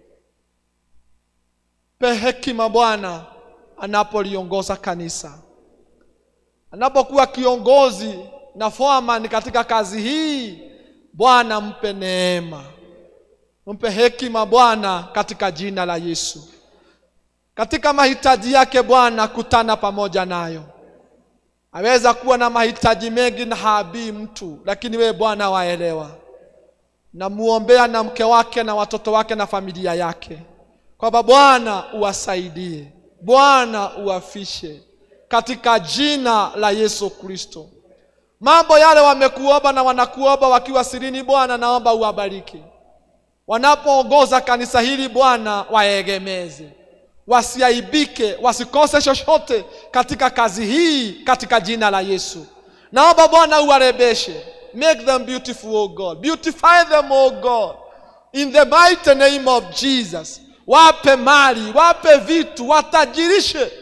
pe hekima Bwana anapoliongoza kanisa, anapokuwa kiongozi na foreman katika kazi hii. Bwana mpe neema mpe hekima Bwana katika jina la Yesu. Katika mahitaji yake Bwana, kutana pamoja nayo. Aweza kuwa na mahitaji mengi na haabii mtu, lakini wewe Bwana waelewa. Namuombea na mke wake na watoto wake na familia yake, kwamba Bwana uwasaidie, Bwana uwafishe katika jina la Yesu Kristo. Mambo yale wamekuomba na wanakuomba wakiwa sirini, Bwana naomba uwabariki wanapoongoza kanisa hili Bwana, waegemeze, wasiaibike, wasikose chochote katika kazi hii, katika jina la Yesu. Naomba Bwana uwarebeshe, make them beautiful, O God, beautify them, O God, in the mighty name of Jesus. Wape mali, wape vitu, watajirishe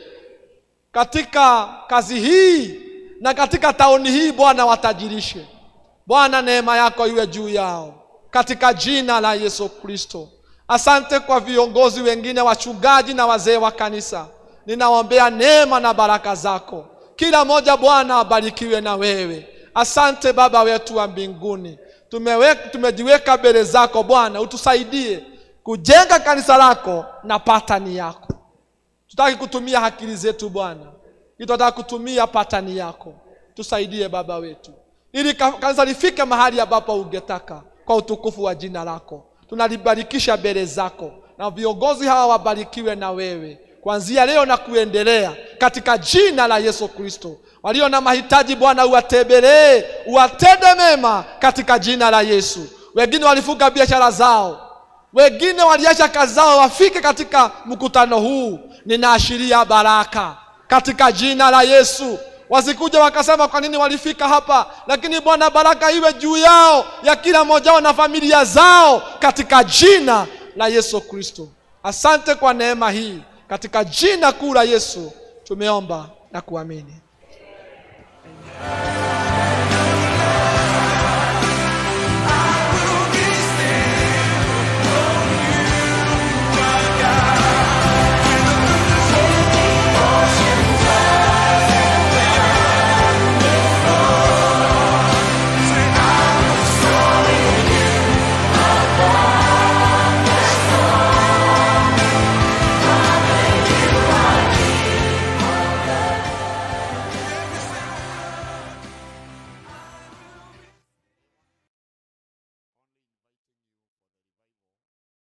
katika kazi hii na katika tauni hii, Bwana watajirishe. Bwana, neema yako iwe juu yao katika jina la Yesu Kristo. Asante kwa viongozi wengine, wachungaji na wazee wa kanisa, ninaombea neema na baraka zako, kila mmoja Bwana abarikiwe na wewe. Asante Baba wetu wa mbinguni, tumeweka tumejiweka mbele zako Bwana, utusaidie kujenga kanisa lako na patani yako. Tutaki kutumia akili zetu Bwana, tunataka kutumia patani yako. Tusaidie Baba wetu, ili ka- kanisa lifike mahali ambapo ungetaka kwa utukufu wa jina lako. Tunalibarikisha mbele zako, na viongozi hawa wabarikiwe na wewe kuanzia leo na kuendelea, katika jina la Yesu Kristo. Walio na mahitaji Bwana, uwatembelee, uwatende mema katika jina la Yesu. Wengine walifunga biashara zao, wengine waliacha kazi zao, wafike katika mkutano huu. Ninaashiria baraka katika jina la Yesu wasikuja wakasema kwa nini walifika hapa, lakini Bwana, baraka iwe juu yao ya kila mmoja wao na familia zao katika jina la Yesu Kristo. Asante kwa neema hii, katika jina kuu la Yesu tumeomba na kuamini. Amen.